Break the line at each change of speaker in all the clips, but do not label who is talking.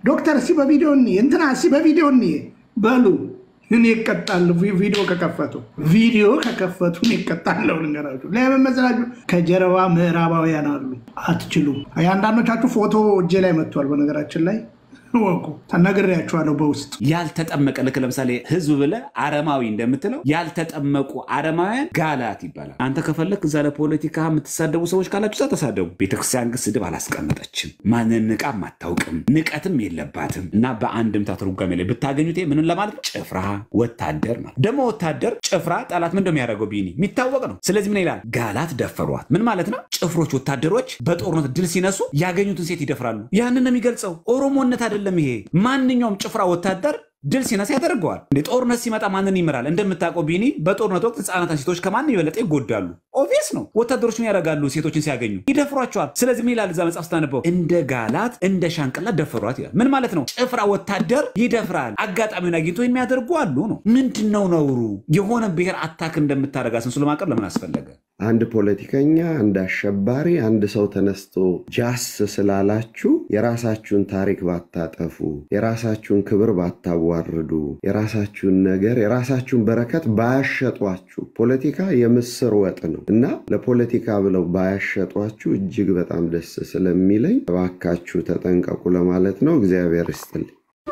ዶክተር እስኪ በቪዲዮ እንይ፣ እንትና እስኪ በቪዲዮ እንይ በሉ። እኔ እቀጣለሁ። ቪዲዮ ከከፈቱ ቪዲዮ ከከፈቱ እኔ እቀጣለሁ። ልንገራችሁ ለምን መሰላችሁ? ከጀርባ ምዕራባውያን አሉ። አትችሉም። የአንዳንዶቻችሁ ፎቶ እጄ ላይ መጥቷል። በነገራችን ላይ ወቁ ተነግሬያችኋለሁ በውስጥ
ያልተጠመቀ ልክ ለምሳሌ ህዝብ ብለህ አረማዊ እንደምትለው ያልተጠመቁ አረማውያን ጋላት ይባላል። አንተ ከፈለክ እዛ ለፖለቲካ የምትሳደቡ ሰዎች ካላችሁ እዛ ተሳደቡ። ቤተክርስቲያን ግን ስድብ አላስቀመጠችም። ማንን ንቃም አታውቅም፣ ንቀትም የለባትም። እና በአንድምታ ትርጓሜ ላይ ብታገኙት ይሄ ምንን ለማለት ነው? ጭፍራ ወታደር ማለት ደግሞ ወታደር ጭፍራ ጠላት ምን እንደሚያደርገው ቢኒ የሚታወቅ ነው። ስለዚህ ምን ይላል? ጋላት ደፈሯት። ምን ማለት ነው? ጭፍሮች ወታደሮች በጦርነት ድል ሲነሱ ያገኙትን ሴት ይደፍራሉ። ያንን ነው የሚገልጸው። ኦሮሞነት አይደለም ይሄ። ማንኛውም ጭፍራ ወታደር ድል ሲነሳ ያደርገዋል። እንደ ጦርነት ሲመጣ ማንን ይምራል? እንደምታውቀው ቢኒ በጦርነት ወቅት ህጻናትና ሴቶች ከማን የበለጠ ይጎዳሉ። ኦቪየስ ነው። ወታደሮች ምን ያደርጋሉ? ሴቶችን ሲያገኙ ይደፍሯቸዋል። ስለዚህ ምን ይላል እዛ መጽሐፍ ስታነበው? እንደ ጋላት እንደ ሻንቅላ ደፈሯት ይላል። ምን ማለት ነው? ጭፍራ ወታደር ይደፍራል። አጋጣሚውን አግኝቶ የሚያደርጉ አሉ ነው። ምንድን ነው ነውሩ? የሆነ ብሔር አታክ እንደምታደርግ አስመስሎ ማቅረብ ለምን አስፈለገ?
አንድ ፖለቲከኛ፣ አንድ አሸባሪ፣ አንድ ሰው ተነስቶ ጃስ ስላላችሁ የራሳችሁን ታሪክ ባታጠፉ፣ የራሳችሁን ክብር ባታዋርዱ፣ የራሳችሁን ነገር የራሳችሁን በረከት ባያሸጧችሁ፣ ፖለቲካ የምስር ወጥ ነው እና ለፖለቲካ ብለው ባያሸጧችሁ እጅግ በጣም ደስ ስለሚለኝ እባካችሁ ተጠንቀቁ ለማለት ነው። እግዚአብሔር ይስጥልኝ።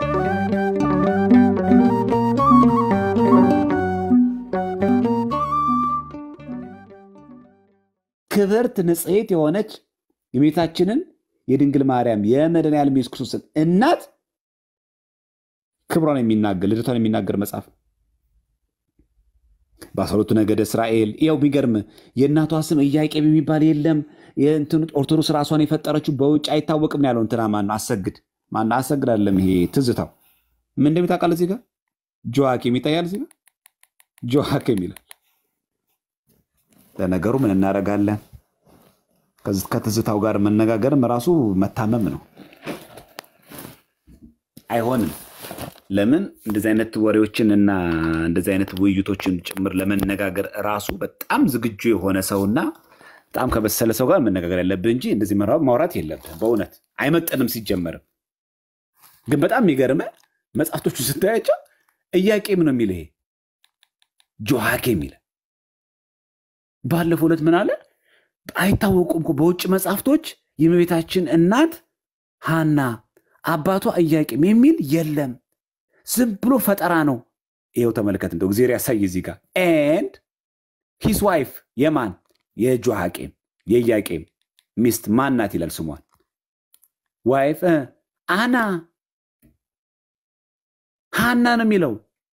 ክብርት ንጽሕት የሆነች የቤታችንን የድንግል ማርያም የመድኃኔዓለም ኢየሱስ ክርስቶስን እናት ክብሯን የሚናገር ልደቷን የሚናገር መጽሐፍ ነው። በአስራ ሁለቱ ነገደ እስራኤል ያው የሚገርም የእናቷ ስም ኢያቄም የሚባል የለም። የእንትኑ ኦርቶዶክስ ራሷን የፈጠረችው በውጭ አይታወቅም ያለው እንትና ማነው አሰግድ ማነው አሰግድ አይደለም ይሄ ትዝታው ምን እንደሚታውቃል እዚህ ጋር ጆዋኪም ይታያል እዚህ ጋር ጆዋኪም ይላል። ለነገሩ ምን እናደርጋለን? ከትዝታው ጋር መነጋገርም ራሱ መታመም ነው። አይሆንም። ለምን እንደዚህ አይነት ወሬዎችን እና እንደዚህ አይነት ውይይቶችን ጭምር ለመነጋገር ራሱ በጣም ዝግጁ የሆነ ሰውና በጣም ከበሰለ ሰው ጋር መነጋገር ያለብህ እንጂ እንደዚህ ማውራት የለብህ። በእውነት አይመጠንም። ሲጀመርም ግን በጣም የሚገርመ መጽሐፍቶቹ ስታያቸው ኢያቄም ነው የሚል ይሄ ጆሃኬም ይላል። ባለፈው ዕለት ምን አለ? አይታወቁም እኮ በውጭ መጽሐፍቶች የእመቤታችን እናት ሃና አባቷ ኢያቄም የሚል የለም። ዝም ብሎ ፈጠራ ነው። ይኸው ተመልከት፣ እንደው እግዚአብሔር ያሳይ እዚህ ጋር ኤንድ ሂስ ዋይፍ የማን የጆሃቄም የኢያቄም ሚስት ማን ናት ይላል ስሟን ዋይፍ አና ሃና ነው የሚለው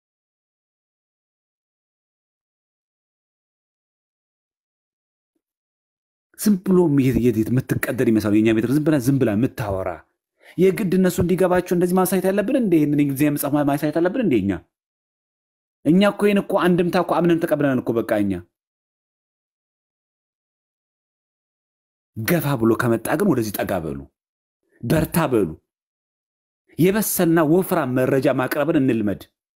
ዝም ብሎ የምትቀደድ ይመስላል። የኛ ቤተ ዝም ብላ ዝም ብላ የምታወራ የግድ እነሱ እንዲገባቸው እንደዚህ ማሳየት ያለብን እንደ ይህንን እንግሊዝኛ መጽሐፍ ማሳየት ያለብን እንደ እኛ እኛ እኮ ይህን እኮ አንድምታ እኮ አምነን ተቀብለናል እኮ በቃ እኛ ገፋ ብሎ ከመጣ ግን ወደዚህ ጠጋ በሉ፣ በርታ በሉ። የበሰልና ወፍራም መረጃ ማቅረብን እንልመድ።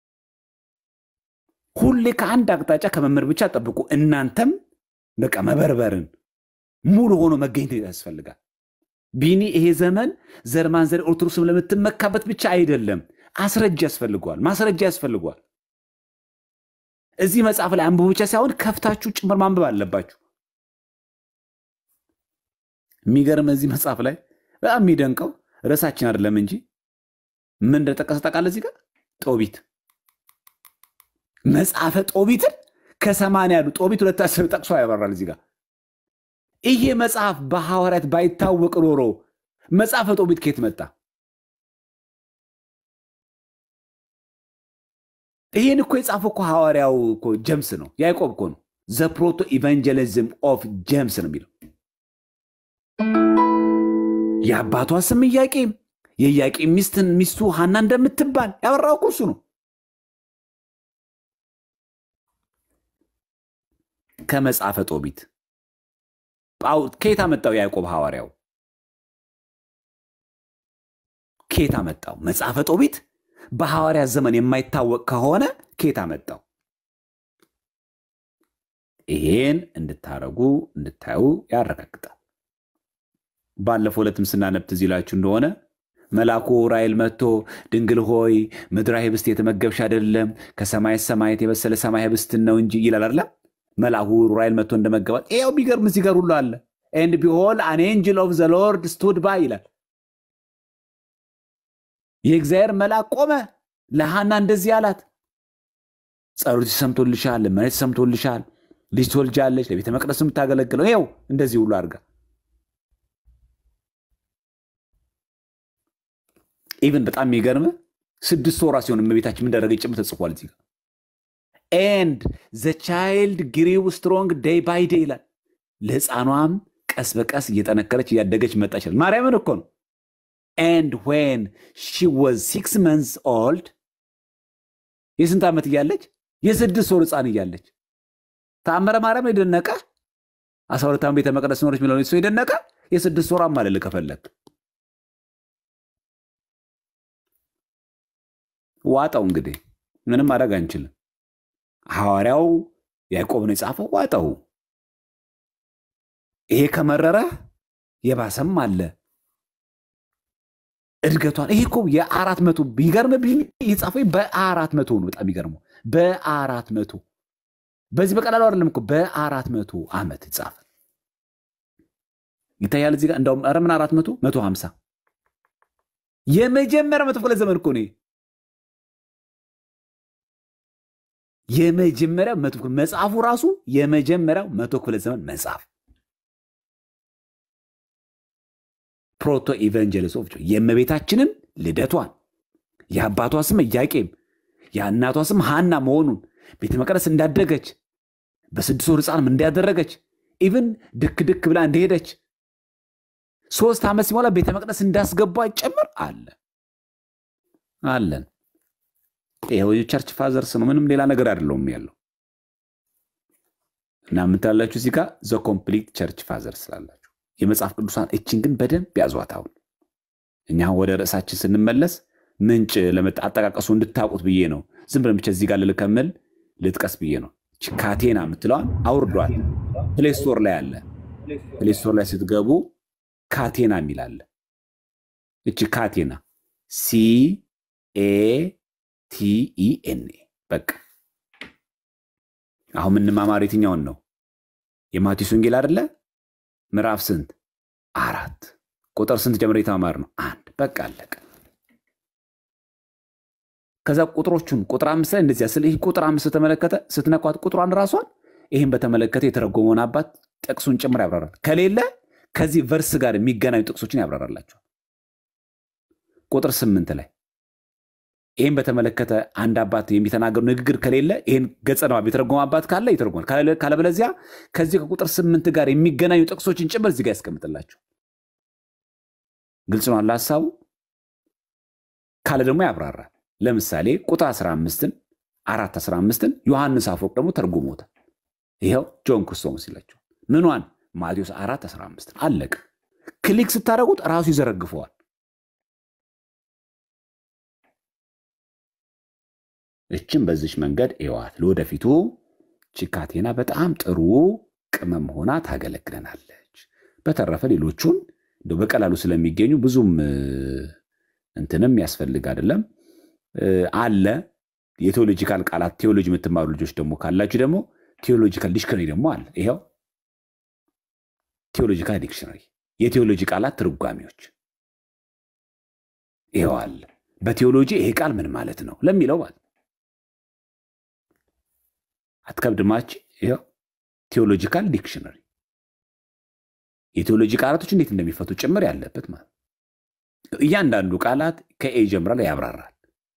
ሁሌ ከአንድ አቅጣጫ ከመምህር ብቻ ጠብቁ። እናንተም በቃ መበርበርን ሙሉ ሆኖ መገኘት ያስፈልጋል። ቢኒ ይሄ ዘመን ዘር ማንዘር ኦርቶዶክስም ለምትመካበት ብቻ አይደለም፣ አስረጃ ያስፈልገዋል፣ ማስረጃ ያስፈልገዋል። እዚህ መጽሐፍ ላይ አንብቡ ብቻ ሳይሆን ከፍታችሁ ጭምር ማንበብ አለባችሁ። የሚገርም እዚህ መጽሐፍ ላይ በጣም የሚደንቀው ርዕሳችን አይደለም እንጂ ምን እንደጠቀሰ ታውቃለህ? እዚህ ጋር ጦቢት መጽሐፈ ጦቢትን ከሰማንያ ያሉ ጦቢት ሁለት አስር ጠቅሶ ያበራል እዚህ ጋር ይሄ መጽሐፍ በሐዋርያት ባይታወቅ ኖሮ መጽሐፈ ጦቢት ከየት መጣ? ይህን እኮ የጻፈው እኮ ሐዋርያው እኮ ጀምስ ነው፣ ያዕቆብ እኮ ነው። ዘ ፕሮቶ ኢቫንጀሊዝም ኦፍ ጀምስ ነው የሚለው። የአባቷ ስም ኢያቄም፣ የኢያቄም ሚስትን ሚስቱ ሐና እንደምትባል ያበራው እኮ እሱ ነው። ከመጽሐፈ ጦቢት ከየት አመጣው? ያዕቆብ ሐዋርያው ከየት አመጣው? መጽሐፈ ጦቢት በሐዋርያ ዘመን የማይታወቅ ከሆነ ከየት አመጣው? ይሄን እንድታረጉ እንድታዩ ያረጋግጣል። ባለፈው ዕለትም ስናነብ ትዝ ይላችሁ እንደሆነ መልአኩ ዑራኤል መጥቶ ድንግል ሆይ ምድራዊ ህብስት የተመገብሽ አይደለም ከሰማይ ሰማያት የበሰለ ሰማይ ህብስትን ነው እንጂ ይላል አይደለም። መልአኩ ዑራኤል መጥቶ እንደመገባት ይኸው ቢገርም እዚህ ጋር ሁሉ አለ። ኤንድ ቢሆል አን ኤንጅል ኦፍ ዘ ሎርድ ስቱድ ባይ ይላል። የእግዚአብሔር መልአክ ቆመ፣ ለሐና እንደዚህ አላት፣ ጸሎትሽ ሰምቶልሻል፣ ልመናሽ ሰምቶልሻል፣ ልጅ ትወልጃለች፣ ለቤተ መቅደስ የምታገለግለው ይኸው እንደዚህ ሁሉ አድርጋ ኢቨን በጣም የሚገርም ስድስት ወራ ሲሆን እመቤታችን ምን እንዳደረገች ጭምር ተጽፏል እዚህ ጋር ኤንድ ዘ ቻይልድ ግሪው ስትሮንግ ዴይ ባይ ዴይ ይላል። ለህፃኗም ቀስ በቀስ እየጠነከረች እያደገች መጣች ይላል። ማርያምን እኮ ነው። ኤንድ ዌን ሺ ወዝ ሲክስ መንዝ ኦልድ የስንት ዓመት እያለች የስድስት ወር ህፃን እያለች ተአምረ ማርያም የደነቀ አስራ ሁለት ዓመት ቤተ መቅደስ ኖረች የሚለው ሰው የደነቀ የስድስት ወር አማልል ከፈለግ ዋጠው እንግዲህ ምንም ማድረግ አንችልም። ሐዋርያው ያዕቆብ ነው የጻፈው። ዋጠው። ይሄ ከመረረ የባሰም አለ። እድገቷን ይሄ እኮ የአራት መቶ ቢገርም የጻፈው በአራት መቶ ነው። በጣም ይገርመው በአራት መቶ በዚህ በቀላሉ አይደለም እኮ በአራት መቶ ዓመት ጻፈ። ይታያል እዚህ ጋር እንደውም ኧረ ምን አራት መቶ መቶ ሀምሳ የመጀመሪያ መቶ ክፍለ ዘመን እኮ ነው። የመጀመሪያው መቶ ክፍለ መጽሐፉ ራሱ የመጀመሪያው መቶ ክፍለ ዘመን መጽሐፍ ፕሮቶ ኢቫንጀሊስ ኦፍ የእመቤታችንን ልደቷን የአባቷ ስም ኢያቄም የእናቷ ስም ሐና መሆኑን ቤተ መቅደስ እንዳደገች በስድስት ወር ሕፃንም እንዳደረገች ኢቭን ድክ ድክ ብላ እንደሄደች ሶስት ዓመት ሲሞላ ቤተ መቅደስ እንዳስገባ ጭምር አለ አለን። ይኸው የቸርች ፋዘርስ ነው። ምንም ሌላ ነገር አይደለውም ያለው እና የምታላችሁ እዚህ ጋር ዘ ኮምፕሊት ቸርች ፋዘር ስላላችሁ የመጽሐፍ ቅዱሳን እችን ግን በደንብ ያዟት። አሁን እኛ ወደ ርዕሳችን ስንመለስ ምንጭ ለመጣ አጠቃቀሱ እንድታውቁት ብዬ ነው። ዝም ብለን ብቻ እዚህ ጋር ልልከምል ልጥቀስ ብዬ ነው። ካቴና የምትለዋን አውርዷል። ፕሌስቶር ላይ አለ። ፕሌስቶር ላይ ስትገቡ ካቴና የሚል አለ። እቺ ካቴና ሲ ኤ ቲኢኤንኤ በቃ አሁን የምንማማር የትኛውን ነው? የማቴዎስ ወንጌል አይደለ? ምዕራፍ ስንት? አራት ቁጥር ስንት ጀምረ የተማማር ነው? አንድ በቃ አለቀ። ከዛ ቁጥሮቹን ቁጥር አምስት ላይ እንደዚያ ስለ ይህ ቁጥር አምስት ስተመለከተ ስትነኳት ቁጥሯን ራሷን ይህን በተመለከተ የተረጎመውን አባት ጥቅሱን ጭምር ያብራራል። ከሌለ ከዚህ ቨርስ ጋር የሚገናኙ ጥቅሶችን ያብራራላቸዋል። ቁጥር ስምንት ላይ ይህን በተመለከተ አንድ አባት የሚተናገሩ ንግግር ከሌለ ይህን ገጸ ንባብ የተረጎመ አባት ካለ ይተረጎማል። ካለበለዚያ ከዚህ ከቁጥር ስምንት ጋር የሚገናኙ ጥቅሶችን ጭምር እዚህ ጋር ያስቀምጥላቸው። ግልጽ ነው አለ ሀሳቡ። ካለ ደግሞ ያብራራል። ለምሳሌ ቁጥር 15ን አራት 15ን ዮሐንስ አፈወርቅ ደግሞ ተርጉሞታል። ይኸው ጆን ክርስቶስ ይላቸው ምኗን ማቴዎስ አራት 15 አለቀ። ክሊክ ስታደረጉት ራሱ ይዘረግፈዋል። እችን በዚች መንገድ እዋት ለወደፊቱ ቺካቴና በጣም ጥሩ ቅመም ሆና ታገለግለናለች። በተረፈ ሌሎቹን እንደው በቀላሉ ስለሚገኙ ብዙም እንትንም ያስፈልግ አይደለም አለ። የቴዎሎጂካል ቃላት ቴዎሎጂ የምትማሩ ልጆች ደግሞ ካላችሁ ደግሞ ቴዎሎጂካል ዲክሽነሪ ደግሞ አለ። ይኸው ቴዎሎጂካል ዲክሽነሪ የቴዎሎጂ ቃላት ትርጓሜዎች ይኸው አለ። በቴዎሎጂ ይሄ ቃል ምን ማለት ነው ለሚለው ማለት አትከብድማች። ይኸው ቴዎሎጂካል ዲክሽነሪ የቴዎሎጂ ቃላቶች እንዴት እንደሚፈቱ ጭምር ያለበት ማለት እያንዳንዱ ቃላት ከኤ ጀምራል ያብራራል።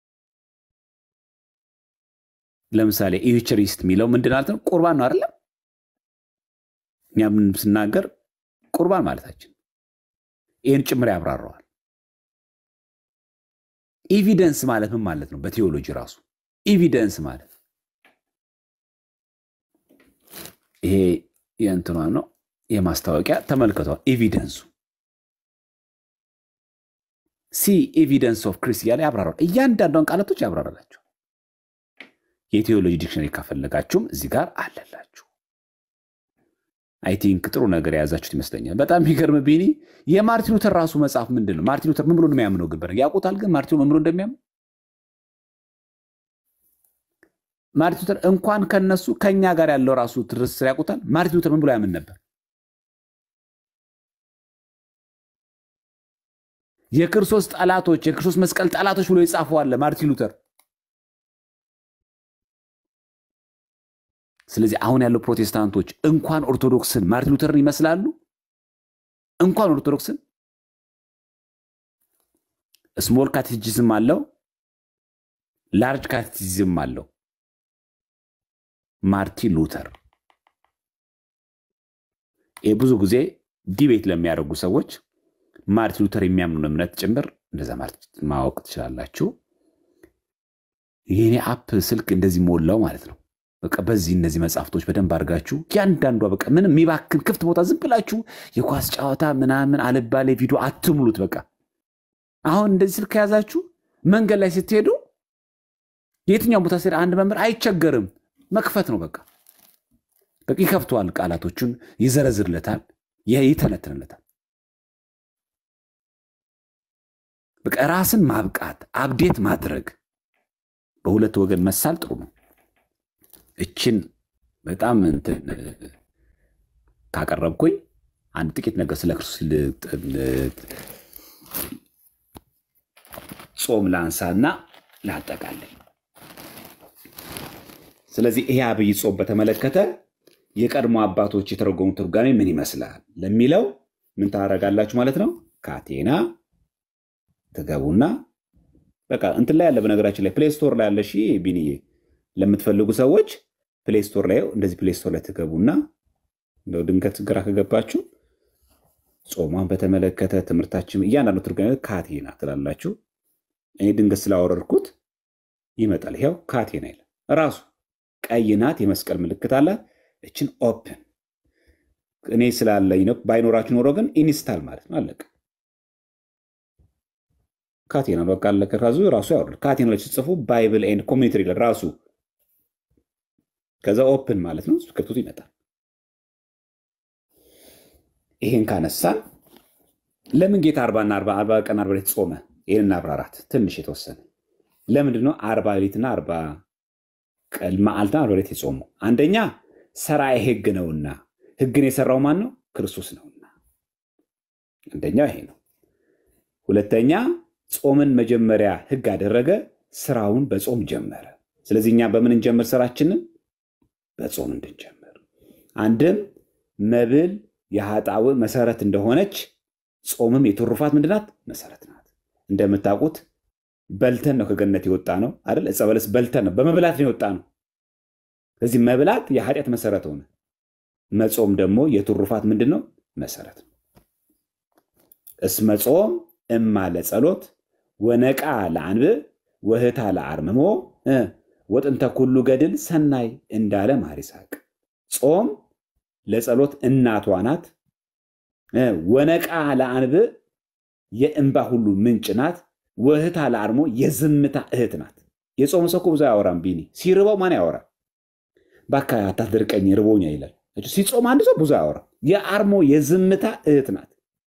ለምሳሌ ኢዩቸሪስት የሚለው ምንድን ማለት ነው? ቁርባን ነው አይደለም? እኛ ምን ስናገር ቁርባን ማለታችን ይህን ጭምር ያብራረዋል። ኤቪደንስ ማለት ምን ማለት ነው? በቴዎሎጂ ራሱ ኤቪደንስ ማለት ይሄ የእንትኗ ነው የማስታወቂያ ተመልክተዋል። ኤቪደንሱ ሲ ኤቪደንስ ኦፍ ክሪስት እያለ ያብራራል። እያንዳንዷን ቃላቶች ያብራራላቸው። የቴዎሎጂ ዲክሽነሪ ካፈለጋችሁም እዚህ ጋር አለላችሁ። አይ ቲንክ ጥሩ ነገር የያዛችሁት ይመስለኛል። በጣም የሚገርም ቢኒ፣ የማርቲን ሉተር ራሱ መጽሐፍ ምንድን ነው? ማርቲን ሉተር ምን ብሎ እንደሚያምነው ግን በነገር ያውቁታል። ግን ማርቲን ምን ብሎ እንደሚያምን ማርቲን ሉተር እንኳን ከነሱ ከኛ ጋር ያለው ራሱ ትስስር ያውቁታል። ማርቲን ሉተር ምን ብሎ ያምን ነበር? የክርስቶስ ጠላቶች የክርስቶስ መስቀል ጠላቶች ብሎ የጻፈዋለ ማርቲን ሉተር። ስለዚህ አሁን ያለው ፕሮቴስታንቶች እንኳን ኦርቶዶክስን ማርቲን ሉተርን ይመስላሉ። እንኳን ኦርቶዶክስን ስሞል ካቴቲዝም አለው፣ ላርጅ ካቴቲዝም አለው። ማርቲን ሉተር ይህ ብዙ ጊዜ ዲቤት ለሚያደርጉ ሰዎች ማርቲን ሉተር የሚያምኑን እምነት ጭምር እንደዛ ማወቅ ትችላላችሁ። የኔ አፕ ስልክ እንደዚህ ሞላው ማለት ነው። በቃ በዚህ እነዚህ መጽሐፍቶች በደንብ አድርጋችሁ እያንዳንዷ በቃ ምንም የሚባክን ክፍት ቦታ ዝም ብላችሁ የኳስ ጨዋታ ምናምን አልባሌ ቪዲዮ አትሙሉት። በቃ አሁን እንደዚህ ስልክ ከያዛችሁ መንገድ ላይ ስትሄዱ የትኛውን ቦታ ስትሄድ አንድ መምህር አይቸገርም፣ መክፈት ነው በቃ በቃ ይከፍተዋል። ቃላቶቹን ይዘረዝርለታል፣ ይተነትንለታል። በቃ ራስን ማብቃት አብዴት ማድረግ በሁለት ወገን መሳል ጥሩ ነው። እችን በጣም እንትን ካቀረብኩኝ አንድ ጥቂት ነገር ስለ ክርስቶስ ጾም ላንሳና ላጠቃለኝ። ስለዚህ ይሄ አብይ ጾም በተመለከተ የቀድሞ አባቶች የተረጎሙ ትርጓሜ ምን ይመስላል ለሚለው ምን ታደርጋላችሁ ማለት ነው። ካቴና ትገቡና በቃ እንትን ላይ ያለ በነገራችን ላይ ፕሌይ ስቶር ላይ ያለ ሺ ቢንዬ ለምትፈልጉ ሰዎች ፕሌይ ስቶር ላይ እንደዚህ ፕሌይ ስቶር ላይ ትገቡና እንደው ድንገት ግራ ከገባችሁ ጾሟን በተመለከተ ትምህርታችን እያንዳንዱ ትርጓሜ ካቴና ትላላችሁ። እኔ ድንገት ስላወረድኩት ይመጣል። ይኸው ካቴና ይላል ራሱ ቀይ ናት፣ የመስቀል ምልክት አላት። እችን ኦፕን እኔ ስላለኝ ነው። ባይኖራችሁ ኖሮ ግን ኢንስታል ማለት ነው። አለቀ። ካቴና በቃ አለቀ። ራሱ ራሱ ያወርዳል። ካቴና ላይ ሲጽፉ ባይብል ኤንድ ኮሚኒቲ ይላል ራሱ። ከዛ ኦፕን ማለት ነው። ከብቶት ይመጣል። ይሄን ካነሳን ለምን ጌታ አርባና አርባ ቀን አርባ ሌሊት ጾመ? ይህን አብራራት ትንሽ የተወሰነ ለምንድን ነው አርባ ሌሊትና አርባ ቀን መዓልትና አርባ ሌሊት የጾሙ? አንደኛ ሰራዬ ሕግ ነውና ሕግን የሰራው ማን ነው? ክርስቶስ ነውና። አንደኛው ይሄ ነው። ሁለተኛ ጾምን መጀመሪያ ሕግ አደረገ፣ ስራውን በጾም ጀመረ። ስለዚህ እኛ በምን እንጀምር? ስራችንን በጾም እንድንጀምር። አንድም መብል የኃጣው መሰረት እንደሆነች ጾምም የትሩፋት ምንድናት? መሰረት ናት። እንደምታውቁት በልተን ነው ከገነት የወጣ ነው አይደል? ዕፀ በለስ በልተን ነው በመብላት ነው የወጣ ነው። ስለዚህ መብላት የኃጢአት መሰረት ሆነ። መጾም ደግሞ የትሩፋት ምንድን ነው? መሰረት ነው። እስመ ጾም እማ ለጸሎት ወነቃ ለአንብብ ወህታ ለአርምሞ ወጥንተ ኩሉ ገድል ሰናይ እንዳለ ማር ይስሐቅ ጾም ለጸሎት እናቷ ናት። ወነቃ ለአንብብ የእንባ ሁሉ ምንጭ ናት። ወህታ ለአርሞ የዝምታ እህት ናት። የጾም ሰው እኮ ብዙ አያወራም። ቢኒ ሲርበው ማን ያወራል? ባካ አታድርቀኝ ርቦኛ ይላል። ሲጾም አንድ ሰው ብዙ አያወራም። የአርሞ የዝምታ እህት ናት።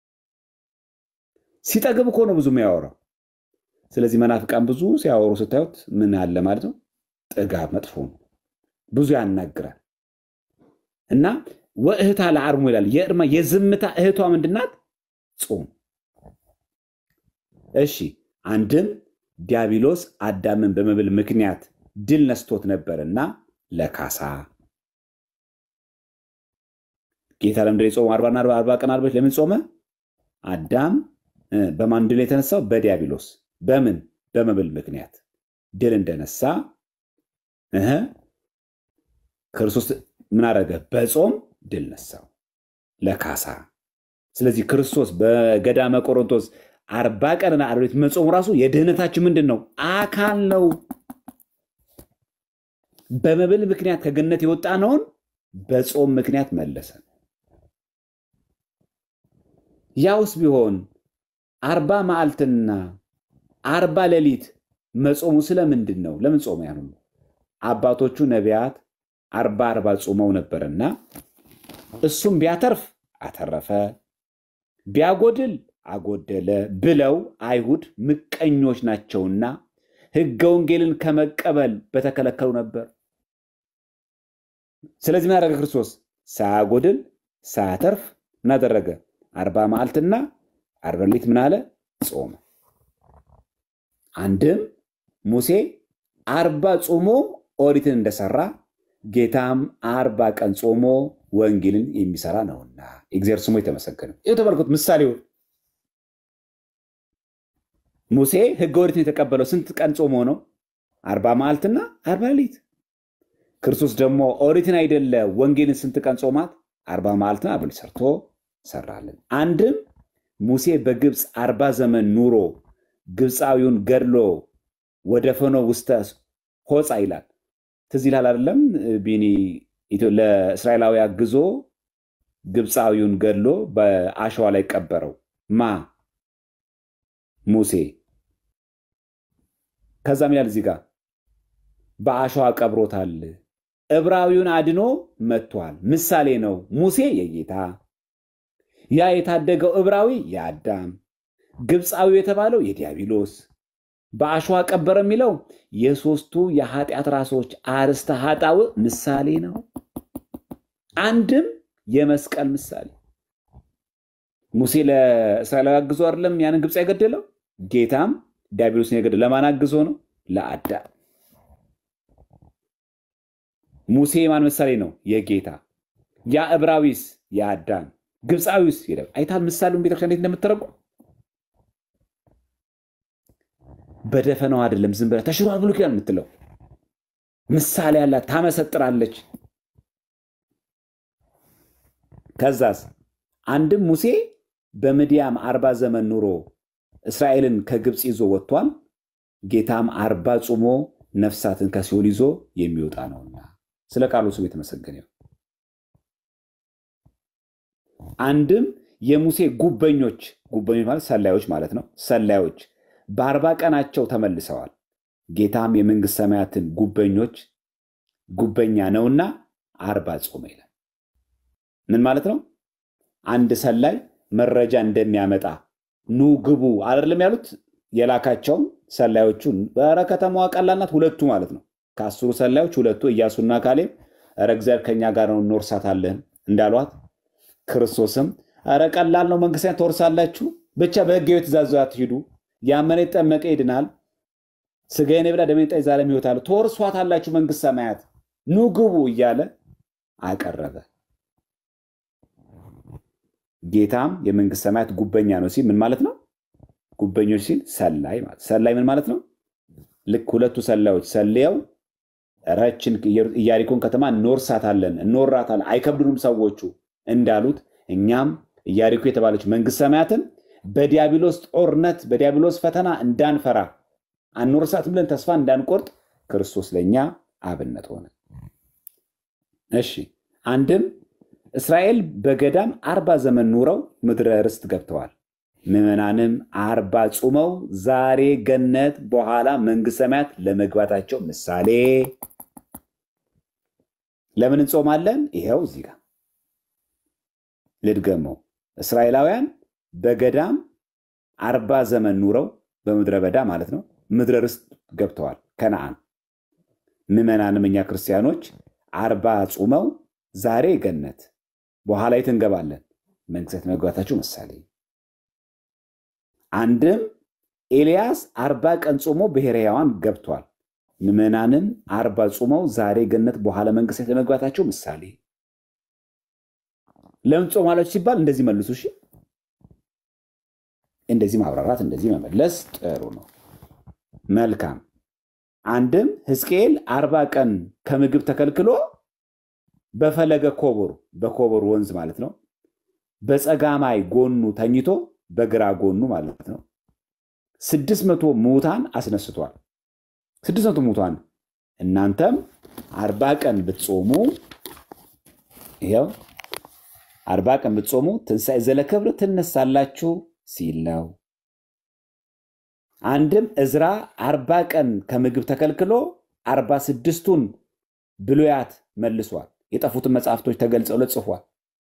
ሲጠግብ እኮ ነው ብዙ የሚያወራው። ስለዚህ መናፍቃን ብዙ ሲያወሩ ስታዩት ምን አለ ማለት ነው? ጥጋብ መጥፎ ነው። ብዙ ያናግራል እና ወእህታ ለአርሞ ይላል። የእርማ የዝምታ እህቷ ምንድናት? ጾም። እሺ አንድም ዲያብሎስ አዳምን በመብል ምክንያት ድል ነስቶት ነበርና ለካሳ ጌታ ለምንድን የጾመው? አርባና አርባ ቀን አርባ ለምን ጾመ? አዳም በማን ድል የተነሳው? በዲያብሎስ በምን በመብል ምክንያት ድል እንደነሳ ክርስቶስ ምን አደረገ? በጾም ድል ነሳው ለካሳ። ስለዚህ ክርስቶስ በገዳመ ቆሮንቶስ አርባ ቀንና አርባ ሌሊት መጾሙ ራሱ የድህነታችን ምንድን ነው? አካል ነው። በመብል ምክንያት ከገነት የወጣነውን በጾም ምክንያት መለሰ። ያውስ ቢሆን አርባ መዓልትና አርባ ሌሊት መጾሙ ስለምንድን ነው? ለምን ጾመ? ያን አባቶቹ ነቢያት አርባ አርባ ጾመው ነበርና እሱም ቢያተርፍ አተረፈ፣ ቢያጎድል አጎደለ ብለው አይሁድ ምቀኞች ናቸውና ሕገ ወንጌልን ከመቀበል በተከለከሉ ነበር። ስለዚህ ምን አደረገ ክርስቶስ? ሳያጎድል ሳያተርፍ ምን አደረገ? አርባ መዓልትና አርባ ሌሊት ምን አለ? ጾመ። አንድም ሙሴ አርባ ጾሞ ኦሪትን እንደሰራ ጌታም አርባ ቀን ጾሞ ወንጌልን የሚሰራ ነውና እግዚአብሔር ስሙ የተመሰገነ ይኸው ተመልከቱ ምሳሌውን ሙሴ ሕገ ኦሪትን የተቀበለው ስንት ቀን ጾሞ ነው? አርባ መዓልትና አርባ ሌሊት። ክርስቶስ ደግሞ ኦሪትን አይደለ ወንጌልን ስንት ቀን ጾማት? አርባ መዓልትና አርባ ሌሊት ሰርቶ ሰራልን። አንድም ሙሴ በግብፅ አርባ ዘመን ኑሮ ግብፃዊውን ገድሎ ወደ ፈኖ ውስተ ሆፃ ይላል። ትዝ ይልሃል አይደለም? ቢኒ ለእስራኤላዊ አግዞ ግብፃዊውን ገድሎ በአሸዋ ላይ ቀበረው ማ ሙሴ ከዛም ይላል እዚህ ጋር በአሸዋ ቀብሮታል። ዕብራዊውን አድኖ መጥቷል። ምሳሌ ነው። ሙሴ የጌታ ያ የታደገው ዕብራዊ የአዳም ግብፃዊው የተባለው የዲያብሎስ በአሸዋ ቀበረ የሚለው የሦስቱ የኃጢአት ራሶች አርስተ ኃጣው ምሳሌ ነው። አንድም የመስቀል ምሳሌ ሙሴ ለእስራኤላዊ አግዞ አይደለም ያንን ግብፅ የገደለው ጌታም ዲያብሎስን የገደለው ለማን አግዞ ነው? ለአዳም። ሙሴ የማን ምሳሌ ነው? የጌታ ያ ዕብራዊስ የአዳም ግብፃዊስ አይታል። ምሳሌውን ቤተክርስቲያን እንዴት እንደምትተረጉም በደፈናው አይደለም ዝም ብለህ ተሽሯል ብሎ ኪዳን የምትለው ምሳሌ ያላት ታመሰጥራለች። ከዛስ አንድም ሙሴ በምድያም አርባ ዘመን ኑሮ እስራኤልን ከግብፅ ይዞ ወጥቷል። ጌታም አርባ ጾሞ ነፍሳትን ከሲኦል ይዞ የሚወጣ ነውና ስለ ቃሉ ስም የተመሰገነ ይሁን። አንድም የሙሴ ጉበኞች ጉበኞች ማለት ሰላዮች ማለት ነው። ሰላዮች በአርባ ቀናቸው ተመልሰዋል። ጌታም የመንግስት ሰማያትን ጉበኞች ጉበኛ ነውና አርባ ጾመ ይላል። ምን ማለት ነው? አንድ ሰላይ መረጃ እንደሚያመጣ ኑ ግቡ አይደለም ያሉት የላካቸውም ሰላዮቹ ኧረ ከተማዋ ቀላል ናት ሁለቱ ማለት ነው ከአስሩ ሰላዮች ሁለቱ ኢያሱና ካሌብ ኧረ እግዚአብሔር ከኛ ጋር ነው እንወርሳታለን እንዳሏት ክርስቶስም ኧረ ቀላል ነው መንግስት ትወርሳላችሁ ብቻ በሕጋዊ ትእዛዝ አትሂዱ ያመነ የተጠመቀ ይድናል ስጋዬን የበላ ደሜን የጠጣ የዘላለም ሕይወት አለው ትወርሷታላችሁ መንግስት ሰማያት ኑ ግቡ እያለ አቀረበ ጌታም የመንግስት ሰማያት ጉበኛ ነው ሲል ምን ማለት ነው? ጉበኞች ሲል ሰላይ ማለት ሰላይ ምን ማለት ነው? ልክ ሁለቱ ሰላዮች ሰልየው ረችን ኢያሪኮን ከተማ እንወርሳታለን እንወራታለን አይከብዱንም ሰዎቹ እንዳሉት እኛም ኢያሪኮ የተባለች መንግስት ሰማያትን በዲያብሎስ ጦርነት በዲያብሎስ ፈተና እንዳንፈራ አንወርሳት ብለን ተስፋ እንዳንቆርጥ ክርስቶስ ለእኛ አብነት ሆነ። እሺ አንድም እስራኤል በገዳም አርባ ዘመን ኑረው ምድረ ርስት ገብተዋል። ምዕመናንም አርባ ጾመው ዛሬ ገነት በኋላ መንግስት ሰማያት ለመግባታቸው ምሳሌ ለምን እንጾማለን? ይኸው እዚህ ጋር ልድገመው። እስራኤላውያን በገዳም አርባ ዘመን ኑረው በምድረ በዳ ማለት ነው ምድረ ርስት ገብተዋል ከነአን። ምዕመናንም እኛ ክርስቲያኖች አርባ ጾመው ዛሬ ገነት በኋላ የት እንገባለን? መንግስት መግባታቸው ምሳሌ። አንድም ኤልያስ አርባ ቀን ጾሞ ብሔረ ሕያዋን ገብቷል። ምዕመናንም አርባ ጾመው ዛሬ ገነት በኋላ መንግስት ለመግባታቸው ምሳሌ። ለምን ጾማላችሁ ሲባል እንደዚህ መልሱ። እሺ፣ እንደዚህ ማብራራት እንደዚህ መመለስ ጥሩ ነው። መልካም። አንድም ሕዝቅኤል አርባ ቀን ከምግብ ተከልክሎ በፈለገ ኮቦር በኮቦር ወንዝ ማለት ነው በፀጋማይ ጎኑ ተኝቶ በግራ ጎኑ ማለት ነው ስድስት መቶ ሙታን አስነስቷል። ስድስት መቶ ሙታን እናንተም አርባ ቀን ብትጾሙ ይኸው አርባ ቀን ብትጾሙ ትንሣኤ ዘለክብር ትነሳላችሁ ሲል ነው። አንድም እዝራ አርባ ቀን ከምግብ ተከልክሎ አርባ ስድስቱን ብሉያት መልሷል። የጠፉትን መጽሐፍቶች ተገልጸው ጽፏል።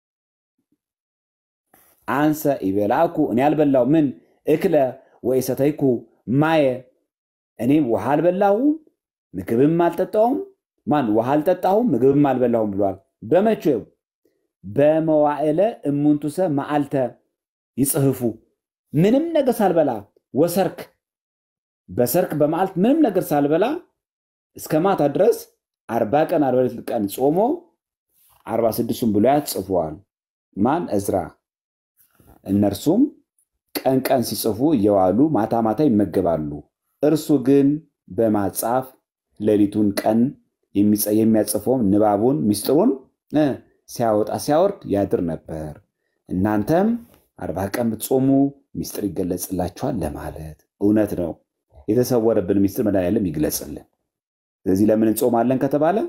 አንሰ ይበላኩ እኔ አልበላው ምን እክለ ወይ ሰተይኩ ማየ እኔም ውሃ አልበላሁም ምግብም አልጠጣሁም ማን ውሃ አልጠጣሁም ምግብም አልበላሁም ብሏል። በመቼው በመዋዕለ እሙንቱሰ መዓልተ ይጽህፉ ምንም ነገር ሳልበላ ወሰርክ በሰርክ በመዓልት ምንም ነገር ሳልበላ እስከ ማታ ድረስ አርባ ቀን አርባ ሌሊት ቀን ጾሞ አርባ ስድስቱን ብሉያት ጽፏል። ማን እዝራ። እነርሱም ቀን ቀን ሲጽፉ እየዋሉ ማታ ማታ ይመገባሉ። እርሱ ግን በማጻፍ ሌሊቱን ቀን የሚያጽፈውን ንባቡን ሚስጥሩን ሲያወጣ ሲያወርድ ያድር ነበር። እናንተም አርባ ቀን ብትጾሙ ሚስጥር ይገለጽላችኋል ለማለት እውነት ነው። የተሰወረብን ሚስጥር መድኃኒዓለም ይግለጽልን። ስለዚህ ለምን እንጾማለን ከተባለ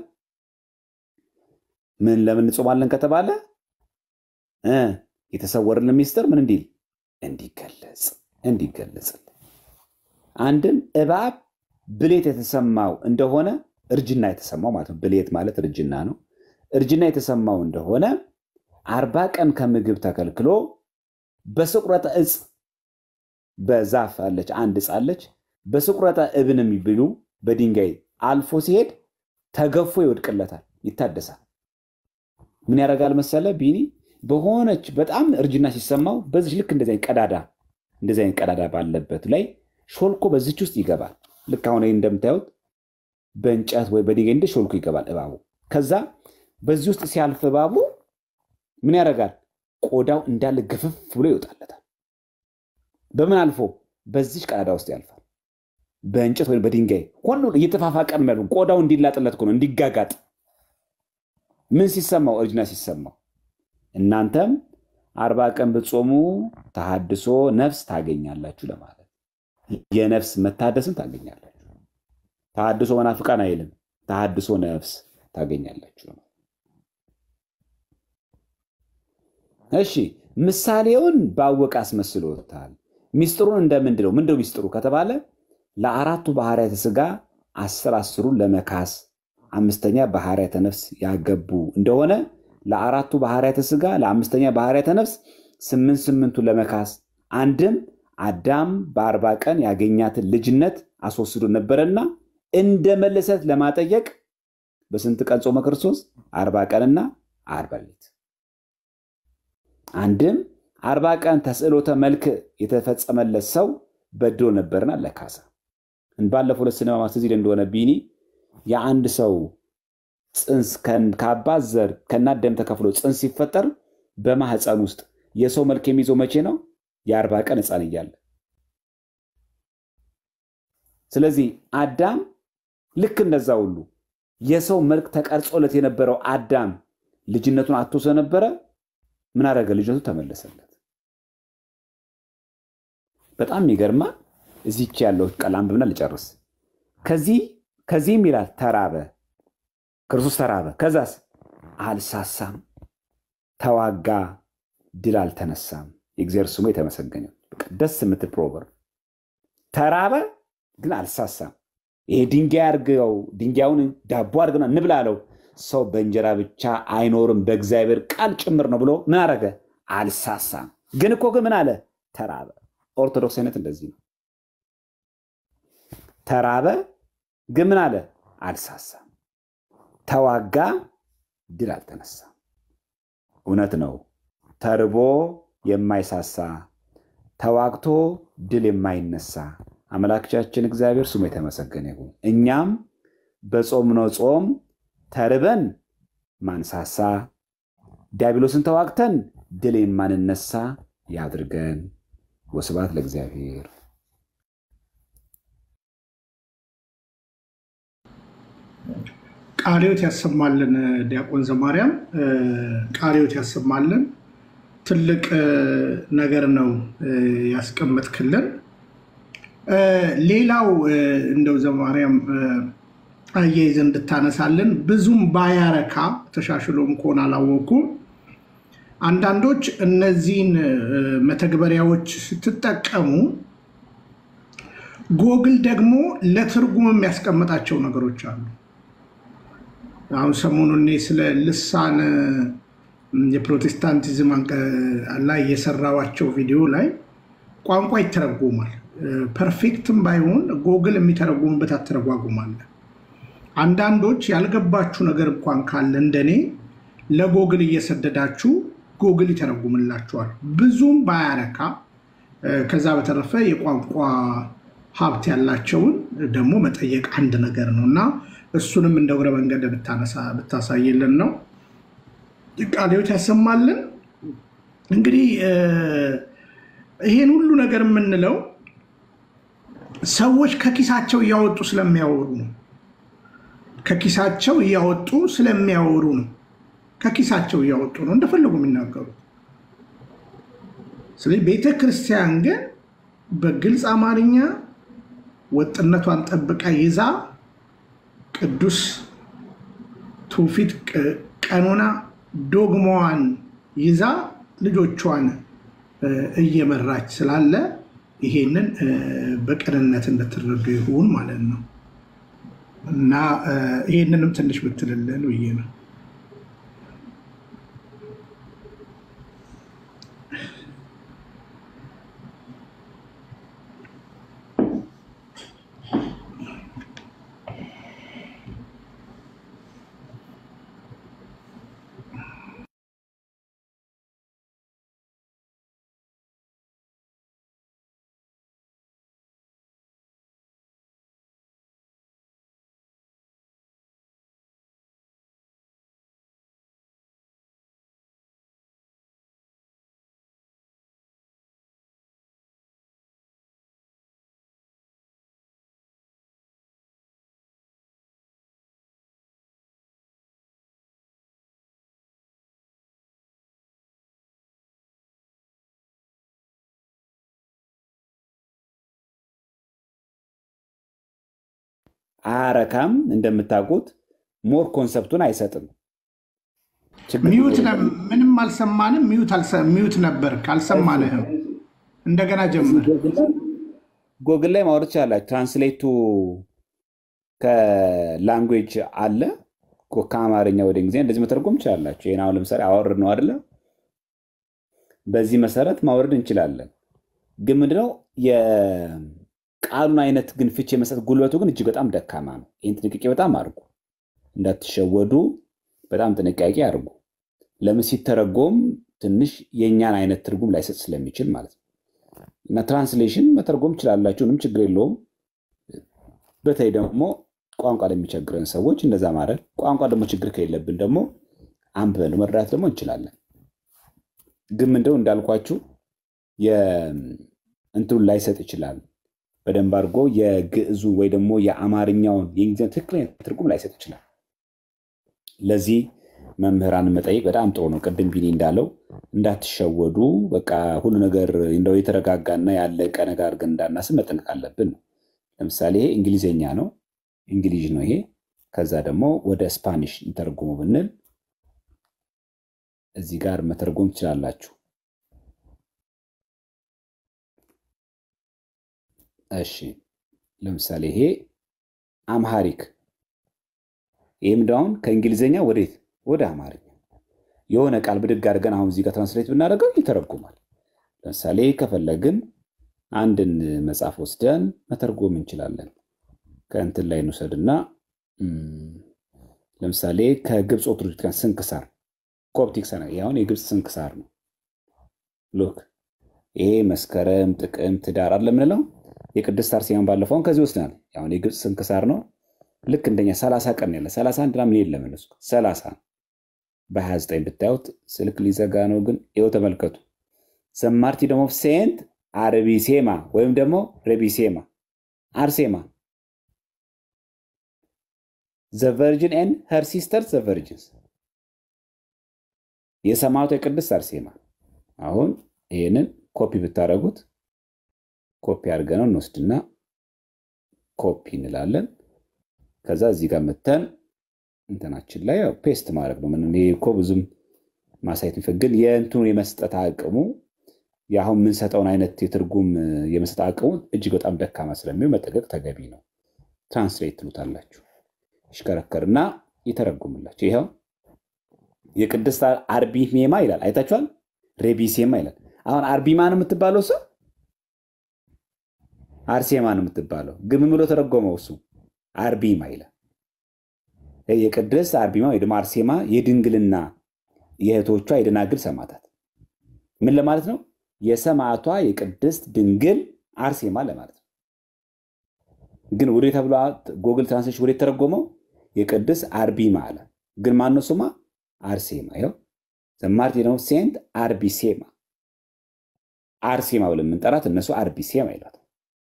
ምን ለምን እንጾማለን ከተባለ የተሰወረልን ሚስጥር ምን እንዲል እንዲገለጽ እንዲገለጽልን አንድም እባብ ብሌት የተሰማው እንደሆነ እርጅና የተሰማው ማለት ነው። ብሌት ማለት እርጅና ነው። እርጅና የተሰማው እንደሆነ አርባ ቀን ከምግብ ተከልክሎ በስቁረተ እጽ በዛፍ አለች አንድ እጽ አለች። በስቁረተ እብን የሚብሉ በድንጋይ አልፎ ሲሄድ ተገፎ ይወድቅለታል፣ ይታደሳል። ምን ያደርጋል መሰለ ቢኒ በሆነች በጣም እርጅና ሲሰማው በዚህ ልክ እንደዚህ አይነት ቀዳዳ እንደዚህ አይነት ቀዳዳ ባለበት ላይ ሾልኮ በዚች ውስጥ ይገባል። ልክ አሁን እንደምታዩት በእንጨት ወይ በድንጋይ እንደ ሾልኮ ይገባል እባቡ። ከዛ በዚህ ውስጥ ሲያልፍ እባቡ ምን ያደርጋል? ቆዳው እንዳለ ግፍፍ ብሎ ይወጣለታል። በምን አልፎ? በዚች ቀዳዳ ውስጥ ያልፋል። በእንጨት ወይም በድንጋይ ሆኖ እየተፋፋቀ ነው ያለው። ቆዳው እንዲላጥለት ነው እንዲጋጋጥ። ምን ሲሰማው? እርጅና ሲሰማው። እናንተም አርባ ቀን ብትጾሙ ተሃድሶ ነፍስ ታገኛላችሁ ለማለት የነፍስ መታደስን ታገኛላችሁ። ተሃድሶ መናፍቃን አይልም፣ ተሃድሶ ነፍስ ታገኛላችሁ። እሺ ምሳሌውን ባወቀ አስመስሎታል። ሚስጥሩን እንደምንድን ነው? ምንድነው ሚስጥሩ ከተባለ ለአራቱ ባህርያተ ሥጋ አስር አስሩን ለመካስ አምስተኛ ባህርያተ ነፍስ ያገቡ እንደሆነ ለአራቱ ባህርያተ ሥጋ ለአምስተኛ ባህርያተ ነፍስ ስምንት ስምንቱን ለመካስ አንድም አዳም በአርባ ቀን ያገኛትን ልጅነት አስወስዶ ነበረና እንደ መለሰት ለማጠየቅ በስንት ቀን ጾመ ክርስቶስ? አርባ ቀንና አርባ ሌሊት። አንድም አርባ ቀን ተስዕሎተ መልክ የተፈጸመለት ሰው በድሎ ነበርና ለካሳ። ባለፈው ሁለት ስንማማት እዚህ እንደሆነ ቢኒ የአንድ ሰው ፅንስ ከአባት ዘር ከእናት ደም ተከፍሎ ፅንስ ሲፈጠር በማህፀን ውስጥ የሰው መልክ የሚይዘው መቼ ነው? የአርባ ቀን ሕፃን እያለ። ስለዚህ አዳም ልክ እንደዛ ሁሉ የሰው መልክ ተቀርጾለት የነበረው አዳም ልጅነቱን አጥቶ ስለነበረ ምን አደረገ? ልጅነቱ ተመለሰለት። በጣም የሚገርማ እዚች ያለው ቃል አንብብና ልጨርስ። ከዚህ ከዚህም ይላል ተራበ፣ ክርስቶስ ተራበ። ከዛስ አልሳሳም፣ ተዋጋ፣ ድል አልተነሳም። የእግዚአብሔር ስሙ የተመሰገነ። ደስ የምትል ፕሮቨርብ። ተራበ ግን አልሳሳም። ይሄ ድንጋይ አድርገው ድንጋዩን ዳቦ አድርገና እንብላ አለው። ሰው በእንጀራ ብቻ አይኖርም በእግዚአብሔር ቃል ጭምር ነው ብሎ ምን አደረገ? አልሳሳም። ግን እኮ ግን ምን አለ? ተራበ። ኦርቶዶክስ አይነት እንደዚህ ነው። ተራበ ግን ምን አለ? አልሳሳም። ተዋጋ፣ ድል አልተነሳም። እውነት ነው። ተርቦ የማይሳሳ ተዋግቶ ድል የማይነሳ አምላካችን እግዚአብሔር ስሙ የተመሰገነ ይሁን። እኛም በጾምነው ጾም ተርበን ማንሳሳ ዲያብሎስን ተዋግተን ድል የማንነሳ ያድርገን። ወስብሐት ለእግዚአብሔር።
ቃልዮት ያሰማልን። ዲያቆን ዘማርያም ቃልዮት ያሰማልን። ትልቅ ነገር ነው ያስቀመጥክልን። ሌላው እንደው ዘማርያም አያይዘ እንድታነሳልን ብዙም ባያረካ ተሻሽሎም ከሆነ አላወኩም። አንዳንዶች እነዚህን መተግበሪያዎች ስትጠቀሙ ጎግል ደግሞ ለትርጉም የሚያስቀምጣቸው ነገሮች አሉ። አሁን ሰሞኑን እኔ ስለ ልሳን የፕሮቴስታንቲዝም ላይ የሰራዋቸው ቪዲዮ ላይ ቋንቋ ይተረጎማል። ፐርፌክትም ባይሆን ጎግል የሚተረጉምበት አተረጓጉማለ። አንዳንዶች ያልገባችሁ ነገር እንኳን ካለ እንደኔ ለጎግል እየሰደዳችሁ ጎግል ይተረጉምላችኋል። ብዙም ባያረካ። ከዛ በተረፈ የቋንቋ ሀብት ያላቸውን ደግሞ መጠየቅ አንድ ነገር ነው እና እሱንም እንደ እግረ መንገድ ብታሳይልን ነው። ቃልዮት ያሰማልን። እንግዲህ ይሄን ሁሉ ነገር የምንለው ሰዎች ከኪሳቸው እያወጡ ስለሚያወሩ ነው። ከኪሳቸው እያወጡ ስለሚያወሩ ነው። ከኪሳቸው እያወጡ ነው እንደፈለጉ የሚናገሩት። ስለዚህ ቤተ ክርስቲያን ግን በግልጽ አማርኛ ወጥነቷን ጠብቃ ይዛ ቅዱስ ትውፊት፣ ቀኖና፣ ዶግማዋን ይዛ ልጆቿን እየመራች ስላለ ይሄንን በቅንነት እንድትረዱ ይሁን ማለት ነው እና ይሄንንም ትንሽ ብትልልን ብዬ ነው።
አረካም እንደምታውቁት ሞር ኮንሰፕቱን አይሰጥም።
ሚዩት ምንም አልሰማንም። ሚዩት ነበር ካልሰማንህም እንደገና ጀምር።
ጎግል ላይ ማውረድ ትችላላችሁ። ትራንስሌቱ ከላንጉዌጅ አለ ከአማርኛ ወደ እንግሊዝኛ እንደዚህ መተርጎም ትችላላችሁ። ይህን አሁን ለምሳሌ አወርድ ነው አይደለ? በዚህ መሰረት ማውረድ እንችላለን። ግን ምንድነው የቃሉን አይነት ግን ፍቺ የመስጠት ጉልበቱ ግን እጅግ በጣም ደካማ ነው። ይህን ጥንቃቄ በጣም አድርጉ፣ እንዳትሸወዱ በጣም ጥንቃቄ አድርጉ። ለምን ሲተረጎም ትንሽ የእኛን አይነት ትርጉም ላይሰጥ ስለሚችል ማለት ነው። እና ትራንስሌሽን መተርጎም ትችላላችሁ፣ ምንም ችግር የለውም። በተለይ ደግሞ ቋንቋ ለሚቸግረን ሰዎች እንደዛ ማድረግ፣ ቋንቋ ደግሞ ችግር ከሌለብን ደግሞ አንብበን መረዳት ደግሞ እንችላለን። ግን ምንድነው እንዳልኳችሁ እንትኑን ላይሰጥ ይችላል። በደንብ አድርጎ የግዕዙ ወይ ደግሞ የአማርኛውን የእንግሊዝኛ ትክክለኛ ትርጉም ላይሰጥ ይችላል። ለዚህ መምህራንን መጠየቅ በጣም ጥሩ ነው። ቅድም ቢኒ እንዳለው እንዳትሸወዱ፣ በቃ ሁሉ ነገር እንደው የተረጋጋና ያለቀ ነገር አድርገን እንዳናስብ መጠንቀቅ አለብን ነው። ለምሳሌ ይሄ እንግሊዝኛ ነው፣ እንግሊዥ ነው ይሄ። ከዛ ደግሞ ወደ ስፓኒሽ እንተርጉሙ ብንል እዚህ ጋር መተርጎም ትችላላችሁ። እሺ ለምሳሌ ይሄ አምሃሪክ ይህም ዳውን ከእንግሊዝኛ ወዴት ወደ አማርኛ የሆነ ቃል ብድግ አድርገን አሁን እዚህ ጋር ትራንስሌት ብናደርገው ይተረጉማል። ለምሳሌ ከፈለግን አንድን መጽሐፍ ወስደን መተርጎም እንችላለን። ከእንትን ላይ እንውሰድና ለምሳሌ ከግብፅ ኦርቶዶክስ ስንክሳር ኮፕቲክ ሰነ አሁን የግብፅ ስንክሳር ነው። ሎክ ይሄ መስከረም፣ ጥቅምት፣ ህዳር አለ የምንለው የቅድስት አርሴማን ባለፈውን ከዚህ ወስደናል። አሁን የግብፅ ስንክሳር ነው። ልክ እንደኛ ሰላሳ ቀን ያለ ሰላሳ አንድ ምናምን የለም እነሱ ሰላሳ በሀያ ዘጠኝ ብታዩት ስልክ ሊዘጋ ነው። ግን ይኸው ተመልከቱ። ዘማርቲ ደግሞ ሴንት አርቢሴማ ወይም ደግሞ ረቢሴማ አርሴማ ዘ ቨርጅን ኤንድ ሄር ሲስተር ዘ ቨርጅንስ የሰማዕቷ የቅድስት አርሴማ። አሁን ይህንን ኮፒ ብታደረጉት ኮፒ አድርገነው እንወስድና ኮፒ እንላለን። ከዛ እዚህ ጋር መተን እንትናችን ላይ ያው ፔስት ማድረግ ነው። ምንም ይሄ እኮ ብዙም ማሳየት የሚፈግን የእንትኑ የመስጠት አቅሙ የአሁን የምንሰጠውን አይነት የትርጉም የመስጠት አቅሙ እጅግ በጣም ደካማ ስለሚሆን መጠቀቅ ተገቢ ነው። ትራንስሌት ትሉታላችሁ። ይሽከረከርና ይተረጉምላችሁ። ይኸው የቅድስት አርቢሜማ ይላል። አይታችኋል? ሬቢሴማ ይላል። አሁን አርቢማ ነው የምትባለው እሱ አርሴማ ነው የምትባለው። ግን ምን ብሎ ተረጎመው? እሱ አርቢማ ይላል። የቅድስት አርቢማ ወይ ደግሞ አርሴማ የድንግልና የእህቶቿ የደናግል ሰማዕታት ምን ለማለት ነው? የሰማዕቷ የቅድስት ድንግል አርሴማ ለማለት ነው። ግን ወደ ተብሎ ጎግል ትራንስሌሽን ወደ ተረጎመው የቅድስት አርቢማ አለ። ግን ማነው ስሟ? አርሴማ። ይኸው ዘማርቲን ኦፍ ሴንት አርቢሴማ አርሴማ ብለን የምንጠራት እነሱ አርቢሴማ ይሏት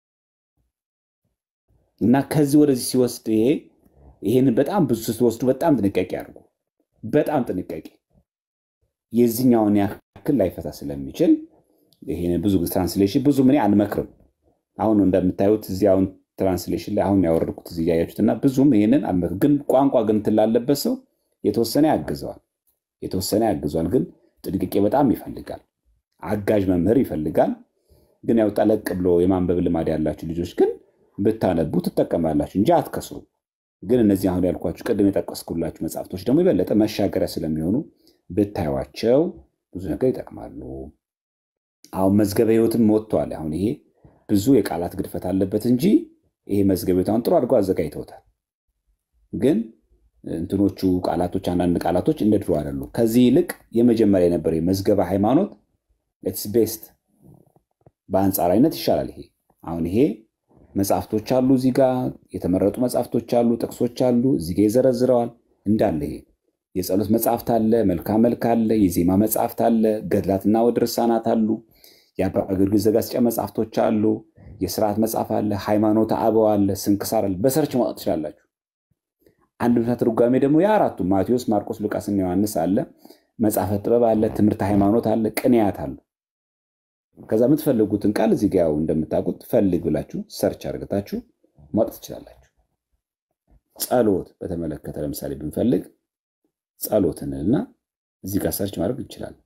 እና ከዚህ ወደዚህ ሲወስድ ይሄ ይህንን በጣም ብዙ ስትወስዱ በጣም ጥንቃቄ አድርጉ። በጣም ጥንቃቄ የዚህኛውን ያክል ላይፈታ ስለሚችል ይሄን ብዙ ትራንስሌሽን ብዙ ምን አልመክርም። አሁን እንደምታዩት እዚህ አሁን ትራንስሌሽን ላይ አሁን ያወረድኩት እዚህ እያያችሁት እና ብዙም ይሄንን አልመክርም። ግን ቋንቋ ግን ትላለበት ሰው የተወሰነ ያግዘዋል፣ የተወሰነ ያግዘዋል። ግን ጥንቃቄ በጣም ይፈልጋል። አጋዥ መምህር ይፈልጋል። ግን ያው ጠለቅ ብሎ የማንበብ ልማድ ያላችሁ ልጆች ግን ብታነቡ ትጠቀማላችሁ እንጂ አትከስሩ። ግን እነዚህ አሁን ያልኳችሁ ቅድም የጠቀስኩላችሁ መጽሐፍቶች ደግሞ የበለጠ መሻገሪያ ስለሚሆኑ ብታዩቸው ብዙ ነገር ይጠቅማሉ። አሁን መዝገበ ሕይወትም ወጥቷል። አሁን ይሄ ብዙ የቃላት ግድፈት አለበት እንጂ ይሄ መዝገበ ሕይወት አሁን ጥሩ አድርገው አዘጋጅተውታል። ግን እንትኖቹ ቃላቶች አንዳንድ ቃላቶች እንደ ድሮ አይደሉ። ከዚህ ይልቅ የመጀመሪያ የነበረ መዝገበ ሃይማኖት ኢትስ ቤስት በአንጻራዊነት ይሻላል። ይሄ አሁን ይሄ መጽሐፍቶች አሉ፣ እዚህ ጋር የተመረጡ መጽሐፍቶች አሉ፣ ጥቅሶች አሉ፣ እዚህ ጋር ይዘረዝረዋል እንዳለ ይሄ የጸሎት መጽሐፍት አለ፣ መልካ መልክ አለ፣ የዜማ መጽሐፍት አለ፣ ገድላትና ወደ ርሳናት አሉ፣ የአባ ጊዮርጊስ ዘጋስጫ መጽሐፍቶች አሉ፣ የስርዓት መጽሐፍ አለ፣ ሃይማኖተ አበው አለ፣ ስንክሳር አለ። በሰርች ማውጣት ትችላላችሁ። አንድ ምሳ ትርጓሜ ደግሞ የአራቱ ማቴዎስ፣ ማርቆስ፣ ሉቃስና ዮሐንስ አለ፣ መጽሐፈ ጥበብ አለ፣ ትምህርተ ሃይማኖት አለ፣ ቅንያት አሉ። ከዛ የምትፈልጉትን ቃል እዚህ ጋ ያው እንደምታውቁት ፈልግ ብላችሁ ሰርች አድርገታችሁ ማውጣት ትችላላችሁ። ጸሎት በተመለከተ ለምሳሌ ብንፈልግ ጸሎትንና እዚህ ጋር ሰርች ማድረግ እንችላለን።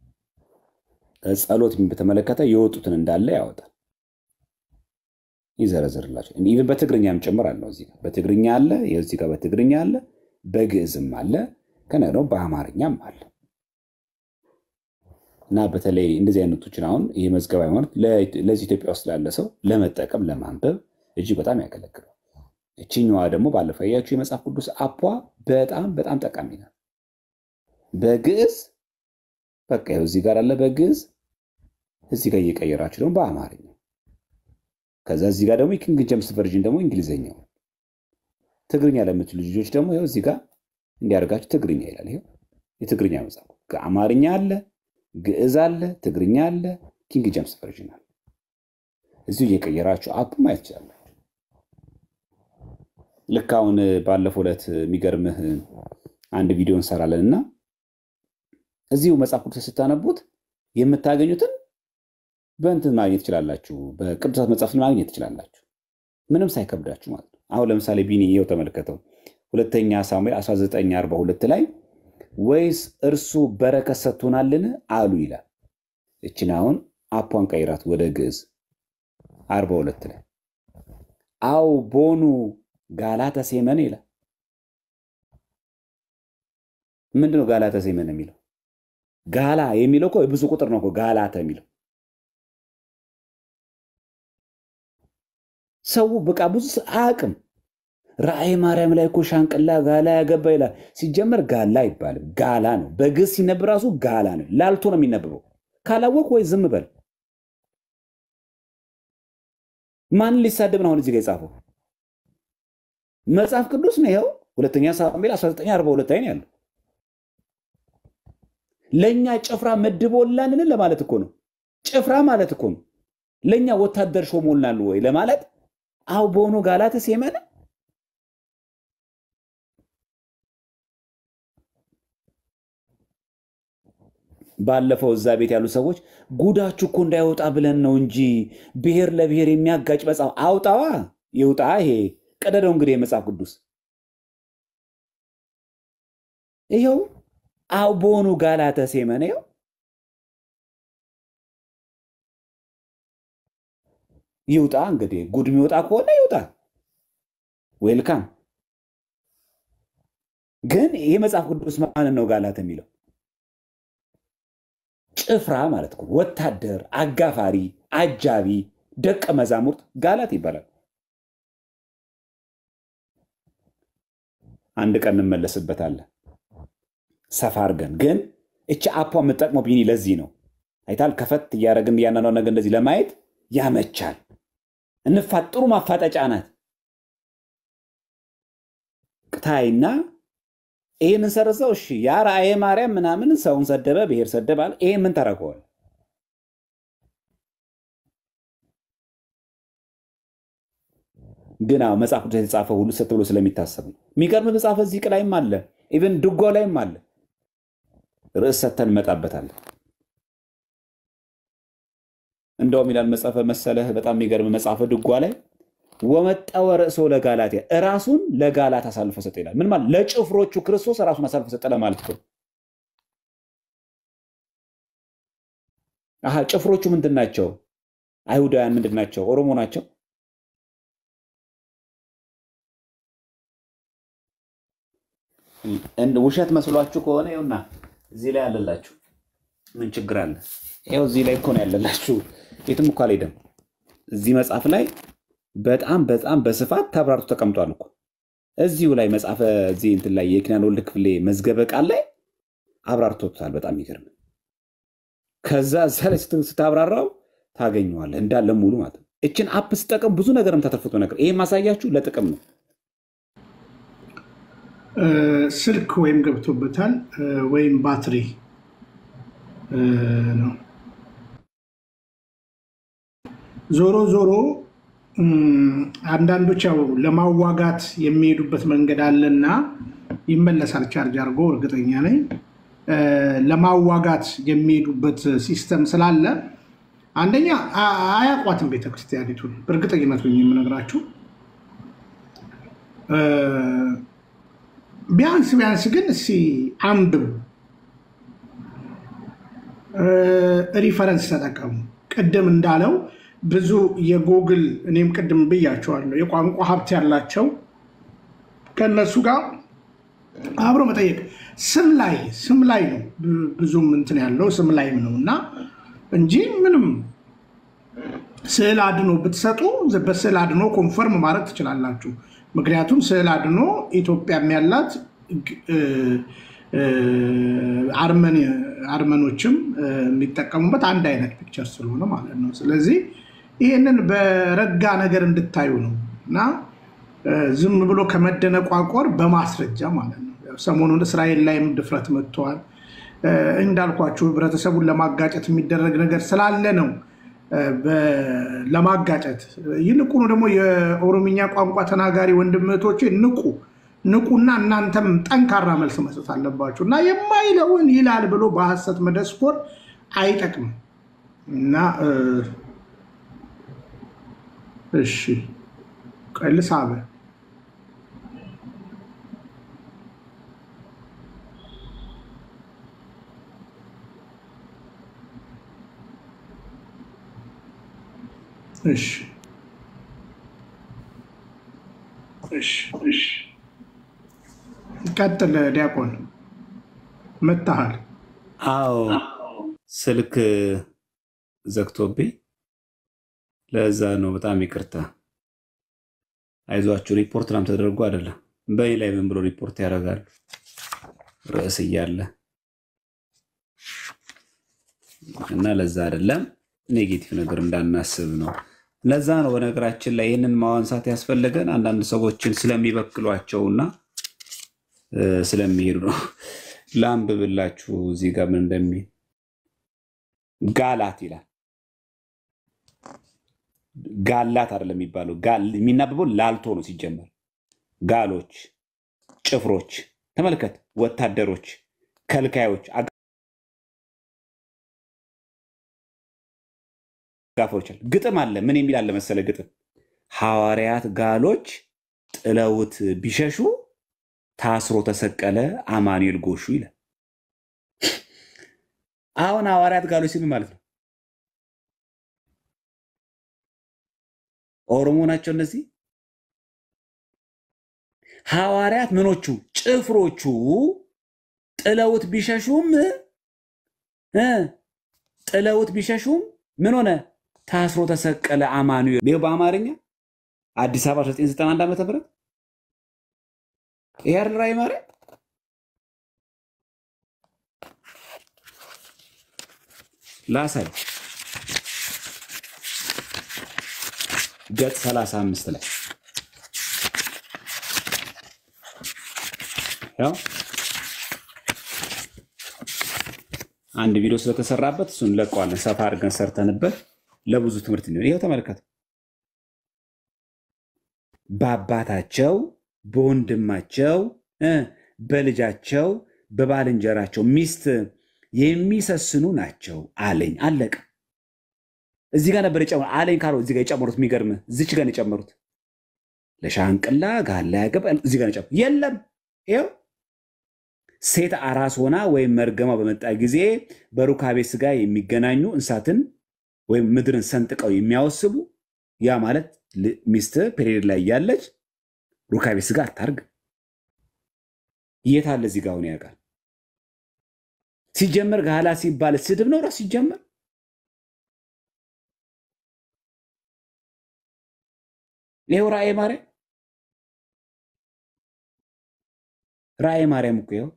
ጸሎት በተመለከተ የወጡትን እንዳለ ያወጣል፣ ይዘረዝርላቸው። ኢቨን በትግርኛም ጭምር አለው። እዚህ ጋር በትግርኛ አለ፣ እዚህ ጋር በትግርኛ አለ፣ በግዕዝም አለ፣ ከነ ደግሞ በአማርኛም አለ። እና በተለይ እንደዚህ አይነቶችን አሁን ይህ መዝገብ ሃይማኖት ለዚህ ኢትዮጵያ ውስጥ ላለ ሰው ለመጠቀም ለማንበብ እጅግ በጣም ያገለግላል። እችኛዋ ደግሞ ባለፈው ያያችሁ የመጽሐፍ ቅዱስ አፖ በጣም በጣም ጠቃሚ ናት። በግዕዝ በቃ ይኸው እዚህ ጋር አለ በግዕዝ እዚህ ጋር እየቀየራችሁ ደግሞ በአማርኛ ከዛ እዚህ ጋር ደግሞ የኪንግ ጀምስ ቨርዥን ደግሞ እንግሊዝኛው ትግርኛ ለምትሉ ልጆች ደግሞ ይኸው እዚህ ጋር እንዲያደርጋችሁ ትግርኛ ይላል። ይኸው የትግርኛ መጽሐፍ አማርኛ አለ፣ ግዕዝ አለ፣ ትግርኛ አለ፣ ኪንግ ጀምስ ቨርዥን አለ። እዚሁ እየቀየራችሁ አፕ ማየት ትችላላችሁ። ልክ አሁን ባለፈው ዕለት የሚገርምህ አንድ ቪዲዮ እንሰራለን እና እዚሁ መጽሐፍ ቅዱስ ስታነቡት የምታገኙትን በእንትን ማግኘት ትችላላችሁ። በቅዱሳት መጽሐፍት ማግኘት ትችላላችሁ፣ ምንም ሳይከብዳችሁ ማለት ነው። አሁን ለምሳሌ ቢኒ ይኸው ተመልከተው ሁለተኛ ሳሙኤል 1942 ላይ ወይስ እርሱ በረከት ሰጥቶናልን አሉ ይላል። እችን አሁን አፏን ቀይራት ወደ ግዕዝ 42 ላይ አው ቦኑ ጋላተ ሴመን ይላል። ምንድነው ጋላተ ሴመን የሚለው? ጋላ የሚለው እኮ ብዙ ቁጥር ነው እኮ ጋላተ የሚለው ሰው በቃ ብዙ አያውቅም። ራእይ ማርያም ላይ እኮ ሻንቅላ ጋላ ያገባ ይላል። ሲጀመር ጋላ አይባልም፣ ጋላ ነው። በግዕዝ ሲነብ ራሱ ጋላ ነው። ላልቶ ነው የሚነብበው። ካላወቅ ወይ ዝም በል። ማንን ሊሳደብ ነው አሁን እዚህ ጋ የጻፈው? መጽሐፍ ቅዱስ ነው። ይኸው ሁለተኛ ሳሙኤል 1942 ላይ ነው ያለው። ለእኛ ጭፍራ መድቦላንን ለማለት እኮ ነው። ጭፍራ ማለት እኮ ነው። ለእኛ ወታደር ሾሞልናል ወይ ለማለት አው በሆኑ ጋላተ ሴመን ባለፈው እዛ ቤት ያሉ ሰዎች ጉዳችሁ እኮ እንዳይወጣ ብለን ነው እንጂ ብሔር ለብሔር የሚያጋጭ መጽሐፍ አውጣዋ ይውጣ። ይሄ ቀደደው እንግዲህ የመጽሐፍ ቅዱስ ይኸው አው በሆኑ ጋላተ ሴመን ይኸው ይውጣ። እንግዲህ ጉድ የሚወጣ ከሆነ ይውጣ። ዌልካም ግን ይህ መጽሐፍ ቅዱስ ማንን ነው ጋላት የሚለው? ጭፍራ ማለት ነው። ወታደር፣ አጋፋሪ፣ አጃቢ፣ ደቀ መዛሙርት ጋላት ይባላል። አንድ ቀን እንመለስበታለን ሰፋ አድርገን። ግን እቺ አፖ የምጠቅመው ቢኒ ለዚህ ነው አይታል። ከፈት እያደረግን እያናነው ነገር እንደዚህ ለማየት ያመቻል። እንፋጥ ጥሩ ማፋጠጫ ናት። ቅታይና ይህንን ሰርዘው እሺ ያ ራእየ ማርያም ምናምን ሰውን ሰደበ፣ ብሔር ሰደበ አለ። ይሄ ምን ተረከዋል? ግን አዎ መጽሐፍ ቅዱስ የተጻፈ ሁሉ ሰት ብሎ ስለሚታሰብ ነው። የሚገርም መጽሐፍ እዚህ ላይም አለ፣ ኢቨን ድጓ ላይም አለ። ርዕስ ሰተን እንመጣበታለን። እንደውም ይላል መጽሐፈ መሰለህ በጣም የሚገርም መጽሐፈ ድጓ ላይ ወመጠወ ርእሶ ለጋላትያ እራሱን ለጋላት አሳልፎ ሰጠ ይላል። ምን ማለት ለጭፍሮቹ ክርስቶስ ራሱን አሳልፎ ሰጠ ለማለት ነው። አሀ ጭፍሮቹ ምንድን ናቸው? አይሁዳውያን ምንድን ናቸው? ኦሮሞ ናቸው። ውሸት መስሏችሁ ከሆነ ይኸውና እዚህ ላይ አለላችሁ። ምን ችግር አለ? ይኸው እዚህ ላይ እኮ ነው ያለላችሁ። የትም እኮ አልሄደም። እዚህ መጽሐፍ ላይ በጣም በጣም በስፋት ተብራርቶ ተቀምጧል እኮ እዚሁ ላይ መጽሐፈ እዚህ እንትን ላይ የኪዳነ ወልድ ክፍሌ መዝገበ ቃል ላይ አብራርቶታል። በጣም የሚገርም ከዛ እዛ ላይ ስታብራራው ታገኘዋለህ እንዳለ ሙሉ ማለት ነው። እችን አፕ ስጠቀም ብዙ ነገርም ተተርፍቶ ነገር ይሄ ማሳያችሁ ለጥቅም ነው።
ስልክ ወይም ገብቶበታል ወይም ባትሪ ነው። ዞሮ ዞሮ አንዳንዶች ያው ለማዋጋት የሚሄዱበት መንገድ አለና ይመለሳል ቻርጅ አድርጎ እርግጠኛ ነኝ። ለማዋጋት የሚሄዱበት ሲስተም ስላለ አንደኛ አያቋትም ቤተክርስቲያኒቱን በእርግጠኝነት የምነግራችሁ ቢያንስ ቢያንስ ግን እስኪ አንብቡ፣ ሪፈረንስ ተጠቀሙ። ቅድም እንዳለው ብዙ የጎግል እኔም ቅድም ብያቸዋለሁ የቋንቋ ሀብት ያላቸው ከእነሱ ጋር አብሮ መጠየቅ ስም ላይ ስም ላይ ነው ብዙም እንትን ያለው ስም ላይም ነው እና እንጂ ምንም ስዕል አድኖ ብትሰጡ በስዕል አድኖ ኮንፈርም ማድረግ ትችላላችሁ። ምክንያቱም ስዕል አድኖ ኢትዮጵያም ያላት አርመኖችም የሚጠቀሙበት አንድ አይነት ፒክቸር ስለሆነ ማለት ነው። ስለዚህ ይህንን በረጋ ነገር እንድታዩ ነው እና ዝም ብሎ ከመደነቋቆር በማስረጃ ማለት ነው። ሰሞኑን እስራኤል ላይም ድፍረት መጥተዋል። እንዳልኳችሁ ህብረተሰቡን ለማጋጨት የሚደረግ ነገር ስላለ ነው ለማጋጨት ይልቁኑ ደግሞ የኦሮምኛ ቋንቋ ተናጋሪ ወንድም እህቶቼ ንቁ ንቁና እናንተም ጠንካራ መልስ መስጠት አለባችሁ እና የማይለውን ይላል ብሎ በሀሰት መደስኮር አይጠቅምም እና እሺ ቀልስ አበ እሺ እሺ እሺ ቀጥል ዲያቆን መታሃል
አዎ ስልክ ዘግቶብኝ ለዛ ነው። በጣም ይቅርታ። አይዟችሁ። ሪፖርት ናም ተደርጎ አይደለም በይ ላይ ምን ብሎ ሪፖርት ያደርጋሉ? ርዕስ እያለ እና ለዛ አይደለም ኔጌቲቭ ነገር እንዳናስብ ነው። ለዛ ነው በነገራችን ላይ ይህንን ማዋንሳት ያስፈለገን አንዳንድ ሰዎችን ስለሚበክሏቸውና ስለሚሄዱ ነው። ላንብብላችሁ እዚህ ጋር ምን እንደሚል ጋላት ይላል። ጋላት አይደለም የሚባለው የሚናበበው ላልቶ ነው ሲጀመር። ጋሎች፣ ጭፍሮች፣ ተመልከት፣ ወታደሮች፣ ከልካዮች፣ አጋፎች። ግጥም አለ። ምን የሚል አለ መሰለ ግጥም ሐዋርያት ጋሎች ጥለውት ቢሸሹ ታስሮ ተሰቀለ አማኑኤል ጎሹ ይላል። አሁን ሐዋርያት ጋሎች ሲል ማለት ነው ኦሮሞ ናቸው እነዚህ። ሐዋርያት ምኖቹ ጭፍሮቹ ጥለውት ቢሸሹም እ ጥለውት ቢሸሹም ምን ሆነ? ታስሮ ተሰቀለ አማኑኤል። ይኸው በአማርኛ አዲስ አበባ 1991 ዓ ም ይሄ አይደል ራዕይ ማርያም? ላሳይ ገጽ 35 ላይ ያው አንድ ቪዲዮ ስለተሰራበት እሱን እንለቀዋለን። ሰፋ አድርገን ሰርተንበት ለብዙ ትምህርት እንዲሆን ይኸው ተመልከት። በአባታቸው በወንድማቸው እ በልጃቸው በባልንጀራቸው ሚስት የሚሰስኑ ናቸው አለኝ። አለቀ። እዚህ ጋር ነበር የጨመሩት። አለኝ ካለው እዚህ ጋር የጨመሩት የሚገርምህ እዚች ጋር ነው የጨመሩት። ለሻንቅላ ጋላ ያገባ እዚህ ጋር ነው የጨመሩት። የለም ይኸው ሴት አራስ ሆና ወይም መርገማ በመጣ ጊዜ በሩካቤ ስጋ የሚገናኙ እንስሳትን ወይም ምድርን ሰንጥቀው የሚያወስቡ ያ ማለት ል- ሚስት ፔሪድ ላይ እያለች ሩካቤ ስጋ አታርግ። የት አለ እዚህ ጋር አሁን ያውቃል። ሲጀመር ጋላ ሲባል ስድብ ነው ራሱ ሲጀመር ይኸው ራእየ ማርያም ራእየ ማርያም እኮ ይኸው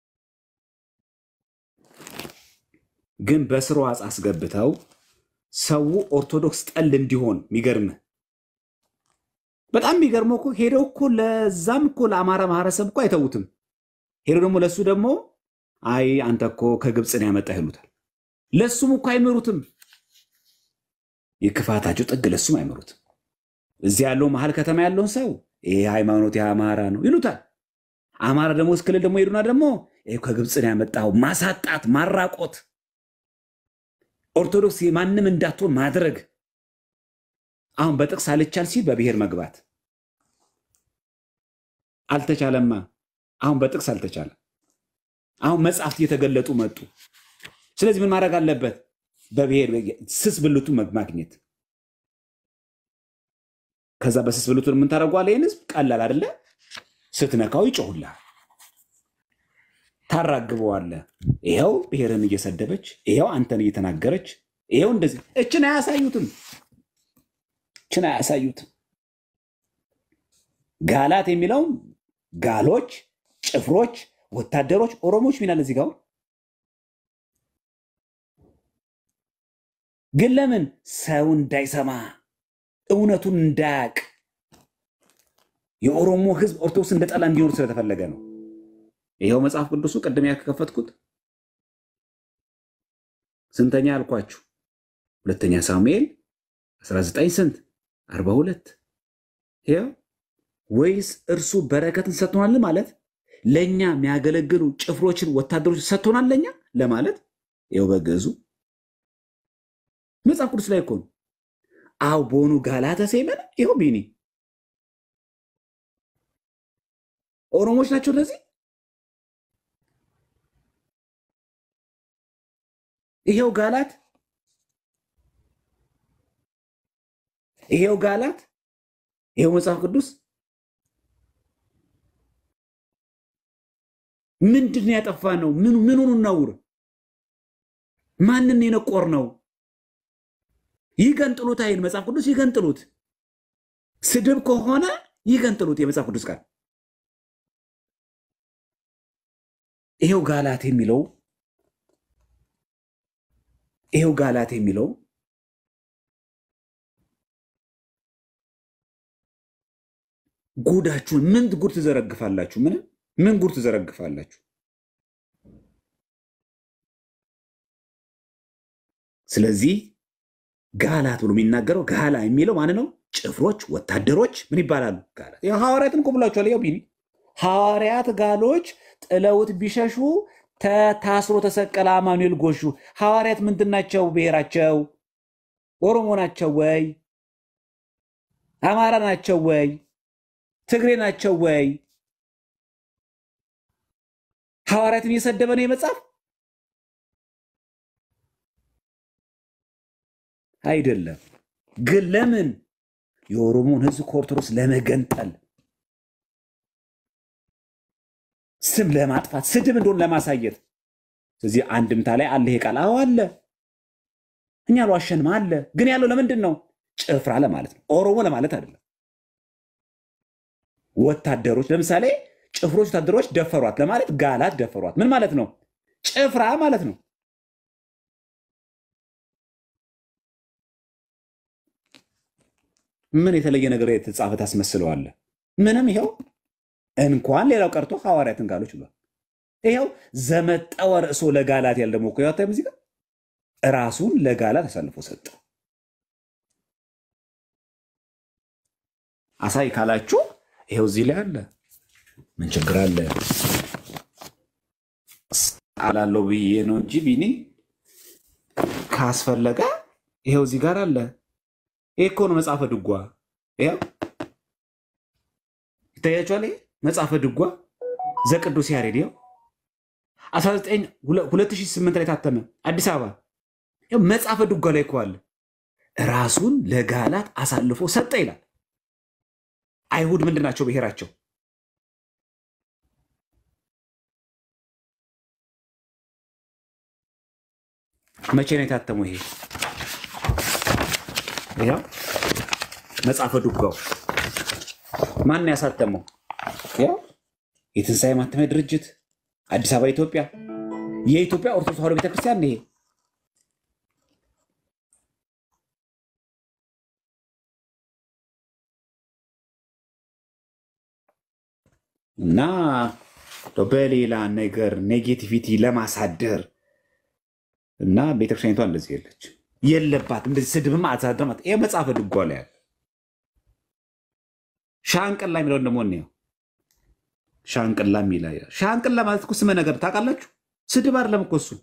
ግን በስርዓት ዋጽ አስገብተው ሰው ኦርቶዶክስ ጠል እንዲሆን የሚገርምህ በጣም የሚገርመው እኮ ሄደው እኮ ለዛም እኮ ለአማራ ማህበረሰብ እኮ አይተዉትም። ሄደው ደግሞ ለእሱ ደግሞ አይ አንተ እኮ ከግብፅን ያመጣ ይሉታል። ለእሱም እኮ አይምሩትም። የክፋታቸው ጥግ ለእሱም አይምሩትም። እዚህ ያለው መሀል ከተማ ያለውን ሰው ይህ ሃይማኖት የአማራ ነው ይሉታል። አማራ ደግሞ እስክልል ደግሞ ሄዱና ደግሞ ይኸው ከግብፅን ያመጣው ማሳጣት፣ ማራቆት ኦርቶዶክስ ማንም እንዳትሆን ማድረግ። አሁን በጥቅስ አልቻል ሲል በብሔር መግባት አልተቻለማ። አሁን በጥቅስ አልተቻለም። አሁን መጽሐፍት እየተገለጡ መጡ። ስለዚህ ምን ማድረግ አለበት? በብሔር ስስ ብልቱ ማግኘት። ከዛ በስስ ብልቱን የምንታደርገዋለ ይህን ህዝብ ቀላል አይደለ? ስትነካው ይጮሁልሃል፣ ታራግበዋለህ። ይኸው ብሔርን እየሰደበች ይኸው አንተን እየተናገረች ይኸው እንደዚህ እችን አያሳዩትም እችን አያሳዩትም። ጋላት የሚለውን ጋሎች፣ ጭፍሮች፣ ወታደሮች፣ ኦሮሞዎች ሚናል እዚህ ጋር ግን ለምን ሰው እንዳይሰማ እውነቱን እንዳያቅ የኦሮሞ ህዝብ ኦርቶዶክስ እንደ ጠላ እንዲኖር ስለተፈለገ ነው። ይኸው መጽሐፍ ቅዱሱ ቅድም ያከፈትኩት ስንተኛ አልኳችሁ? ሁለተኛ ሳሙኤል 19 ስንት 42 ይኸው ወይስ እርሱ በረከትን ሰጥቶናል ማለት ለእኛ የሚያገለግሉ ጭፍሮችን ወታደሮች ሰጥቶናል ለእኛ ለማለት ይኸው በግዕዙ መጽሐፍ ቅዱስ ላይ እኮ ነው። አው ቦኑ ጋላተ ሴመን ይኸው ቢኒ ኦሮሞች ናቸው እነዚህ። ይሄው ጋላት ይሄው ጋላት ይሄው መጽሐፍ ቅዱስ ምንድን ነው ያጠፋ ነው? ምኑን እናውር? ማንን የነቆር ነው? ይገንጥሉት አይል መጽሐፍ ቅዱስ ይገንጥሉት። ስድብ ከሆነ ይገንጥሉት የመጽሐፍ ቅዱስ ቃል ይሄው ጋላት የሚለው ይሄው ጋላት የሚለው ጉዳችሁን ምን ጉድ ትዘረግፋላችሁ? ምን ምን ጉድ ትዘረግፋላችሁ? ስለዚህ ጋላት ብሎ የሚናገረው ጋላ የሚለው ማን ነው? ጭፍሮች፣ ወታደሮች ምን ይባላሉ? ጋላት ሐዋርያትን እኮ ብሏቸዋል። ያው ቢኒ ሐዋርያት ጋሎች ጥለውት ቢሸሹ ታስሮ ተሰቀለ አማኑኤል ጎሹ። ሐዋርያት ምንድን ናቸው? ብሔራቸው ኦሮሞ ናቸው ወይ? አማራ ናቸው ወይ? ትግሬ ናቸው ወይ? ሐዋርያትን እየሰደበ ነው የመጽሐፍ አይደለም። ግን ለምን የኦሮሞን ሕዝብ ከኦርቶዶክስ ለመገንጠል ስም ለማጥፋት ስድብ እንደሆነ ለማሳየት። ስለዚህ አንድምታ ላይ አለ ይሄ ቃል። አዎ አለ፣ እኛ አልዋሸንም አለ። ግን ያለው ለምንድን ነው? ጭፍራ ለማለት ነው፣ ኦሮሞ ለማለት አይደለም። ወታደሮች ለምሳሌ ጭፍሮች ወታደሮች ደፈሯት ለማለት ጋላት ደፈሯት ምን ማለት ነው? ጭፍራ ማለት ነው። ምን የተለየ ነገር የተጻፈ ታስመስለዋለህ? ምንም። ይኸው እንኳን ሌላው ቀርቶ ሐዋርያትን ጋሎች ብሏል። ይኸው ዘመጠወ ርእሶ ለጋላት ያለ ደግሞ እኮ ያታ ሙዚቃ ራሱን ለጋላት አሳልፎ ሰጠ። አሳይ ካላችሁ ይኸው እዚህ ላይ አለ። ምን ችግር አለ? አላለው ብዬ ነው እንጂ ቢኒ ካስፈለገ ይኸው እዚህ ጋር አለ። ይሄ እኮ ነው መጽሐፈ ድጓ። ይኸው ይታያችኋል። ይሄ መጽሐፈ ድጓ ዘቅዱስ ያሬድ ይኸው 2008 ላይ ታተመ አዲስ አበባ። ይኸው መጽሐፈ ድጓ ላይ እኮ አለ። ራሱን ለጋላት አሳልፎ ሰጠ ይላል። አይሁድ ምንድን ናቸው? ብሔራቸው መቼ ነው የታተመው? ይሄ ይኸው መጽሐፈ ድጓው ማን ነው ያሳተመው? ያው የትንሣኤ ማተሚያ ድርጅት አዲስ አበባ ኢትዮጵያ፣ የኢትዮጵያ ኦርቶዶክስ ተዋሕዶ ቤተክርስቲያን ይሄ እና በሌላ ነገር ኔጌቲቪቲ ለማሳደር እና ቤተክርስቲያኒቷ እንደዚህ የለች የለባትም። እንደዚህ ስድብም አሳደማት። ይህ መጽሐፈ ድጓ ላይ ያለ ሻንቅላ የሚለውን ደግሞ እንየው። ሻንቅላ የሚላ ሻንቅላ ማለት እኮ ስመ ነገር ታውቃላችሁ? ስድብ አይደለም እኮ እሱ።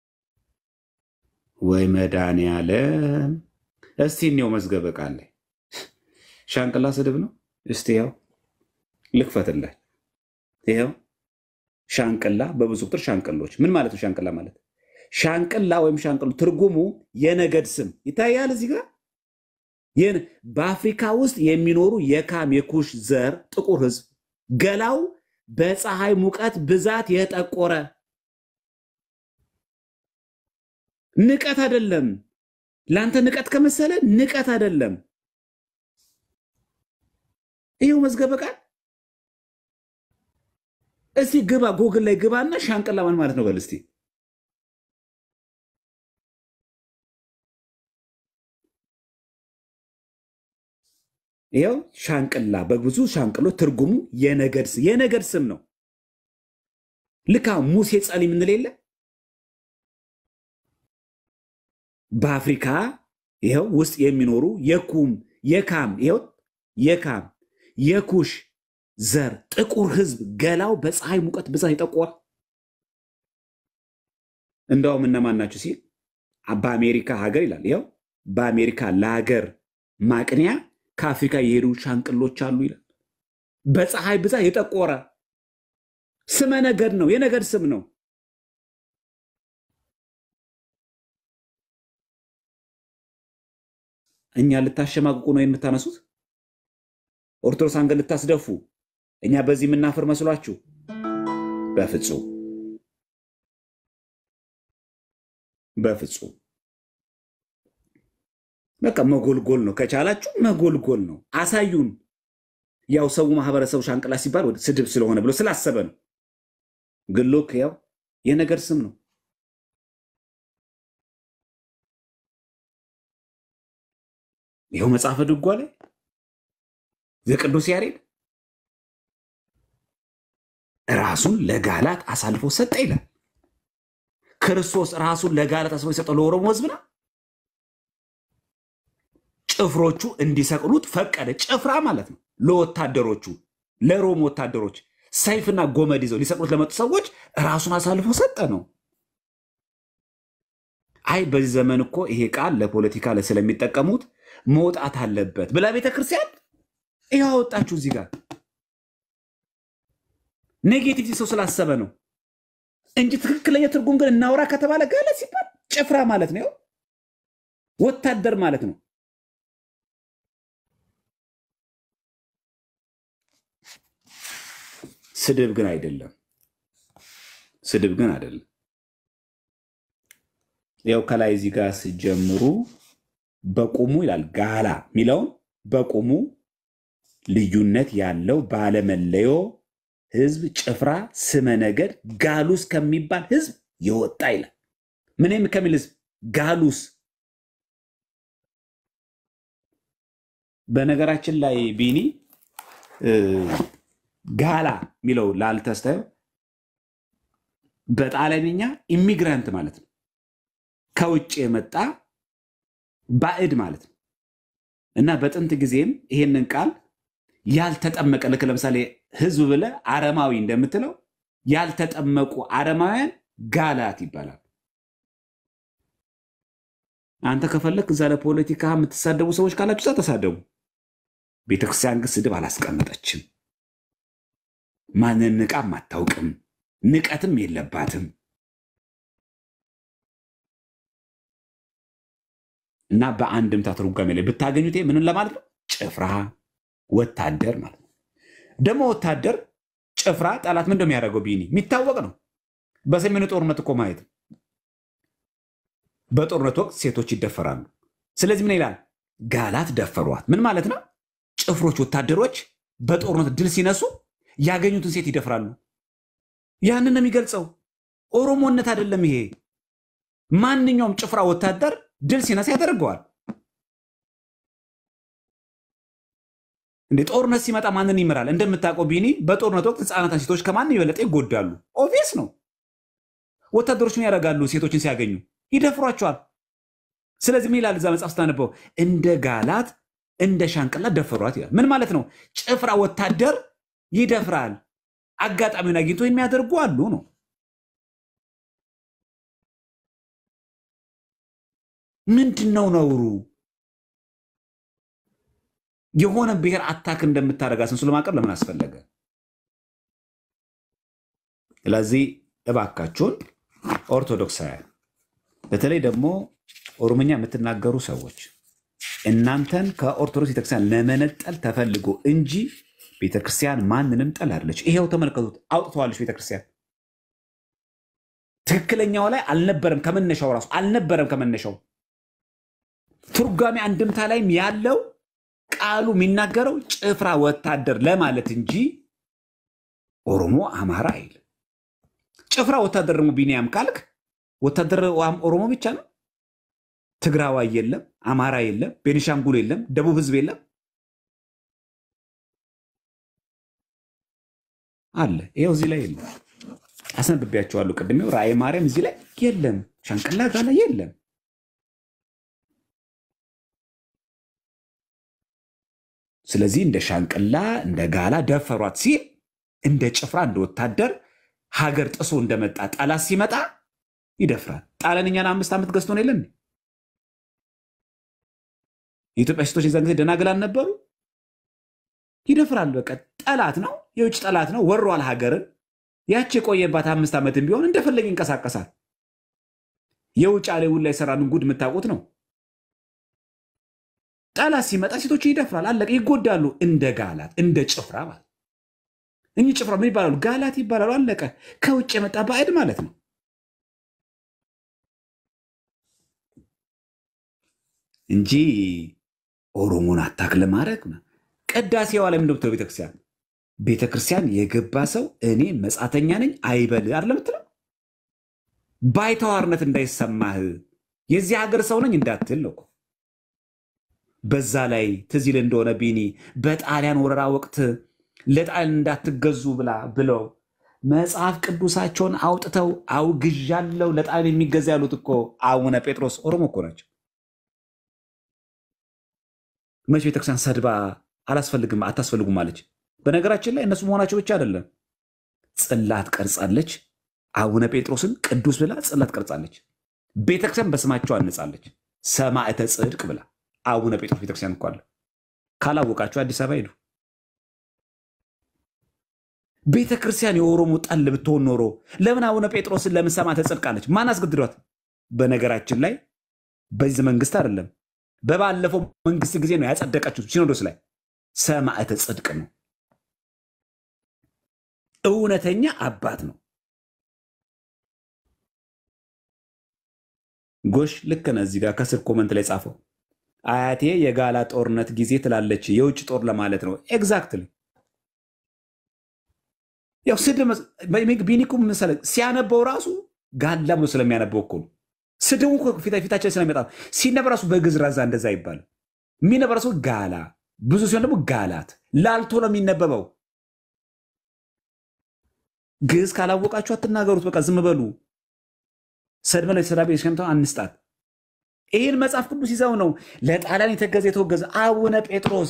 ወይ መድኃኒዓለም! እስቲ እኔው መዝገበ ቃል ላይ ሻንቅላ ስድብ ነው። እስቲ ያው ልክፈትላችሁ። ይኸው ሻንቅላ በብዙ ቁጥር ሻንቅሎች ምን ማለት ነው? ሻንቅላ ማለት ሻንቅላ ወይም ሻንቅሎ ትርጉሙ የነገድ ስም ይታያል እዚህ ጋር ይህን በአፍሪካ ውስጥ የሚኖሩ የካም የኩሽ ዘር ጥቁር ህዝብ ገላው በፀሐይ ሙቀት ብዛት የጠቆረ ንቀት አይደለም። ለአንተ ንቀት ከመሰለ ንቀት አይደለም። ይኸው መዝገበ ቃል እስቲ ግባ፣ ጎግል ላይ ግባና ሻንቅላ ማን ማለት ነው በል እስቲ። ይኸው ሻንቅላ በብዙ ሻንቅሎ ትርጉሙ የነገድ ስም የነገድ ስም ነው። ልካ ሙሴ ጸሊ የምንል የለ በአፍሪካ ይኸው ውስጥ የሚኖሩ የኩም የካም ይኸው የካም የኩሽ ዘር ጥቁር ህዝብ ገላው በፀሐይ ሙቀት ብዛት የጠቆረ እንደውም እነማን ናቸው ሲል በአሜሪካ ሀገር ይላል። ይኸው በአሜሪካ ለሀገር ማቅንያ ከአፍሪካ የሄዱ ሻንቅሎች አሉ ይላል። በፀሐይ ብዛት የጠቆረ ስመ ነገድ ነው፣ የነገድ ስም ነው። እኛ ልታሸማቅቁ ነው የምታነሱት? ኦርቶዶክስ አንገት ልታስደፉ እኛ በዚህ የምናፍር መስሏችሁ? በፍጹም በፍጹም። በቃ መጎልጎል ነው። ከቻላችሁ መጎልጎል ነው። አሳዩን። ያው ሰው ማህበረሰቡ ሻንቅላ ሲባል ወደ ስድብ ስለሆነ ብሎ ስላሰበ ነው። ግን ሎክ ያው የነገድ ስም ነው። ይኸው መጽሐፈ ድጓ ላይ ዘቅዱስ ያሬድ ራሱን ለጋላት አሳልፎ ሰጠ ይላል። ክርስቶስ ራሱን ለጋላት አሳልፎ የሰጠው ለኦሮሞ ሕዝብ ነው። ጭፍሮቹ እንዲሰቅሉት ፈቀደ። ጭፍራ ማለት ነው። ለወታደሮቹ ለሮም ወታደሮች ሰይፍና ጎመድ ይዘው ሊሰቅሉት ለመጡ ሰዎች ራሱን አሳልፎ ሰጠ ነው። አይ በዚህ ዘመን እኮ ይሄ ቃል ለፖለቲካ ስለሚጠቀሙት መውጣት አለበት ብላ ቤተክርስቲያን ይኸው አወጣችሁ እዚህ ጋር ኔጌቲቭ ሰው ስላሰበ ነው እንጂ ትክክለኛ ትርጉም ግን እናውራ ከተባለ ጋለ ሲባል ጭፍራ ማለት ነው፣ ወታደር ማለት ነው። ስድብ ግን አይደለም። ስድብ ግን አይደለም። ያው ከላይ እዚህ ጋር ስጀምሩ በቁሙ ይላል ጋላ የሚለውን በቁሙ ልዩነት ያለው ባለመለዮ ህዝብ ጭፍራ ስመ ነገድ ጋሉስ ከሚባል ህዝብ የወጣ ይላል። ምንም ከሚል ህዝብ ጋሉስ። በነገራችን ላይ ቢኒ ጋላ የሚለው ላልተስተው በጣሊያንኛ ኢሚግራንት ማለት ነው። ከውጭ የመጣ ባዕድ ማለት ነው እና በጥንት ጊዜም ይሄንን ቃል ያልተጠመቀ ልክ ለምሳሌ ህዝብ ብለህ አረማዊ እንደምትለው ያልተጠመቁ አረማውያን ጋላት ይባላል። አንተ ከፈለክ እዛ ለፖለቲካ የምትሳደቡ ሰዎች ካላችሁ እዛ ተሳደቡ። ቤተክርስቲያን ግን ስድብ አላስቀመጠችም። ማንን ንቃም አታውቅም፣ ንቀትም የለባትም። እና በአንድምታ ትርጓሜ ላይ ብታገኙት ምንን ለማለት ነው? ጭፍራ ወታደር ማለት ነው። ደግሞ ወታደር ጭፍራ ጠላት ምን እንደሚያደርገው ቢኒ የሚታወቅ ነው። በሰሜኑ ጦርነት እኮ ማየት ነው። በጦርነት ወቅት ሴቶች ይደፈራሉ። ስለዚህ ምን ይላል? ጋላት ደፈሯት። ምን ማለት ነው? ጭፍሮች ወታደሮች በጦርነት ድል ሲነሱ ያገኙትን ሴት ይደፍራሉ። ያንን ነው የሚገልጸው። ኦሮሞነት አይደለም ይሄ። ማንኛውም ጭፍራ ወታደር ድል ሲነሳ ያደርገዋል። እንደ ጦርነት ሲመጣ ማንን ይምራል? እንደምታውቀው ቢኒ፣ በጦርነት ወቅት ህፃናትና ሴቶች ከማን የበለጠ ይጎዳሉ። ኦቪየስ ነው። ወታደሮች ምን ያደርጋሉ? ሴቶችን ሲያገኙ ይደፍሯቸዋል። ስለዚህ ምን ይላል እዛ መጽሐፍ ስታነበው? እንደ ጋላት እንደ ሻንቅላ ደፈሯት ይላል። ምን ማለት ነው? ጭፍራ ወታደር ይደፍራል። አጋጣሚውን አግኝቶ የሚያደርጉ አሉ ነው። ምንድን ነው ነውሩ? የሆነ ብሔር አታክ እንደምታደርግ አስመስሎ ማቅረብ ለምን አስፈለገ? ስለዚህ እባካችሁን ኦርቶዶክሳውያን፣ በተለይ ደግሞ ኦሮምኛ የምትናገሩ ሰዎች እናንተን ከኦርቶዶክስ ቤተክርስቲያን ለመነጠል ተፈልጎ እንጂ ቤተክርስቲያን ማንንም ጠል አለች። ይሄው ተመልከቱት፣ አውጥተዋለች ቤተክርስቲያን። ትክክለኛው ላይ አልነበረም፣ ከመነሻው ራሱ አልነበረም ከመነሻው። ትርጓሜ አንድምታ ላይም ያለው ቃሉ የሚናገረው ጭፍራ ወታደር ለማለት እንጂ ኦሮሞ አማራ አይል። ጭፍራ ወታደር ደግሞ ቢኒያም ካልክ ወታደር ኦሮሞ ብቻ ነው። ትግራዋይ የለም፣ አማራ የለም፣ ቤኒሻንጉል የለም፣ ደቡብ ህዝብ የለም አለ። ይኸው እዚህ ላይ የለም። አስነብቤያቸዋለሁ ቅድሜው ራእይ ማርያም እዚህ ላይ የለም። ሻንቅላ ጋላ የለም። ስለዚህ እንደ ሻንቅላ እንደ ጋላ ደፈሯት ሲል እንደ ጭፍራ እንደ ወታደር ሀገር ጥሶ እንደመጣ ጠላት ሲመጣ ይደፍራል። ጣሊያን እኛን አምስት ዓመት ገዝቶን የለን የኢትዮጵያ ሴቶች የዛን ጊዜ ደናግላን ነበሩ። ይደፍራል። በቃ ጠላት ነው፣ የውጭ ጠላት ነው፣ ወሯል ሀገርን። ያቺ የቆየባት አምስት ዓመትም ቢሆን እንደፈለገ ይንቀሳቀሳል። የውጭ አሌ ውላ የሰራንን ጉድ የምታውቁት ነው። ጠላት ሲመጣ ሴቶች ይደፍራል። አለቀ። ይጎዳሉ። እንደ ጋላት እንደ ጭፍራ ማለት እኚህ ጭፍራ ምን ይባላሉ? ጋላት ይባላሉ። አለቀ። ከውጭ የመጣ ባዕድ ማለት ነው። እንጂ ኦሮሞን አታክ ለማድረግ ቅዳሴዋ ላይ ምንድን ቤተክርስቲያን ቤተክርስቲያን የገባ ሰው እኔ መጻተኛ ነኝ አይበል አይደለም የምትለው። ባይተዋርነት እንዳይሰማህ የዚህ ሀገር ሰው ነኝ እንዳትል ነው። በዛ ላይ ትዝ ይል እንደሆነ ቢኒ በጣሊያን ወረራ ወቅት ለጣሊያን እንዳትገዙ ብላ ብለው መጽሐፍ ቅዱሳቸውን አውጥተው አውግዣለሁ ለጣሊያን የሚገዛ ያሉት እኮ አቡነ ጴጥሮስ ኦሮሞ እኮ ናቸው። መች ቤተክርስቲያን ሰድባ አላስፈልግም አታስፈልጉም አለች። በነገራችን ላይ እነሱ መሆናቸው ብቻ አይደለም፣ ጽላት ቀርጻለች። አቡነ ጴጥሮስን ቅዱስ ብላ ጽላት ቀርጻለች። ቤተክርስቲያን በስማቸው አንጻለች። ሰማዕተ ጽድቅ ብላ አቡነ ጴጥሮስ ቤተክርስቲያን እኮ አለ። ካላወቃቸው አዲስ አበባ ሄዱ። ቤተክርስቲያን የኦሮሞ ጠል ብትሆን ኖሮ ለምን አቡነ ጴጥሮስን ለምን ሰማዕተ ጽድቅ አለች? ማን አስገድዷት? በነገራችን ላይ በዚህ መንግስት አይደለም በባለፈው መንግስት ጊዜ ነው ያጸደቀችው ሲኖዶስ ላይ ሰማዕተ ጽድቅ ነው። እውነተኛ አባት ነው። ጎሽ ልክ ነህ። እዚህ ጋር ከስር ኮመንት ላይ ጻፈው አያቴ የጋላ ጦርነት ጊዜ ትላለች። የውጭ ጦር ለማለት ነው። ኤግዛክትሊ ያው ስድብ ቢኒኩ መሰለህ ሲያነበው ራሱ ጋላ ብሎ ስለሚያነበው እኮ ነው። ስድቡ እኮ ፊታ- ፊታችን ስለሚመጣ ነው። ሲነበብ ራሱ በግዕዝ ራዛ እንደዛ ይባላል። የሚነበብ ራሱ ጋላ፣ ብዙ ሲሆን ደግሞ ጋላት። ላልቶ ነው የሚነበበው። ግዕዝ ካላወቃችሁ አትናገሩት። በቃ ዝም በሉ። ሰድመ ለተሰዳቢ ሸምተው አንስጣት። ይህን መጽሐፍ ቅዱስ ይዘው ነው ለጣሊያን የተገዘ የተወገዘ አቡነ ጴጥሮስ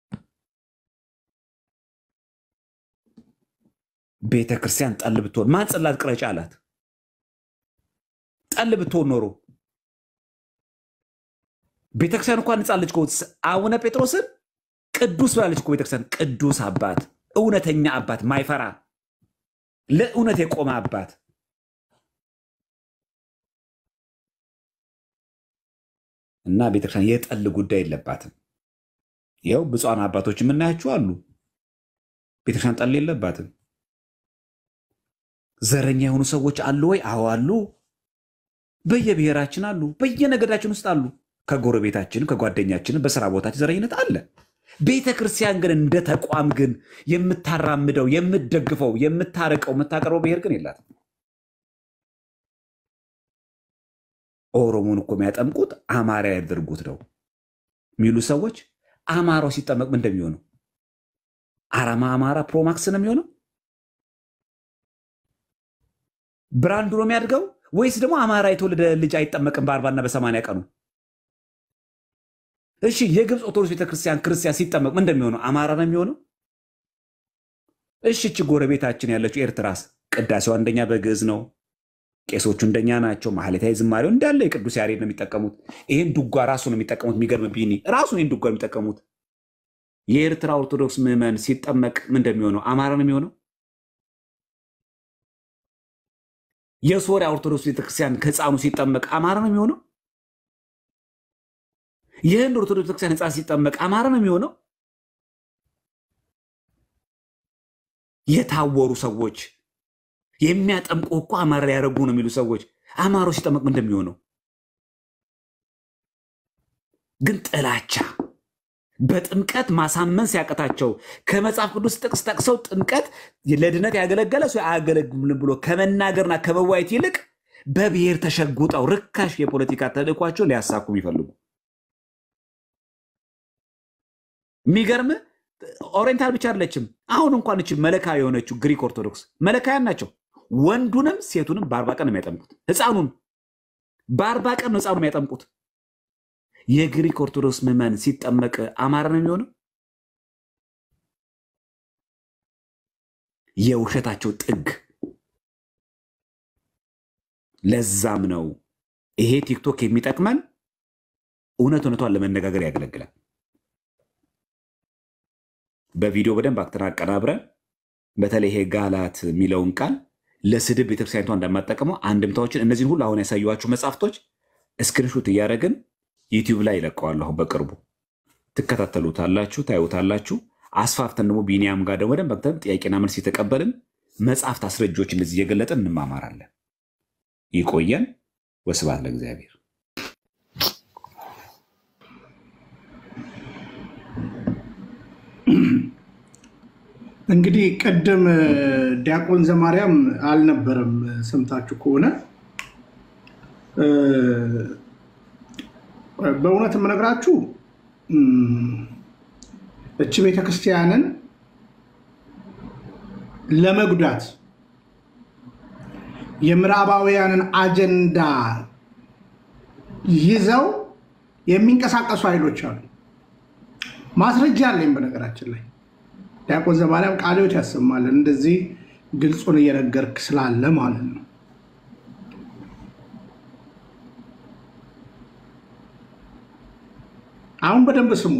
ቤተ ክርስቲያን ጠል ብትሆን ማን ጽላት ቅረጭ አላት? ጠል ብትሆን ኖሮ ቤተክርስቲያን እንኳን ንጻለች እኮ። አቡነ ጴጥሮስን ቅዱስ ብላለች እኮ ቤተክርስቲያን። ቅዱስ አባት፣ እውነተኛ አባት፣ ማይፈራ ለእውነት የቆመ አባት እና ቤተክርስቲያን የጠል ጉዳይ የለባትም። ይኸው ብፁዓን አባቶች የምናያቸው አሉ። ቤተክርስቲያን ጠል የለባትም። ዘረኛ የሆኑ ሰዎች አሉ ወይ? አዎ አሉ። በየብሔራችን አሉ፣ በየነገዳችን ውስጥ አሉ። ከጎረቤታችን ከጓደኛችን፣ በስራ ቦታችን ዘረኝነት አለ። ቤተ ክርስቲያን ግን እንደ ተቋም ግን የምታራምደው የምትደግፈው፣ የምታርቀው፣ የምታቀርበው ብሔር ግን የላትም። ኦሮሞን እኮ የሚያጠምቁት አማራ ያደርጉት ነው የሚሉ ሰዎች አማራው ሲጠመቅ ምን እንደሚሆነው አራማ አማራ ፕሮማክስ ነው የሚሆነው ብራንዱ ነው የሚያድገው ወይስ ደግሞ አማራ የተወለደ ልጅ አይጠመቅም በአርባና በሰማንያ ቀኑ? እሺ የግብፅ ኦርቶዶክስ ቤተክርስቲያን ክርስቲያን ሲጠመቅ ምን እንደሚሆነው አማራ ነው የሚሆነው? እሺ እቺ ጎረቤታችን ያለችው ኤርትራስ ቅዳሴው አንደኛ በግዕዝ ነው። ቄሶቹ እንደኛ ናቸው። ማህሌታዊ ዝማሬው እንዳለ የቅዱስ ያሬድ ነው የሚጠቀሙት። ይህን ዱጓ ራሱ ነው የሚጠቀሙት። የሚገርም ቢኒ ራሱ ይህን ዱጓ የሚጠቀሙት። የኤርትራ ኦርቶዶክስ ምዕመን ሲጠመቅ ምን እንደሚሆነው አማራ ነው የሚሆነው? የሶሪያ ኦርቶዶክስ ቤተክርስቲያን ህፃኑ ሲጠመቅ አማራ ነው የሚሆነው? የህንድ ኦርቶዶክስ ቤተክርስቲያን ህፃን ሲጠመቅ አማራ ነው የሚሆነው? የታወሩ ሰዎች የሚያጠምቁ እኮ አማራ ሊያደርጉ ነው የሚሉ ሰዎች አማራው ሲጠመቅ ምን እንደሚሆነው ግን ጥላቻ በጥምቀት ማሳመን ሲያቀታቸው ከመጽሐፍ ቅዱስ ጥቅስ ጠቅሰው ጥምቀት ለድነት ያገለገለ ሰው አያገለግልም ብሎ ከመናገርና ከመዋየት ይልቅ በብሔር ተሸጉጠው ርካሽ የፖለቲካ ተልእኳቸው ሊያሳኩ የሚፈልጉ የሚገርም ኦሪየንታል ብቻ አይደለችም። አሁን እንኳን እች መለካ የሆነችው ግሪክ ኦርቶዶክስ መለካያን ናቸው። ወንዱንም ሴቱንም በአርባ ቀን ነው የሚያጠምቁት። ህፃኑን በአርባ ቀን ነው ህፃኑ የሚያጠምቁት። የግሪክ ኦርቶዶክስ ምዕመን ሲጠመቅ አማራ ነው የሚሆነው? የውሸታቸው ጥግ። ለዛም ነው ይሄ ቲክቶክ የሚጠቅመን እውነት እውነቷን ለመነጋገር ያገለግላል። በቪዲዮ በደንብ አክተን አቀናብረን በተለይ ይሄ ጋላት የሚለውን ቃል ለስድብ ቤተክርስቲያኒቷ እንደማጠቀመው አንድምታዎችን እነዚህን ሁሉ አሁን ያሳየኋችሁ መጽሐፍቶች እስክሪንሹት እያደረግን ዩቲዩብ ላይ ይለቀዋለሁ። አሁን በቅርቡ ትከታተሉታላችሁ፣ ታዩታላችሁ። አስፋፍተን ደግሞ ቢኒያም ጋር ደግሞ በደንብ አክተን ጥያቄና መልስ የተቀበልን መጽሐፍት አስረጆች እንደዚህ እየገለጠን እንማማራለን። ይቆየን። ወስብሐት ለእግዚአብሔር።
እንግዲህ ቅድም ዲያቆን ዘማርያም አልነበረም። ሰምታችሁ ከሆነ በእውነት የምነግራችሁ እች ቤተክርስቲያንን ለመጉዳት የምዕራባውያንን አጀንዳ ይዘው የሚንቀሳቀሱ ኃይሎች አሉ። ማስረጃ አለኝ። በነገራችን ላይ ዲያቆን ዘማርያም ቃለ ሕይወት ያሰማልን። እንደዚህ ግልጹን እየነገርክ ስላለ ማለት ነው። አሁን በደንብ ስሙ።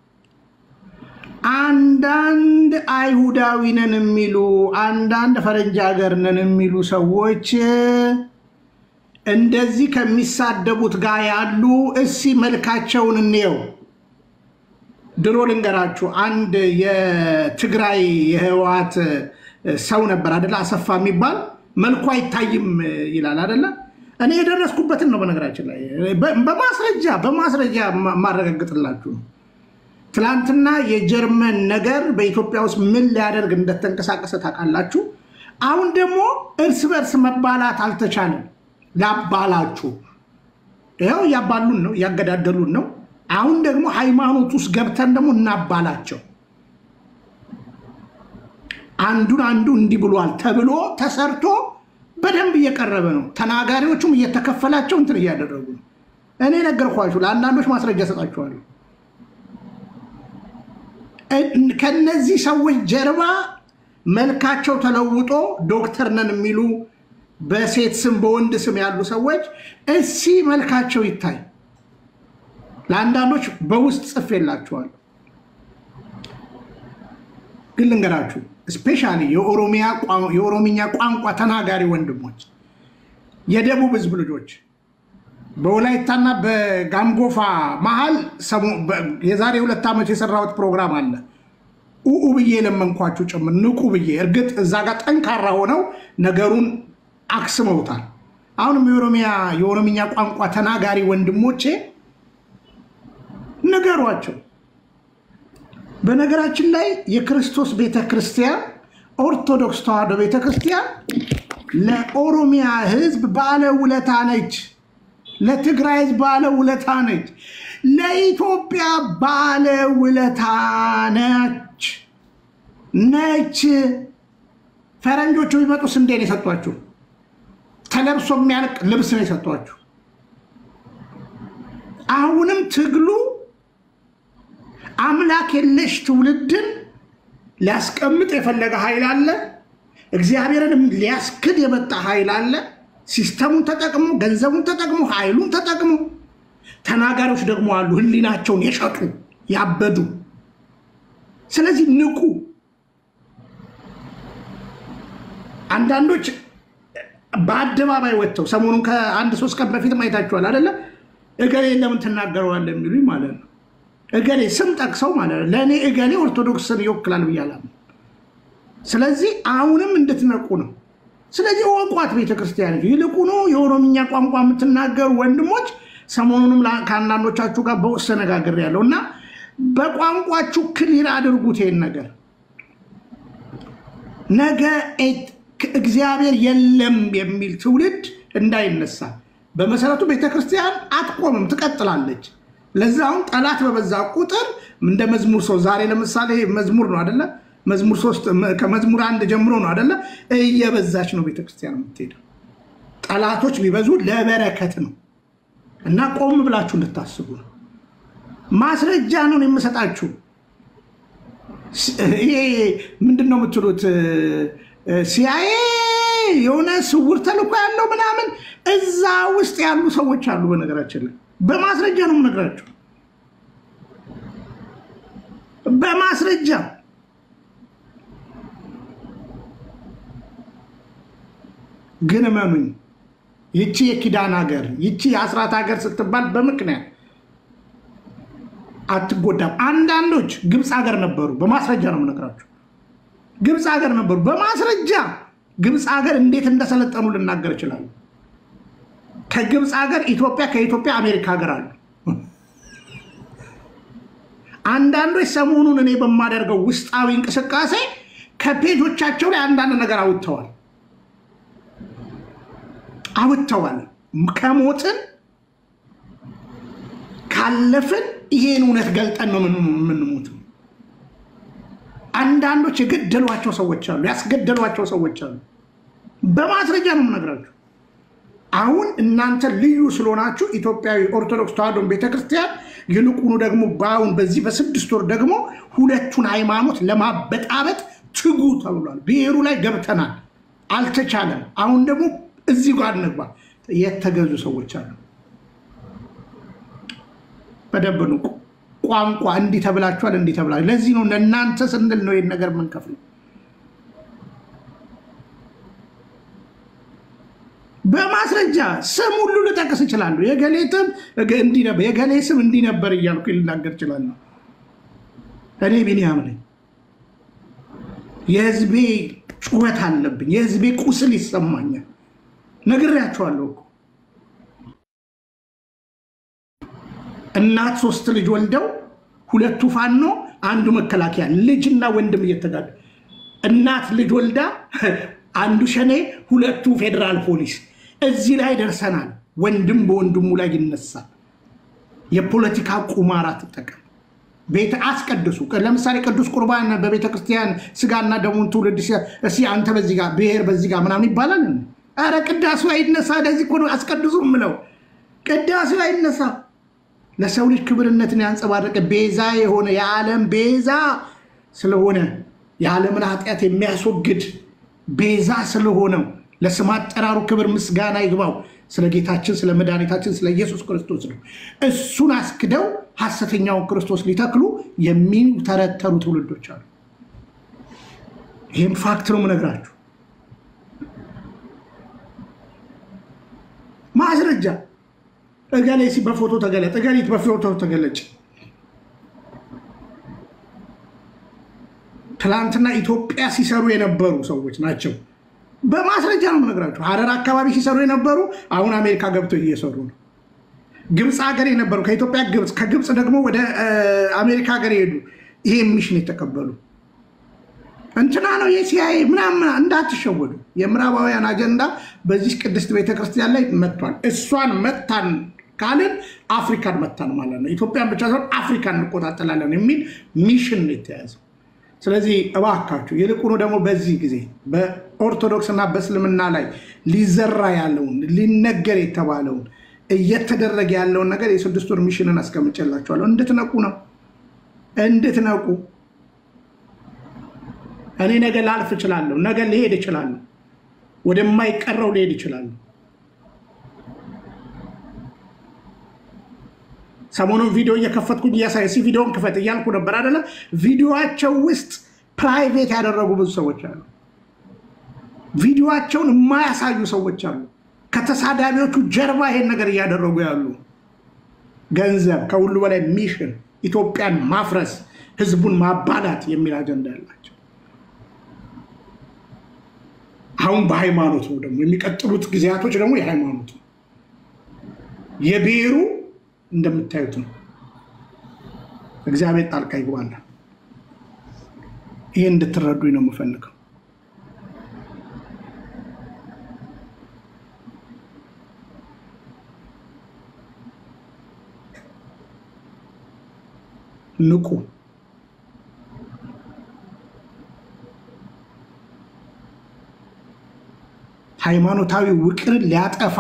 አንዳንድ አይሁዳዊ ነን የሚሉ አንዳንድ ፈረንጅ ሀገር ነን የሚሉ ሰዎች እንደዚህ ከሚሳደቡት ጋር ያሉ እሲ መልካቸውን እንየው። ድሮ ልንገራችሁ፣ አንድ የትግራይ የህወሓት ሰው ነበር አደለ? አሰፋ የሚባል መልኩ አይታይም ይላል አደለ? እኔ የደረስኩበትን ነው። በነገራችን ላይ በ- በማስረጃ በማስረጃ ማ- ማረጋግጥላችሁ ነው። ትላንትና የጀርመን ነገር በኢትዮጵያ ውስጥ ምን ሊያደርግ እንደተንቀሳቀሰ ታውቃላችሁ። አሁን ደግሞ እርስ በርስ መባላት አልተቻለም። ላባላችሁ ይኸው እያባሉን ነው፣ እያገዳደሉን ነው። አሁን ደግሞ ሃይማኖት ውስጥ ገብተን ደግሞ እናባላቸው። አንዱን አንዱ እንዲህ ብሏል ተብሎ ተሰርቶ በደንብ እየቀረበ ነው። ተናጋሪዎቹም እየተከፈላቸው እንትን እያደረጉ ነው። እኔ ነገርኳችሁ፣ ለአንዳንዶች ማስረጃ ሰጣችኋለሁ። እን- ከነዚህ ሰዎች ጀርባ መልካቸው ተለውጦ ዶክተር ነን የሚሉ በሴት ስም በወንድ ስም ያሉ ሰዎች እሲ መልካቸው ይታይ። ለአንዳንዶች በውስጥ ጽፌላችኋለሁ። ግን ልንገራችሁ ስፔሻሊ የኦሮሚኛ ቋንቋ ተናጋሪ ወንድሞች፣ የደቡብ ህዝብ ልጆች በወላይታና በጋምጎፋ መሀል ሰሞ- በ- የዛሬ ሁለት ዓመት የሰራሁት ፕሮግራም አለ። ኡኡ ብዬ የለመንኳችሁ ጭምር ንቁ ብዬ። እርግጥ እዛ ጋር ጠንካራ ሆነው ነገሩን አክስመውታል። አሁንም የኦሮሚያ የኦሮምኛ ቋንቋ ተናጋሪ ወንድሞቼ ንገሯቸው። በነገራችን ላይ የክርስቶስ ቤተ ክርስቲያን ኦርቶዶክስ ተዋሕዶ ቤተ ክርስቲያን ለኦሮሚያ ህዝብ ባለውለታ ነች። ለትግራይ ህዝብ ባለውለታ ነች። ለኢትዮጵያ ባለውለታ ነች ነች። ፈረንጆቹ ቢመጡ ስንዴ ነው የሰጧችሁ። ተለብሶ የሚያልቅ ልብስ ነው የሰጧችሁ። አሁንም ትግሉ አምላክ የለሽ ትውልድን ሊያስቀምጥ የፈለገ ኃይል አለ። እግዚአብሔርንም ሊያስክድ የመጣ ኃይል አለ። ሲስተሙን ተጠቅሞ ገንዘቡን ተጠቅሞ ኃይሉን ተጠቅሞ ተናጋሪዎች ደግሞ አሉ፣ ህሊናቸውን የሸጡ ያበዱ። ስለዚህ ንቁ። አንዳንዶች በአደባባይ ወጥተው ሰሞኑን ከአንድ ሶስት ቀን በፊት አይታችኋል አይደለ? እገሌ ለምን ትናገረዋለህ የሚሉኝ ማለት ነው። እገሌ ስም ጠቅሰው ማለት ነው። ለእኔ እገሌ ኦርቶዶክስን ይወክላል ብያለሁ። ስለዚህ አሁንም እንድትነቁ ነው። ስለዚህ እወቋት ቤተክርስቲያን። ይልቁኑ የኦሮምኛ ቋንቋ የምትናገሩ ወንድሞች ሰሞኑንም ላ- ከአንዳንዶቻችሁ ጋር በውስጥ ተነጋግሬያለሁ እና በቋንቋችሁ ክሊር አድርጉት ይሄን ነገር ነገ ኤት- እግዚአብሔር የለም የሚል ትውልድ እንዳይነሳ። በመሰረቱ ቤተክርስቲያን አትቆምም፣ ትቀጥላለች። ለዛውም ጠላት በበዛ ቁጥር እንደ መዝሙር ሶስት ዛሬ ለምሳሌ መዝሙር ነው አደለ? መዝሙር ሶስት ከመዝሙር አንድ ጀምሮ ነው አደለ? እየበዛች ነው ቤተክርስቲያን የምትሄደው። ጠላቶች ቢበዙ ለበረከት ነው እና ቆም ብላችሁ እንድታስቡ ነው። ማስረጃ ነው የምሰጣችሁ። ይሄ ምንድን ነው የምትሉት? ሲያዬ የሆነ ስውር ተልእኮ ያለው ምናምን እዛ ውስጥ ያሉ ሰዎች አሉ። በነገራችን ላይ በማስረጃ ነው የምነግራቸው፣ በማስረጃ ግን እመኑኝ፣ ይቺ የኪዳን ሀገር ይቺ የአስራት ሀገር ስትባል በምክንያት አትጎዳም። አንዳንዶች ግብፅ ሀገር ነበሩ። በማስረጃ ነው የምነግራቸው። ግብፅ ሀገር ነበሩ። በማስረጃ ግብፅ ሀገር እንዴት እንደሰለጠኑ ልናገር እችላለሁ። ከግብፅ ሀገር ኢትዮጵያ፣ ከኢትዮጵያ አሜሪካ ሀገር አሉ። አንዳንዶች ሰሞኑን እኔ በማደርገው ውስጣዊ እንቅስቃሴ ከፔጆቻቸው ላይ አንዳንድ ነገር አውጥተዋል አውጥተዋል። ከሞትን ካለፍን ይሄን እውነት ገልጠን ነው የምንሞተው። አንዳንዶች የገደሏቸው ሰዎች አሉ፣ ያስገደሏቸው ሰዎች አሉ። በማስረጃ ነው የምነግራችሁ። አሁን እናንተ ልዩ ስለሆናችሁ ኢትዮጵያዊ ኦርቶዶክስ ተዋሕዶ ቤተክርስቲያን ይልቁኑ ደግሞ በአሁን በዚህ በስድስት ወር ደግሞ ሁለቱን ሃይማኖት ለማበጣበጥ ትጉ ተብሏል። ብሔሩ ላይ ገብተናል፣ አልተቻለም። አሁን ደግሞ እዚህ ጋር እንግባ። የተገዙ ሰዎች አሉ። በደንብ ንቁ። ቋንቋ እንዲህ ተብላችኋል፣ እንዲህ ተብላችኋል። ለዚህ ነው ለእናንተ ስንል ነው ይህን ነገር የምንከፍለው። በማስረጃ ስም ሁሉ ልጠቅስ እችላለሁ። የገሌ ስም እንዲህ ነበር፣ የገሌ ስም እንዲህ ነበር እያልኩ ልናገር እችላለሁ። እኔ ቢኒያም ነኝ። የህዝቤ ጩኸት አለብኝ። የህዝቤ ቁስል ይሰማኛል። ነግሬያቸዋለሁ እኮ እናት ሶስት ልጅ ወልደው ሁለቱ ፋኖ አንዱ መከላከያ ልጅና ወንድም እየተጋዱ እናት ልጅ ወልዳ አንዱ ሸኔ ሁለቱ ፌዴራል ፖሊስ እዚህ ላይ ደርሰናል። ወንድም በወንድሙ ላይ ይነሳል። የፖለቲካ ቁማር አትጠቀም። ቤተ አስቀድሱ። ለምሳሌ ቅዱስ ቁርባን በቤተ ክርስቲያን ስጋና ደሙን ትውልድ እስ አንተ በዚህ ጋር ብሔር በዚህ ጋር ምናምን ይባላል። ኧረ ቅዳሴው አይነሳ። ለዚህ እኮ ነው አስቀድሱ ምለው። ቅዳሴው አይነሳ። ለሰው ልጅ ክብርነትን ያንጸባረቀ ቤዛ የሆነ የዓለም ቤዛ ስለሆነ የዓለምን ኃጢአት የሚያስወግድ ቤዛ ስለሆነው ለስም አጠራሩ ክብር ምስጋና ይግባው። ስለ ጌታችን ስለ መድኃኒታችን ስለ ኢየሱስ ክርስቶስ ነው። እሱን አስክደው ሐሰተኛውን ክርስቶስ ሊተክሉ የሚተረተሩ ትውልዶች አሉ። ይህም ፋክት ነው የምነግራችሁ። ማስረጃ እገሌ ሲ በፎቶ ተገለጥ፣ እገሊት በፎቶ ተገለጭ። ትላንትና ኢትዮጵያ ሲሰሩ የነበሩ ሰዎች ናቸው። በማስረጃ ነው የምነግራቸው። ሀረር አካባቢ ሲሰሩ የነበሩ አሁን አሜሪካ ገብተው እየሰሩ ነው። ግብፅ ሀገር የነበሩ ከኢትዮጵያ ግብፅ፣ ከግብፅ ደግሞ ወደ አሜሪካ ሀገር የሄዱ ይሄ ሚሽን የተቀበሉ እንትና ነው የሲአይኤ ምናምን እንዳትሸወዱ። የምዕራባውያን አጀንዳ በዚህ ቅድስት ቤተክርስቲያን ላይ መጥቷል። እሷን መታን ካልን አፍሪካን መታን ማለት ነው። ኢትዮጵያን ብቻ ሳይሆን አፍሪካን እንቆጣጠላለን የሚል ሚሽን ነው የተያዘው። ስለዚህ እባካችሁ ይልቁኑ ደግሞ በዚህ ጊዜ በኦርቶዶክስ እና በእስልምና ላይ ሊዘራ ያለውን ሊነገር የተባለውን እየተደረገ ያለውን ነገር የስድስት ወር ሚሽንን አስቀምጬላችኋለሁ። እንድትነቁ ነው እንድትነቁ። እኔ ነገ ላልፍ እችላለሁ፣ ነገ ሊሄድ እችላለሁ፣ ወደማይቀረው ሊሄድ እችላለሁ። ሰሞኑን ቪዲዮ እየከፈትኩኝ እያሳየ ሲ ቪዲዮን ክፈት እያልኩ ነበር አይደለ? ቪዲዮቸው ውስጥ ፕራይቬት ያደረጉ ብዙ ሰዎች አሉ። ቪዲዮቸውን የማያሳዩ ሰዎች አሉ። ከተሳዳቢዎቹ ጀርባ ይሄን ነገር እያደረጉ ያሉ ገንዘብ፣ ከሁሉ በላይ ሚሽን፣ ኢትዮጵያን ማፍረስ፣ ህዝቡን ማባላት የሚል አጀንዳ ያላቸው አሁን በሃይማኖት ነው ደግሞ የሚቀጥሉት ጊዜያቶች ደግሞ የሃይማኖት ነው የብሔሩ እንደምታዩት ነው። እግዚአብሔር ጣልቃ ይግባል። ይህ እንድትረዱኝ ነው የምፈልገው። ንቁ። ሃይማኖታዊ ውቅርን ሊያጠፋ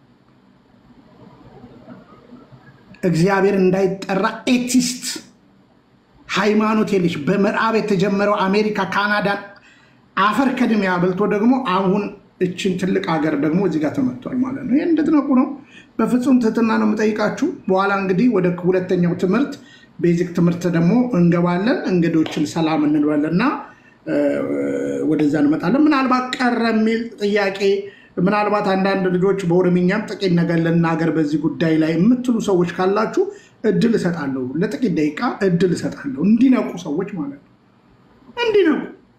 እግዚአብሔር እንዳይጠራ ኤቲስት ሃይማኖት የለሽ በምዕራብ የተጀመረው አሜሪካ፣ ካናዳን አፈር ከድሜ አበልቶ ደግሞ አሁን እችን ትልቅ ሀገር ደግሞ እዚህ ጋር ተመቷል ማለት ነው። ይህ እንድትነቁ ነው። በፍጹም ትህትና ነው የምጠይቃችሁ። በኋላ እንግዲህ ወደ ሁለተኛው ትምህርት ቤዚክ ትምህርት ደግሞ እንገባለን። እንግዶችን ሰላም እንበልና ወደዛ እንመጣለን። ምናልባት ቀረ የሚል ጥያቄ ምናልባት አንዳንድ ልጆች በኦሮምኛም ጥቂት ነገር ልናገር በዚህ ጉዳይ ላይ የምትሉ ሰዎች ካላችሁ እድል እሰጣለሁ። ለጥቂት ደቂቃ እድል እሰጣለሁ። እንዲነቁ ሰዎች ማለት ነው። እንዲነቁ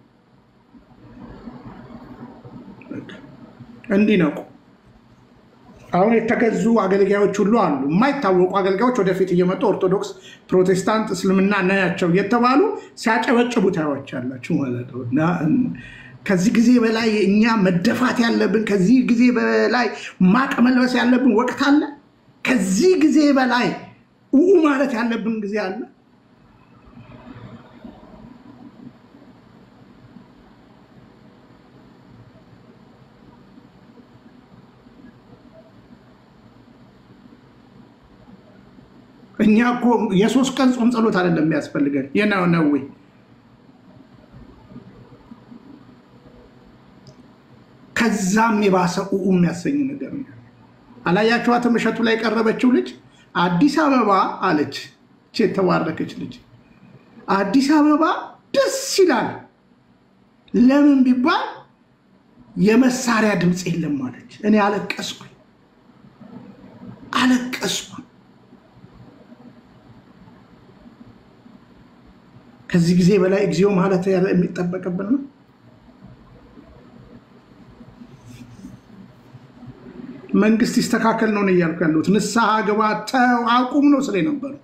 እንዲነቁ። አሁን የተገዙ አገልጋዮች ሁሉ አሉ። የማይታወቁ አገልጋዮች ወደፊት እየመጡ ኦርቶዶክስ፣ ፕሮቴስታንት፣ እስልምና ናያቸው እየተባሉ ሲያጨበጭቡ ታያቸዋላችሁ ማለት ነው እና ከዚህ ጊዜ በላይ እኛ መደፋት ያለብን ከዚህ ጊዜ በላይ ማቅ መልበስ ያለብን ወቅት አለ። ከዚህ ጊዜ በላይ ኡኡ ማለት ያለብን ጊዜ አለ። እኛ እኮ የሶስት ቀን ጾም ጸሎት አይደለም የሚያስፈልገን የነው ነው ከዛም የባሰ ኡኡ የሚያሰኝ ነገር ነው። አላያችኋትም? እሸቱ ላይ የቀረበችው ልጅ አዲስ አበባ አለች። እች የተባረከች ልጅ አዲስ አበባ ደስ ይላል። ለምን ቢባል የመሳሪያ ድምፅ የለም አለች። እኔ አለቀስኩ አለቀስኩ። ከዚህ ጊዜ በላይ እግዚኦ ማለት የሚጠበቅብን ነው። መንግስት ይስተካከል ነው እያልኩ ያለሁት። ንስሐ ግባ፣ ተው፣ አቁም ነው ስለ ነበረው።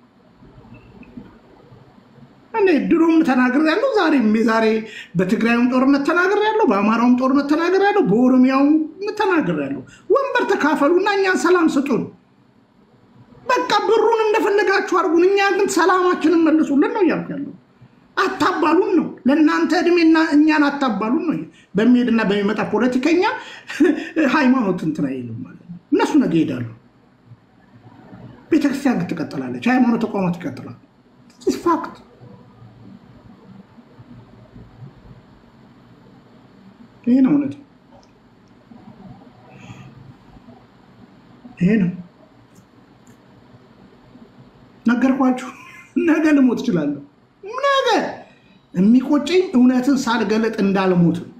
እኔ ድሮም ተናግር ያለው ዛሬም የዛሬ በትግራዩም ጦርነት ተናግር ያለው በአማራውም ጦርነት ተናግር ያለው በኦሮሚያውም ተናግር ያለው ወንበር ተካፈሉና እኛን ሰላም ስጡን። በቃ ብሩን እንደፈለጋችሁ አድርጉን፣ እኛ ግን ሰላማችንን መልሱልን ነው እያልኩ ያለው። አታባሉን ነው ለእናንተ እድሜና እኛን አታባሉን ነው። በሚሄድና በሚመጣ ፖለቲከኛ ሃይማኖት እንትን አይልም ማለት ነው። እነሱ ነገ ይሄዳሉ። ቤተክርስቲያን ግን ትቀጥላለች፣ ሃይማኖት ተቋማት ይቀጥላል። ፋክት ይሄ ነው እውነት፣ ይሄ ነው ነገርኳችሁ። ነገ ልሞት እችላለሁ። ነገ የሚቆጨኝ እውነትን ሳልገለጥ እንዳልሞት ነው።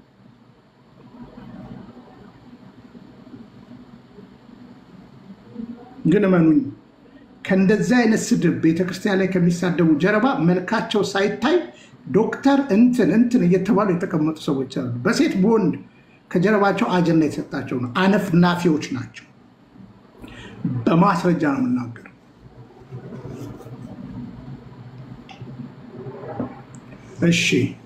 ግን እመኑኝ ከእንደዚህ አይነት ስድብ ቤተክርስቲያን ላይ ከሚሳደቡ ጀርባ መልካቸው ሳይታይ ዶክተር እንትን እንትን እየተባሉ የተቀመጡ ሰዎች አሉ። በሴት በወንድ ከጀርባቸው አጀንዳ የተሰጣቸው ነው። አነፍናፊዎች ናቸው። በማስረጃ ነው የምናገረው። እሺ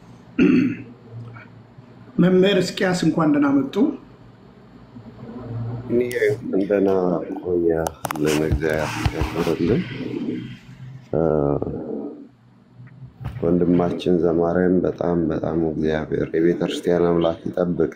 መምህር እስቂያስ እንኳን ደህና መጡ።
እንደና ቆያለን። እግዚአብሔር ያክብርልን። ወንድማችን ዘማሪያም በጣም በጣም እግዚአብሔር የቤተክርስቲያን አምላክ ይጠብቅ።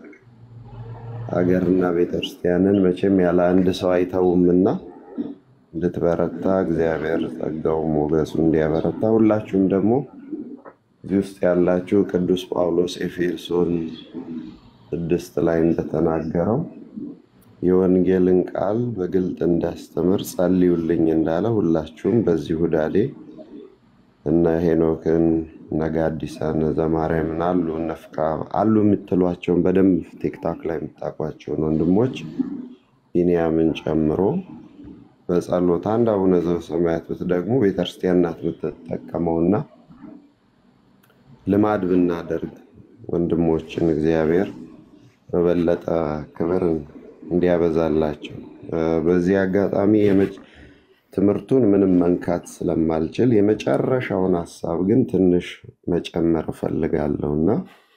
ሀገርና ቤተክርስቲያንን መቼም ያለ አንድ ሰው አይተውምና እንድትበረታ እግዚአብሔር ጸጋው ሞገሱ እንዲያበረታ ሁላችሁም ደግሞ እዚህ ውስጥ ያላችሁ ቅዱስ ጳውሎስ ኤፌሶን ስድስት ላይ እንደተናገረው የወንጌልን ቃል በግልጥ እንዳስተምር ጸልዩልኝ እንዳለ ሁላችሁም በዚህ ሁዳዴ እነ ሄኖክን እነ ጋዲሳን ዘማርያምን አሉ እነ ፍቅራ አሉ የምትሏቸውን በደንብ ቲክታክ ላይ የምታውቋቸውን ወንድሞች ቢንያምን ጨምሮ በጸሎት አንድ አቡነ ዘበሰማያት ብትደግሙ ቤተክርስቲያን ናት የምትጠቀመውና ልማድ ብናደርግ ወንድሞችን እግዚአብሔር በበለጠ ክብርን እንዲያበዛላቸው በዚህ አጋጣሚ ትምህርቱን ምንም መንካት ስለማልችል የመጨረሻውን ሀሳብ ግን ትንሽ መጨመር እፈልጋለሁ እና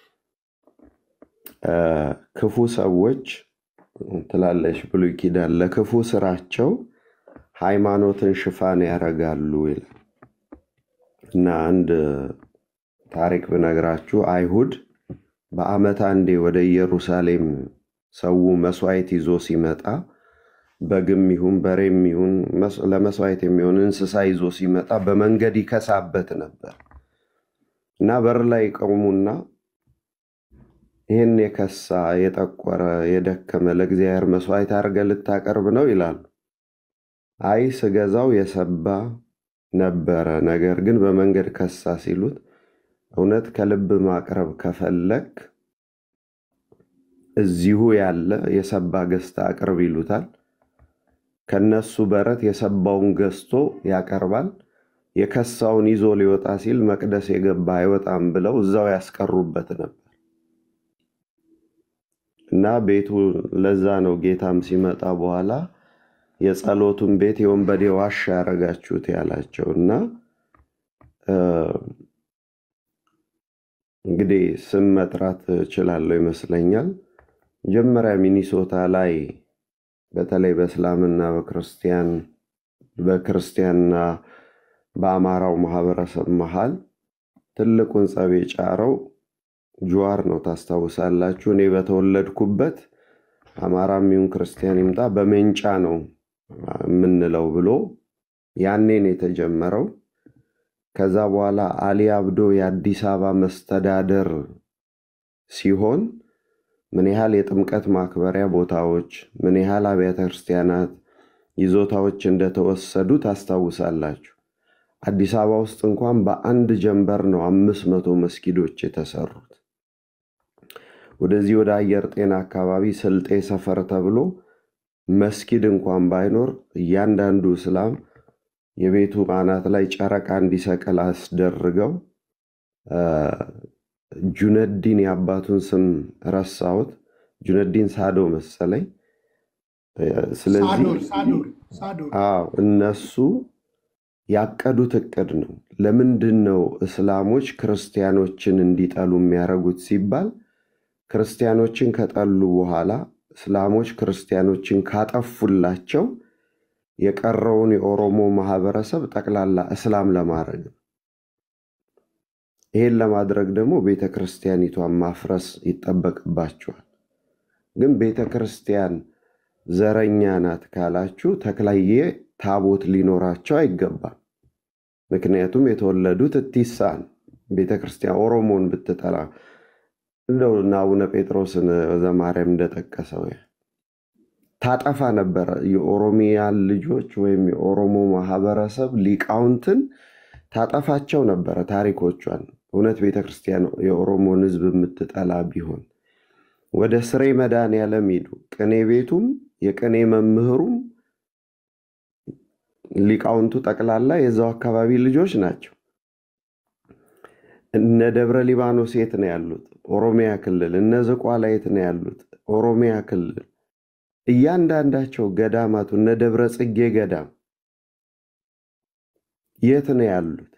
ክፉ ሰዎች ትላለች ብሉይ ኪዳን ለክፉ ስራቸው ሃይማኖትን ሽፋን ያደርጋሉ ይላል እና አንድ ታሪክ ብነግራችሁ አይሁድ በዓመት አንዴ ወደ ኢየሩሳሌም ሰው መስዋዕት ይዞ ሲመጣ በግም ይሁን በሬም ይሁን ለመስዋዕት የሚሆን እንስሳ ይዞ ሲመጣ በመንገድ ይከሳበት ነበር እና በር ላይ ይቆሙና ይህን የከሳ የጠቆረ የደከመ ለእግዚአብሔር መስዋዕት አድርገህ ልታቀርብ ነው ይላሉ። አይ ስገዛው የሰባ ነበረ፣ ነገር ግን በመንገድ ከሳ ሲሉት እውነት ከልብ ማቅረብ ከፈለግ እዚሁ ያለ የሰባ ገዝታ አቅርብ ይሉታል። ከነሱ በረት የሰባውን ገዝቶ ያቀርባል። የከሳውን ይዞ ሊወጣ ሲል መቅደስ የገባ አይወጣም ብለው እዛው ያስቀሩበት ነበር እና ቤቱ ለዛ ነው ጌታም ሲመጣ በኋላ የጸሎቱን ቤት የወንበዴ ዋሻ ያደረጋችሁት ያላቸው እና እንግዲህ ስም መጥራት እችላለሁ ይመስለኛል። መጀመሪያ ሚኒሶታ ላይ በተለይ በእስላምና በክርስቲያን በክርስቲያንና በአማራው ማህበረሰብ መሃል ትልቁን ጸብ የጫረው ጁዋር ነው። ታስታውሳላችሁ። እኔ በተወለድኩበት አማራም ይሁን ክርስቲያን ይምጣ በሜንጫ ነው የምንለው ብሎ ያኔን የተጀመረው ከዛ በኋላ አሊ አብዶ የአዲስ አበባ መስተዳደር ሲሆን ምን ያህል የጥምቀት ማክበሪያ ቦታዎች፣ ምን ያህል አብያተ ክርስቲያናት ይዞታዎች እንደተወሰዱ ታስታውሳላችሁ። አዲስ አበባ ውስጥ እንኳን በአንድ ጀንበር ነው አምስት መቶ መስጊዶች የተሰሩት። ወደዚህ ወደ አየር ጤና አካባቢ ስልጤ ሰፈር ተብሎ መስጊድ እንኳን ባይኖር እያንዳንዱ እስላም የቤቱ አናት ላይ ጨረቃ እንዲሰቅል አስደርገው ጁነዲን የአባቱን ስም ረሳሁት፣ ጁነዲን ሳዶ መሰለኝ። ስለዚህ
ሳዶር ሳዶር ሳዶር
አዎ እነሱ ያቀዱት እቅድ ነው። ለምንድን ነው እስላሞች ክርስቲያኖችን እንዲጠሉ የሚያደርጉት ሲባል ክርስቲያኖችን ከጠሉ በኋላ እስላሞች ክርስቲያኖችን ካጠፉላቸው የቀረውን የኦሮሞ ማህበረሰብ ጠቅላላ እስላም ለማድረግ ነው። ይሄን ለማድረግ ደግሞ ቤተ ክርስቲያኒቷን ማፍረስ ይጠበቅባቸዋል። ግን ቤተ ክርስቲያን ዘረኛ ናት ካላችሁ ተክላዬ ታቦት ሊኖራቸው አይገባም። ምክንያቱም የተወለዱት እቲሳ ነው። ቤተ ክርስቲያን ኦሮሞን ብትጠላ እንደው እና አቡነ ጴጥሮስን ዘማርያም እንደጠቀሰው ታጠፋ ነበረ። የኦሮሚያን ልጆች ወይም የኦሮሞ ማህበረሰብ ሊቃውንትን ታጠፋቸው ነበረ ታሪኮቿን። እውነት ቤተ ክርስቲያን የኦሮሞን ሕዝብ የምትጠላ ቢሆን ወደ ስሬ መድኃኔዓለም ሂዱ። ቅኔ ቤቱም የቅኔ መምህሩም ሊቃውንቱ ጠቅላላ የዛው አካባቢ ልጆች ናቸው። እነ ደብረ ሊባኖስ የት ነው ያሉት? ኦሮሚያ ክልል። እነ ዝቋላ የት ነው ያሉት? ኦሮሚያ ክልል። እያንዳንዳቸው ገዳማቱ እነ ደብረ ጽጌ ገዳም የት ነው ያሉት?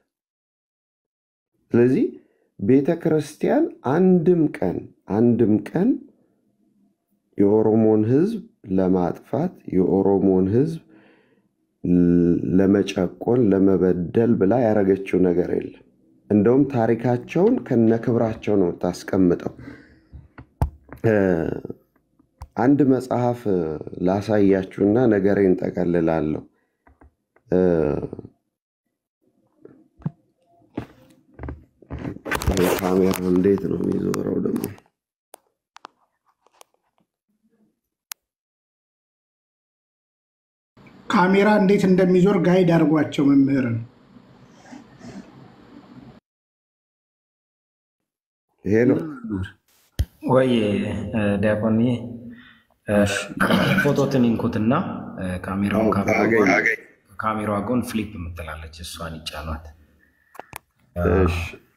ስለዚህ ቤተ ክርስቲያን አንድም ቀን አንድም ቀን የኦሮሞን ህዝብ ለማጥፋት የኦሮሞን ህዝብ ለመጨቆን ለመበደል ብላ ያደረገችው ነገር የለም። እንደውም ታሪካቸውን ከነክብራቸው ነው የምታስቀምጠው። አንድ መጽሐፍ ላሳያችሁና ነገሬን ጠቀልላለሁ። ካሜራ እንዴት ነው የሚዞረው ደግሞ?
ካሜራ እንዴት እንደሚዞር ጋይድ አድርጓቸው መምህርን።
ይሄ ነው
ወይ ዲያቆን ፎቶትን ይንኩትና ካሜራውን ካሜራዋ ጎን ፍሊፕ የምትላለች እሷን ይጫኗት።
እሺ፣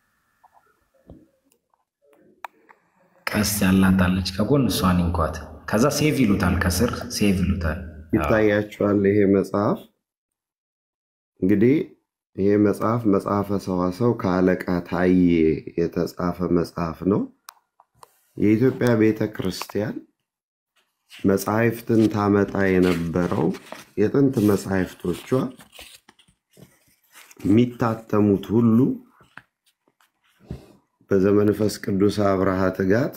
ቀስ ያላታለች ከጎን እሷን ይንኳት። ከዛ ሴቭ ይሉታል፣ ከስር ሴቭ ይሉታል።
ይታያችኋል። ይሄ መጽሐፍ እንግዲህ ይሄ መጽሐፍ መጽሐፈ ሰዋሰው ከአለቃ ታዬ የተጻፈ መጽሐፍ ነው። የኢትዮጵያ ቤተ ክርስቲያን መጽሐፍትን ታመጣ የነበረው የጥንት መጽሐፍቶቿ የሚታተሙት ሁሉ በዘመንፈስ ቅዱስ አብርሃ ትጋት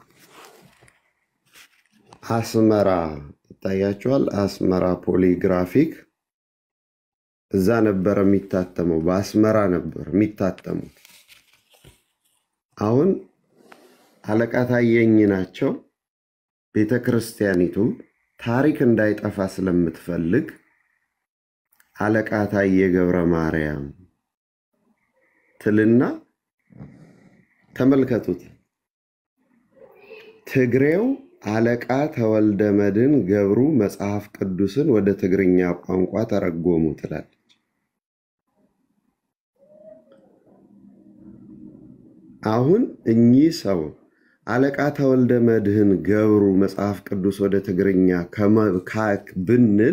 አስመራ ይታያቸዋል። አስመራ ፖሊግራፊክ እዛ ነበረ የሚታተመው፣ በአስመራ ነበር የሚታተሙት። አሁን አለቃ ታየኝ ናቸው። ቤተ ክርስቲያኒቱ ታሪክ እንዳይጠፋ ስለምትፈልግ አለቃ ታዬ ገብረ ማርያም ትልና ተመልከቱት። ትግሬው አለቃ ተወልደ መድን ገብሩ መጽሐፍ ቅዱስን ወደ ትግርኛ ቋንቋ ተረጎሙ ትላለች። አሁን እኚህ ሰው አለቃ ተወልደ መድህን ገብሩ መጽሐፍ ቅዱስ ወደ ትግርኛ ብንል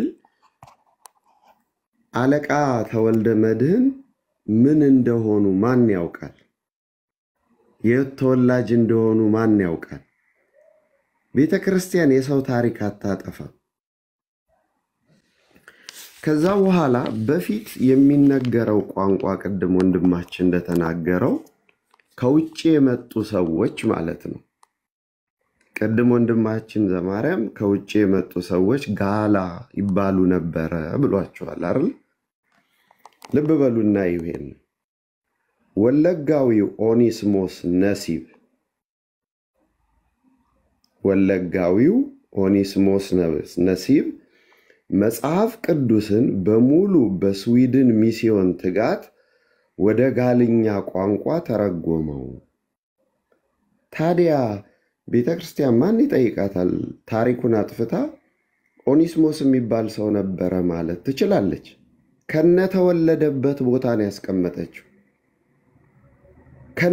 አለቃ ተወልደ መድህን ምን እንደሆኑ ማን ያውቃል? የት ተወላጅ እንደሆኑ ማን ያውቃል? ቤተ ክርስቲያን የሰው ታሪክ አታጠፋም። ከዛ በኋላ በፊት የሚነገረው ቋንቋ ቅድም ወንድማችን እንደተናገረው ከውጭ የመጡ ሰዎች ማለት ነው። ቅድም ወንድማችን ዘማርያም ከውጭ የመጡ ሰዎች ጋላ ይባሉ ነበረ ብሏቸዋል አይደል? ልብ በሉና ይሄን ወለጋዊው ኦኒስሞስ ነሲብ ወለጋዊው ኦኒስሞስ ነሲብ መጽሐፍ ቅዱስን በሙሉ በስዊድን ሚስዮን ትጋት ወደ ጋልኛ ቋንቋ ተረጎመው። ታዲያ ቤተ ክርስቲያን ማን ይጠይቃታል? ታሪኩን አጥፍታ ኦኒስሞስ የሚባል ሰው ነበረ ማለት ትችላለች። ከነተወለደበት ቦታ ነው ያስቀመጠችው።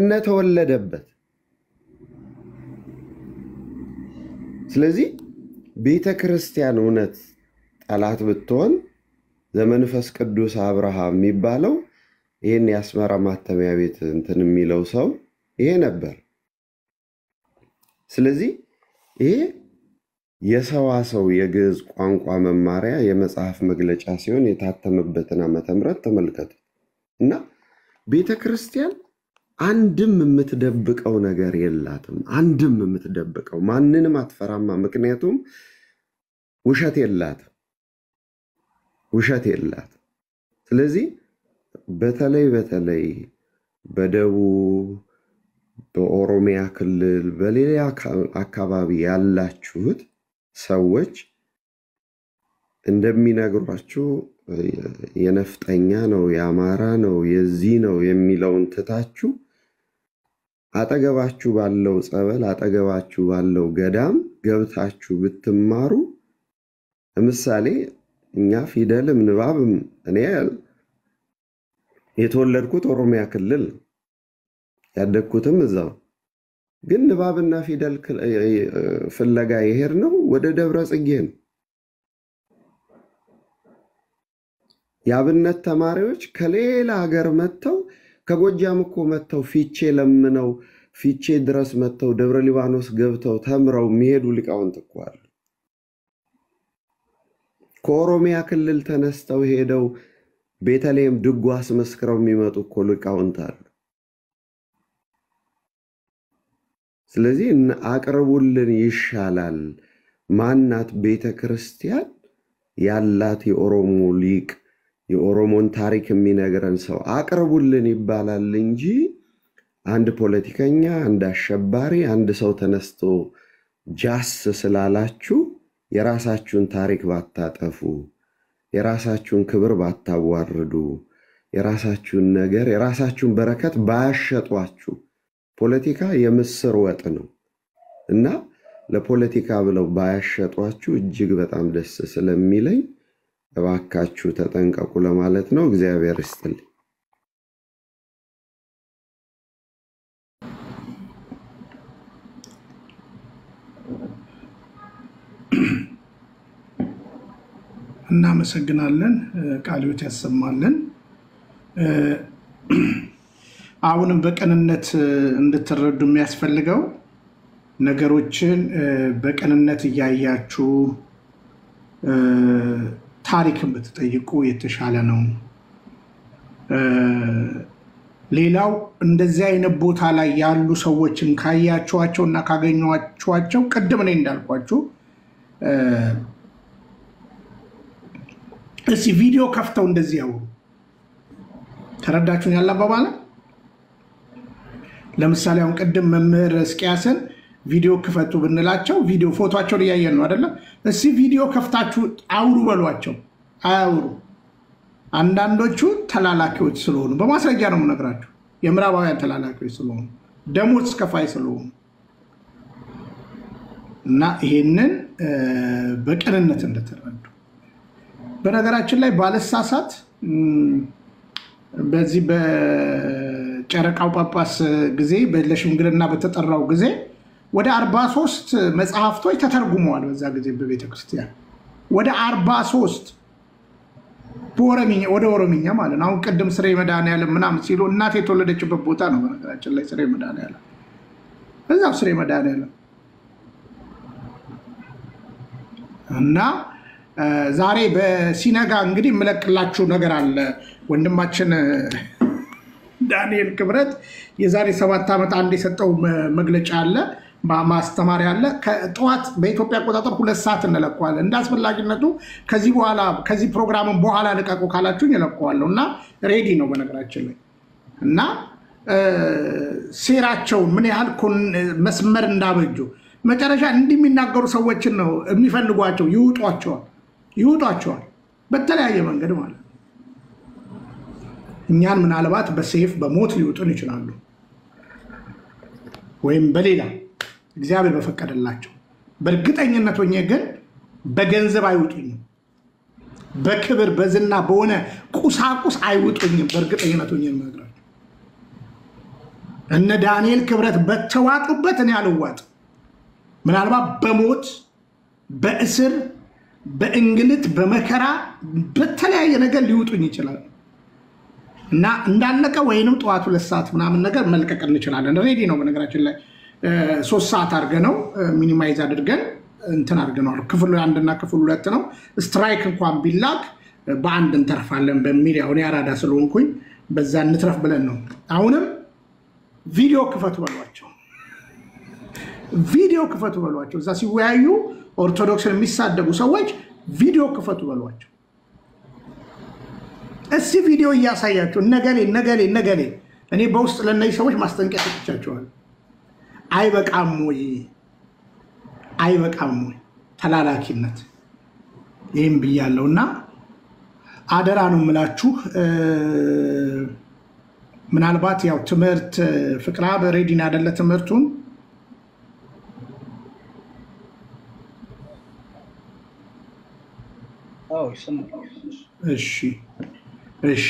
ከነተወለደበት ስለዚህ ቤተ ክርስቲያን እውነት ጠላት ብትሆን ዘመንፈስ ቅዱስ አብርሃም የሚባለው ይህን የአስመራ ማተሚያ ቤት እንትን የሚለው ሰው ይሄ ነበር። ስለዚህ ይሄ የሰዋሰው የግዕዝ ቋንቋ መማሪያ የመጽሐፍ መግለጫ ሲሆን የታተመበትን ዓመተ ምሕረት ተመልከቱ እና ቤተ ክርስቲያን አንድም የምትደብቀው ነገር የላትም። አንድም የምትደብቀው ማንንም አትፈራማ። ምክንያቱም ውሸት የላትም፣ ውሸት የላትም። ስለዚህ በተለይ በተለይ በደቡብ በኦሮሚያ ክልል በሌላ አካባቢ ያላችሁት ሰዎች እንደሚነግሯችሁ የነፍጠኛ ነው የአማራ ነው የዚህ ነው የሚለውን ትታችሁ አጠገባችሁ ባለው ጸበል አጠገባችሁ ባለው ገዳም ገብታችሁ ብትማሩ ለምሳሌ እኛ ፊደልም ንባብም እኔ የተወለድኩት ኦሮሚያ ክልል ነው ያደግኩትም እዛው ግን ንባብና ፊደል ፍለጋ የሄድ ነው ወደ ደብረ ጽጌ ነው። የአብነት ተማሪዎች ከሌላ ሀገር መጥተው ከጎጃም እኮ መጥተው ፊቼ ለምነው ፊቼ ድረስ መጥተው ደብረ ሊባኖስ ገብተው ተምረው የሚሄዱ ሊቃውንት እኮ አሉ። ከኦሮሚያ ክልል ተነስተው ሄደው ቤተልሔም ድጓ አስመስክረው የሚመጡ እኮ ሊቃውንት አሉ። ስለዚህ አቅርቡልን ይሻላል። ማናት ቤተ ክርስቲያን ያላት የኦሮሞ ሊቅ የኦሮሞን ታሪክ የሚነግረን ሰው አቅርቡልን ይባላል እንጂ አንድ ፖለቲከኛ፣ አንድ አሸባሪ፣ አንድ ሰው ተነስቶ ጃስ ስላላችሁ የራሳችሁን ታሪክ ባታጠፉ፣ የራሳችሁን ክብር ባታዋርዱ፣ የራሳችሁን ነገር የራሳችሁን በረከት ባያሸጧችሁ ፖለቲካ የምስር ወጥ ነው እና ለፖለቲካ ብለው ባያሸጧችሁ እጅግ በጣም ደስ ስለሚለኝ እባካችሁ ተጠንቀቁ ለማለት ነው። እግዚአብሔር ይስጥልኝ።
እናመሰግናለን። ቃልዮት ያሰማልን። አሁንም በቅንነት እንድትረዱ የሚያስፈልገው ነገሮችን በቅንነት እያያችሁ ታሪክን ብትጠይቁ የተሻለ ነው። ሌላው እንደዚህ አይነት ቦታ ላይ ያሉ ሰዎችን ካያችኋቸው እና ካገኟችኋቸው ቅድም እኔ እንዳልኳችሁ እስኪ ቪዲዮ ከፍተው እንደዚህ ያውሩ። ተረዳችሁን? ያለ አባባል ለምሳሌ አሁን ቅድም መምህር እስቅያስን ቪዲዮ ክፈቱ ብንላቸው ቪዲዮ ፎቶቸውን እያየን ነው አይደለም? እስኪ ቪዲዮ ከፍታችሁ አውሩ በሏቸው። አያውሩ። አንዳንዶቹ ተላላኪዎች ስለሆኑ በማስረጃ ነው የምነግራቸው። የምዕራባውያን ተላላኪዎች ስለሆኑ ደሞዝ ከፋይ ስለሆኑ እና ይሄንን በቅንነት እንደተረዱ በነገራችን ላይ ባለሳሳት በዚህ በጨረቃው ጳጳስ ጊዜ ለሽምግልና በተጠራው ጊዜ ወደ 43 መጽሐፍቶች ተተርጉመዋል። በዛ ጊዜ በቤተ ክርስቲያን ወደ 43 ወደ ኦሮምኛ ማለት ነው። አሁን ቅድም ስሬ መድኃኔዓለም ምናምን ሲሉ እናት የተወለደችበት ቦታ ነው። በነገራችን ላይ ስሬ መድኃኔዓለም እዛው ስሬ መድኃኔዓለም እና ዛሬ በሲነጋ እንግዲህ የምለቅላችሁ ነገር አለ። ወንድማችን ዳንኤል ክብረት የዛሬ ሰባት ዓመት አንድ የሰጠው መግለጫ አለ፣ ማስተማሪያ አለ። ጠዋት በኢትዮጵያ አቆጣጠር ሁለት ሰዓት እንለቀዋለን። እንደ አስፈላጊነቱ ከዚህ በኋላ ከዚህ ፕሮግራምን በኋላ ልቀቁ ካላችሁኝ እለቀዋለሁ እና ሬዲ ነው በነገራችን ላይ እና ሴራቸውን ምን ያህል መስመር እንዳበጁ መጨረሻ እንዲህ የሚናገሩ ሰዎችን ነው የሚፈልጓቸው። ይውጧቸዋል ይውጧቸዋል በተለያየ መንገድ ማለት ነው። እኛን ምናልባት በሴፍ በሞት ሊውጡን ይችላሉ፣ ወይም በሌላ እግዚአብሔር በፈቀደላቸው። በእርግጠኝነት ሆኜ ግን በገንዘብ አይውጡኝም፣ በክብር በዝና በሆነ ቁሳቁስ አይውጡኝም። በእርግጠኝነት ሆኜ የምነግራቸው እነ ዳንኤል ክብረት በተዋጡበት እኔ አልዋጥ ምናልባት በሞት በእስር በእንግልት በመከራ በተለያየ ነገር ሊውጡኝ ይችላል እና እንዳለቀ ወይንም ጠዋት ሁለት ሰዓት ምናምን ነገር መልቀቅ እንችላለን። ሬዲ ነው። በነገራችን ላይ ሶስት ሰዓት አድርገ ነው ሚኒማይዝ አድርገን እንትን አድርገነዋል። ክፍል አንድና ክፍል ሁለት ነው። ስትራይክ እንኳን ቢላክ በአንድ እንተርፋለን በሚል ያሁን አራዳ ስለሆንኩኝ በዛ እንትረፍ ብለን ነው። አሁንም ቪዲዮ ክፈቱ በሏቸው፣ ቪዲዮ ክፈቱ በሏቸው። እዛ ሲወያዩ ኦርቶዶክስን የሚሳደቡ ሰዎች ቪዲዮ ክፈቱ በሏቸው። እስቲ ቪዲዮ እያሳያቸው ነገሌ ነገሌ ነገሌ። እኔ በውስጥ ለእነዚህ ሰዎች ማስጠንቀቂያ ሰጥቻቸዋል። አይበቃም ወይ? አይበቃም ወይ? ተላላኪነት ይህም ብያለው እና አደራ ነው የምላችሁ። ምናልባት ያው ትምህርት ፍቅራ በሬዲን ያደለ ትምህርቱን እሺ እሺ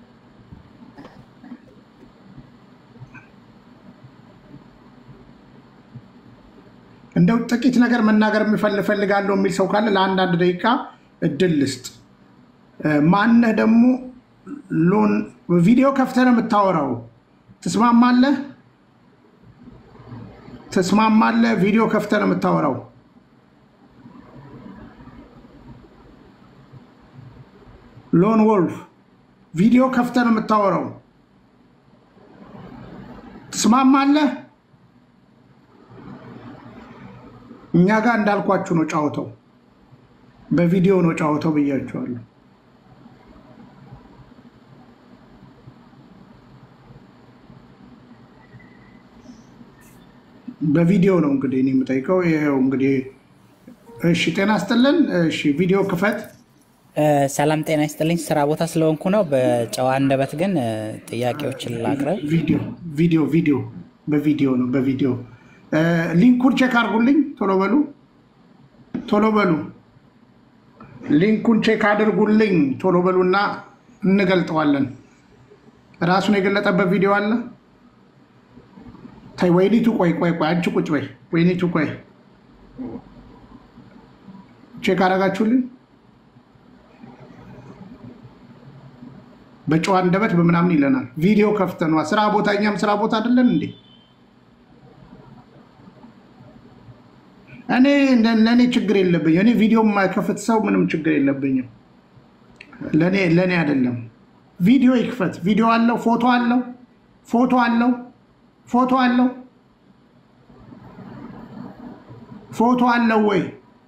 እንደው ጥቂት ነገር መናገር እፈልጋለሁ የሚል ሰው ካለ ለአንዳንድ ደቂቃ እድል ልስጥ። ማነህ ደግሞ ሎን ቪዲዮ ከፍተህ ነው የምታወራው? ትስማማለህ? ትስማማለህ? ቪዲዮ ከፍተህ ነው የምታወራው? ሎን ወልፍ ቪዲዮ ከፍተህ ነው የምታወራው? ትስማማለህ? እኛ ጋር እንዳልኳችሁ ነው ጫወተው፣ በቪዲዮ ነው ጫወተው ብያችኋለሁ። በቪዲዮ ነው እንግዲህ እኔ የምጠይቀው። ይኸው እንግዲህ እሺ፣ ጤና ይስጥልን። እሺ፣ ቪዲዮ ክፈት።
ሰላም ጤና ይስጥልኝ። ስራ ቦታ ስለሆንኩ ነው። በጨዋ አንደበት ግን ጥያቄዎችን ላቅርብ።
ቪዲዮ ቪዲዮ ቪዲዮ በቪዲዮ ነው በቪዲዮ ሊንኩን ቼክ አድርጉልኝ። ቶሎ በሉ ቶሎ በሉ ሊንኩን ቼክ አድርጉልኝ። ቶሎ በሉና እንገልጠዋለን። ራሱን የገለጠበት ቪዲዮ አለ። ተይ ወይኒቱ፣ ቆይ ቆይ ቆይ፣ አንቺ ቁጭ በይ። ወይኒቱ ቆይ፣ ቼክ አደረጋችሁልኝ? በጨዋ አንደበት በምናምን ይለናል። ቪዲዮ ከፍተነዋ ስራ ቦታ፣ እኛም ስራ ቦታ አይደለን እንዴ? እኔ ለእኔ ችግር የለብኝም። እኔ ቪዲዮ የማይከፍት ሰው ምንም ችግር የለብኝም። ለእኔ አይደለም። ቪዲዮ ይክፈት። ቪዲዮ አለው፣ ፎቶ አለው፣ ፎቶ አለው፣ ፎቶ አለው፣ ፎቶ አለው ወይ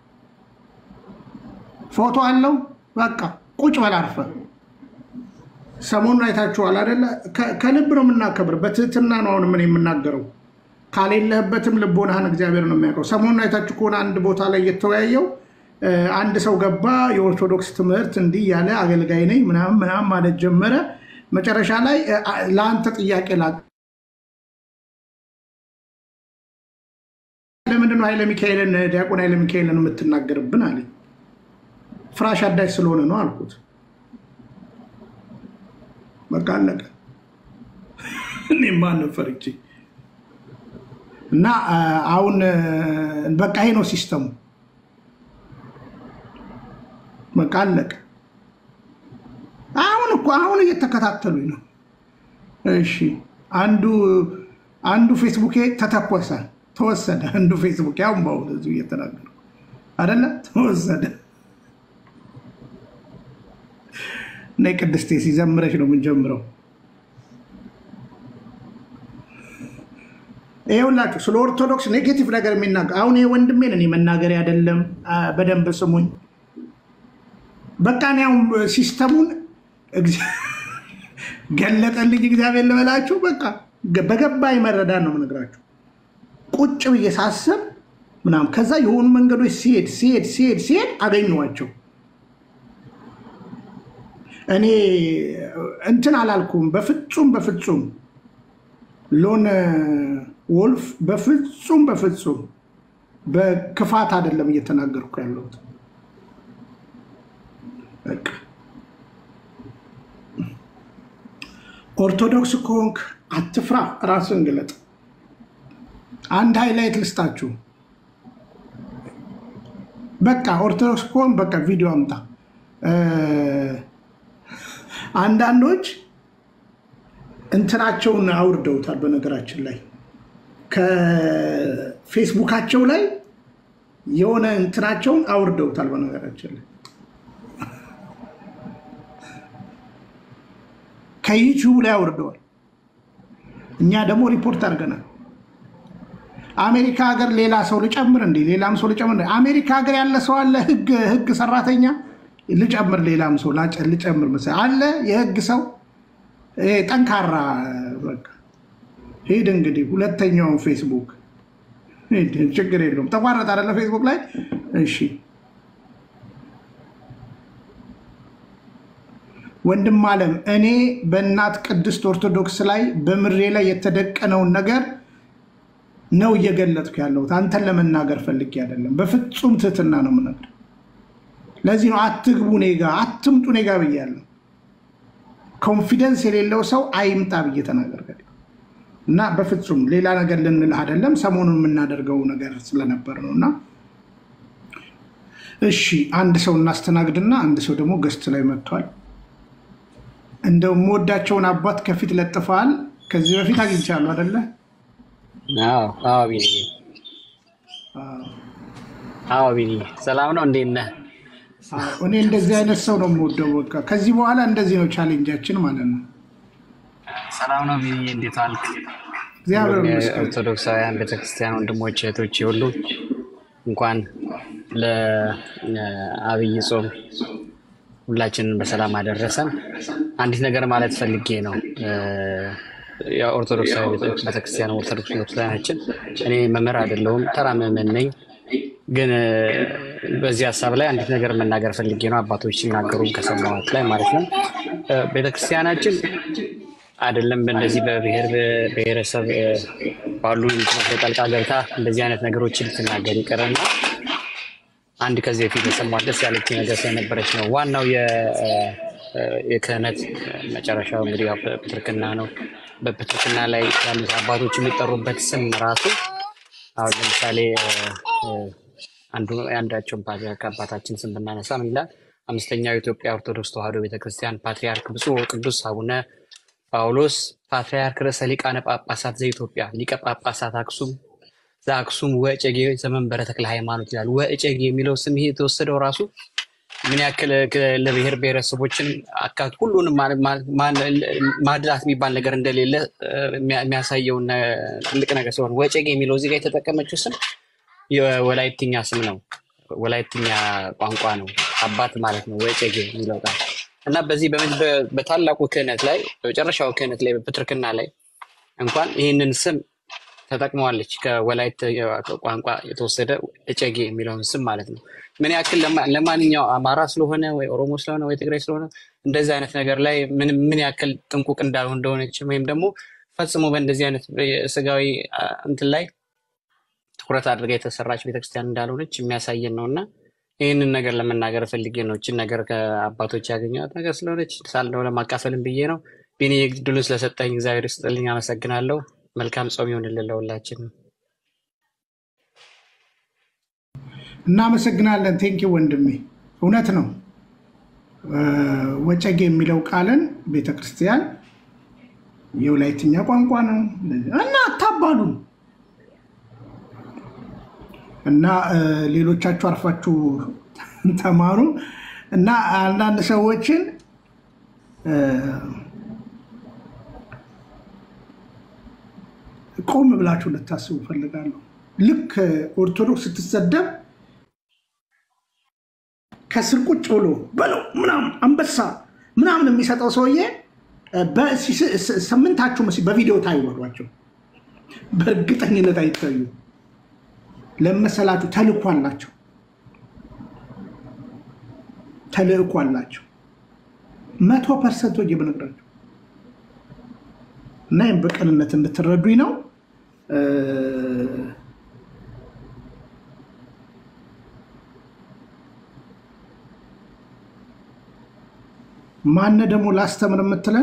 ፎቶ አለው። በቃ ቁጭ በል አርፈህ። ሰሞኑን አይታችኋል አይደለ? ከልብ ነው የምናከብር፣ በትህትና ነው አሁን ምን የምናገረው ካሌለህበትም ልቦናህን እግዚአብሔር ነው የሚያውቀው። ሰሞኑን አይታችሁ ከሆነ አንድ ቦታ ላይ የተወያየው አንድ ሰው ገባ፣ የኦርቶዶክስ ትምህርት እንዲህ ያለ አገልጋይ ነኝ ምናምን ምናምን ማለት ጀመረ። መጨረሻ ላይ ለአንተ ጥያቄ ላ ለምንድነው ኃይለ ሚካኤልን ዲያቆን ኃይለ ሚካኤልን የምትናገርብን አለኝ። ፍራሽ አዳሽ ስለሆነ ነው አልኩት። በቃ አለቀ። እኔ ማንን ፈርቼ እና አሁን በቃ ይሄ ነው ሲስተሙ። በቃ አለቀ። አሁን እኮ አሁን እየተከታተሉኝ ነው። እሺ አንዱ አንዱ ፌስቡኬ ተተኮሰ፣ ተወሰደ። አንዱ ፌስቡኬ አሁን በአሁኑ እዚሁ እየተናገሩ አደለ፣ ተወሰደ። እና ቅድስቴ ሲዘምረች ነው የምንጀምረው። ይኸውላችሁ ስለ ኦርቶዶክስ ኔጌቲቭ ነገር የሚናገር አሁን ይሄ ወንድሜን እኔ መናገር አይደለም። በደንብ ስሙኝ። በቃ እኔ አሁን ሲስተሙን ገለጠልኝ እግዚአብሔር ልበላችሁ። በቃ በገባኝ መረዳት ነው የምነግራችሁ። ቁጭ ብዬ ሳስብ ምናምን ከዛ የሆኑ መንገዶች ሲሄድ ሲሄድ ሲሄድ ሲሄድ አገኘኋቸው። እኔ እንትን አላልኩም። በፍጹም በፍጹም ሎን ወልፍ በፍጹም በፍጹም በክፋት አይደለም እየተናገርኩ ያለሁት። በቃ ኦርቶዶክስ ከሆንክ አትፍራ፣ ራስን ግለጥ። አንድ ሃይላይት ልስጣችሁ። በቃ ኦርቶዶክስ ከሆን በቃ ቪዲዮ አምጣ። እ፣ አንዳንዶች እንትናቸውን አውርደውታል። በነገራችን ላይ ከፌስቡካቸው ላይ የሆነ እንትናቸውን አውርደውታል። በነገራችን ላይ ከዩቲዩብ ላይ አውርደዋል። እኛ ደግሞ ሪፖርት አድርገናል። አሜሪካ ሀገር ሌላ ሰው ልጨምር እንዴ? ሌላም ሰው ልጨምር እንዴ? አሜሪካ ሀገር ያለ ሰው አለ፣ ህግ ህግ ሰራተኛ ልጨምር፣ ሌላም ሰው ላጨ- ልጨምር መሰለኝ አለ፣ የህግ ሰው ይሄ ጠንካራ በቃ ሂድ እንግዲህ ሁለተኛውን ፌስቡክ ሂድ፣ ችግር የለውም። ተቋረጥ አይደለ ፌስቡክ ላይ እሺ። ወንድም አለም እኔ በእናት ቅድስት ኦርቶዶክስ ላይ በምሬ ላይ የተደቀነውን ነገር ነው እየገለጥኩ ያለሁት። አንተን ለመናገር ፈልጌ አይደለም። በፍጹም ትህትና ነው የምነግርህ። ለዚህ ነው አትግቡ እኔ ጋ አትምጡ እኔ ጋ ብያለሁ። ኮንፊደንስ የሌለው ሰው አይምጣ ብዬ ተናገር እና በፍጹም ሌላ ነገር ልንልህ አይደለም። ሰሞኑን የምናደርገው ነገር ስለነበር ነው እና እሺ፣ አንድ ሰው እናስተናግድና አንድ ሰው ደግሞ ገስት ላይ መጥቷል። እንደው የምወዳቸውን አባት ከፊት ለጥፈዋል። ከዚህ በፊት አግኝቻለሁ አይደለ?
አዎ አዎ ቢኒ አዎ ቢኒ ሰላም ነው እንዴት ነህ?
አዎ፣ እኔ እንደዚህ አይነት ሰው ነው የምወደው። በቃ ከዚህ በኋላ እንደዚህ ነው ቻሌንጃችን ማለት ነው።
ሰላም ነው ቢኒ እንዴት ዋልክ?
እግዚአብሔር
ሁሉም
ይመስገን።
የኦርቶዶክሳውያን ቤተክርስቲያን ወንድሞች እህቶች ሁሉ እንኳን ለአብይ ጾም ሁላችንን በሰላም አደረሰን። አንዲት ነገር ማለት ፈልጌ ነው። የኦርቶዶክሳዊ ቤተክርስቲያን ኦርቶዶክስ ቤተክርስቲያናችን እኔ መምህር አይደለሁም፣ ተራ ምዕመን ነኝ። ግን እ፣ በዚህ ሀሳብ ላይ አንዲት ነገር መናገር ፈልጌ ነው። አባቶች ሲናገሩም ከሰማሁት ላይ ማለት ነው። እ፣ ቤተክርስቲያናችን አይደለም በእንደዚህ በብሔር ብሔረሰብ እ፣ ባሉ እንትኖች ላይ ጣልቃ ገብታ እንደዚህ አይነት ነገሮችን ልትናገር ይቅርና አንድ ከዚህ በፊት የሰማት ደስ ያለች ነገር ስለነበረች ነው። ዋናው የ- እ፣ የክህነት መጨረሻው እንግዲህ ያው ፕትርክና ነው። በፕትርክና ላይ ያሉት አባቶች የሚጠሩበት ስም ራሱ አሁን ለምሳሌ እ፣ እ፣ አንዱ የአንዳቸውን ፓትርያርክ አባታችን ስም ብናነሳ ምን ይላል? አምስተኛው የኢትዮጵያ ኦርቶዶክስ ተዋሕዶ ቤተክርስቲያን ፓትርያርክ ብፁዕ ወቅዱስ አቡነ ጳውሎስ ፓትርያርክ ርዕሰ ሊቃነ ጳጳሳት ዘኢትዮጵያ ሊቀ ጳጳሳት አክሱም ዘአክሱም ወእጨጌ ዘመንበረ ተክለ ሃይማኖት ይላል። ወእጨጌ የሚለው ስም ይሄ የተወሰደው ራሱ ምን ያክል ክ- ለብሔር ብሔረሰቦችን አካት ሁሉንም ማ- ማ- ማ- ማድላት የሚባል ነገር እንደሌለ እ፣ የሚያ- የሚያሳየውን ነ- ትልቅ ነገር ሲሆን ወጨጌ የሚለው እዚህ ጋር የተጠቀመችው ስም የወላይትኛ ስም ነው። ወላይትኛ ቋንቋ ነው። አባት ማለት ነው ወጨጌ የሚለው ቃል እና በዚህ በመ- በ- በታላቁ ክህነት ላይ በመጨረሻው ክህነት ላይ በፕትርክና ላይ እንኳን ይህንን ስም ተጠቅመዋለች። ከወላይት ቋንቋ የተወሰደ እጨጌ የሚለውን ስም ማለት ነው። ምን ያክል ለማ- ለማንኛው አማራ ስለሆነ ወይ ኦሮሞ ስለሆነ ወይ ትግራይ ስለሆነ እንደዚህ አይነት ነገር ላይ ምን ምን ያክል ጥንቁቅ እንዳልሆነ እንደሆነች ወይም ደግሞ ፈጽሞ በእንደዚህ አይነት ስጋዊ አ፣ እንትን ላይ ትኩረት አድርጋ የተሰራች ቤተክርስቲያን እንዳልሆነች የሚያሳየን ነው እና ይህንን ነገር ለመናገር ፈልጌ ነው። እችን ነገር ከአባቶች ያገኘኋት ነገር ስለሆነች ሳልነው ለማካፈልም ብዬ ነው። ቢኒ ድሉን ስለሰጠኝ እግዚአብሔር ይስጥልኝ፣ አመሰግናለሁ። መልካም ጾም ይሆንልን ለሁላችን።
እናመሰግናለን። ቴንኪ ወንድሜ፣ እውነት ነው። እ፣ ወጨጌ የሚለው ቃልን ቤተክርስቲያን የወላይትኛ ቋንቋ ነው እና አታባሉን እና እ፣ ሌሎቻችሁ አርፋችሁ ተማሩ እና አንዳንድ ሰዎችን እ፣ ቆም ብላችሁ ልታስቡ ፈልጋለሁ። ልክ ኦርቶዶክስ ስትሰደብ ከስር ቁጭ ብሎ በለው ምናምን አንበሳ ምናምን የሚሰጠው ሰውዬ በሲ- ስ- ስ- ስምንታችሁ መስ- በቪዲዮ ታይወዷቸው። በእርግጠኝነት አይታዩ ለመሰላችሁ ተልእኮ አላቸው። ተልእኮ አላቸው። መቶ ፐርሰንት ወጅ ብነግራቸው እና ይህም በቅንነት እንድትረዱኝ ነው። እ፣ ማነ ደግሞ ላስተምር የምትለን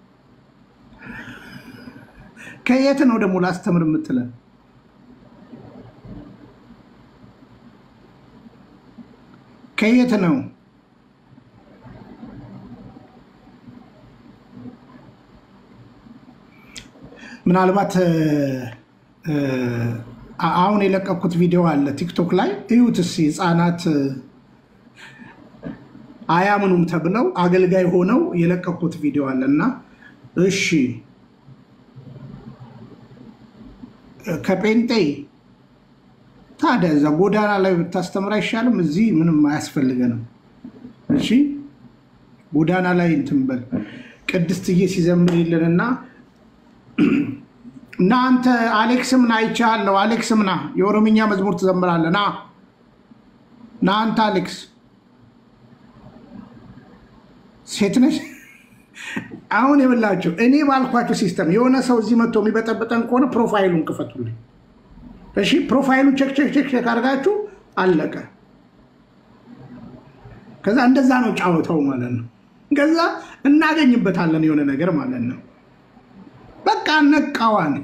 ከየት ነው ደግሞ ላስተምር የምትለን? ከየት ነው? ምናልባት እ፣ አ- አሁን የለቀኩት ቪዲዮ አለ ቲክቶክ ላይ እዩት እስኪ። ህፃናት አያምኑም ተብለው አገልጋይ ሆነው የለቀኩት ቪዲዮ አለ እና እሺ ከጴንጤ ታዲያ እዛ ጎዳና ላይ ብታስተምር አይሻልም? እዚህ ምንም አያስፈልገንም። እሺ ጎዳና ላይ እንትን በል ቅድስትዬ ሲዘምር የለንና እና አንተ አሌክስም ና አይቼሃለሁ። አሌክስም ና የኦሮምኛ መዝሙር ትዘምራለህ። ና ና አንተ አሌክስ ሴት ነሽ። አሁን የምላቸው እኔ ባልኳቸው ሲስተም የሆነ ሰው እዚህ መጥቶ የሚበጠበጠን ከሆነ ፕሮፋይሉን ክፈቱልኝ። እሺ ፕሮፋይሉን ቼክ ቼክ ቼክ ቼክ አድርጋችሁ አለቀ። ከዛ እንደዛ ነው ጫወታው ማለት ነው። ከዛ እናገኝበታለን የሆነ ነገር ማለት ነው። በቃ ነቃዋን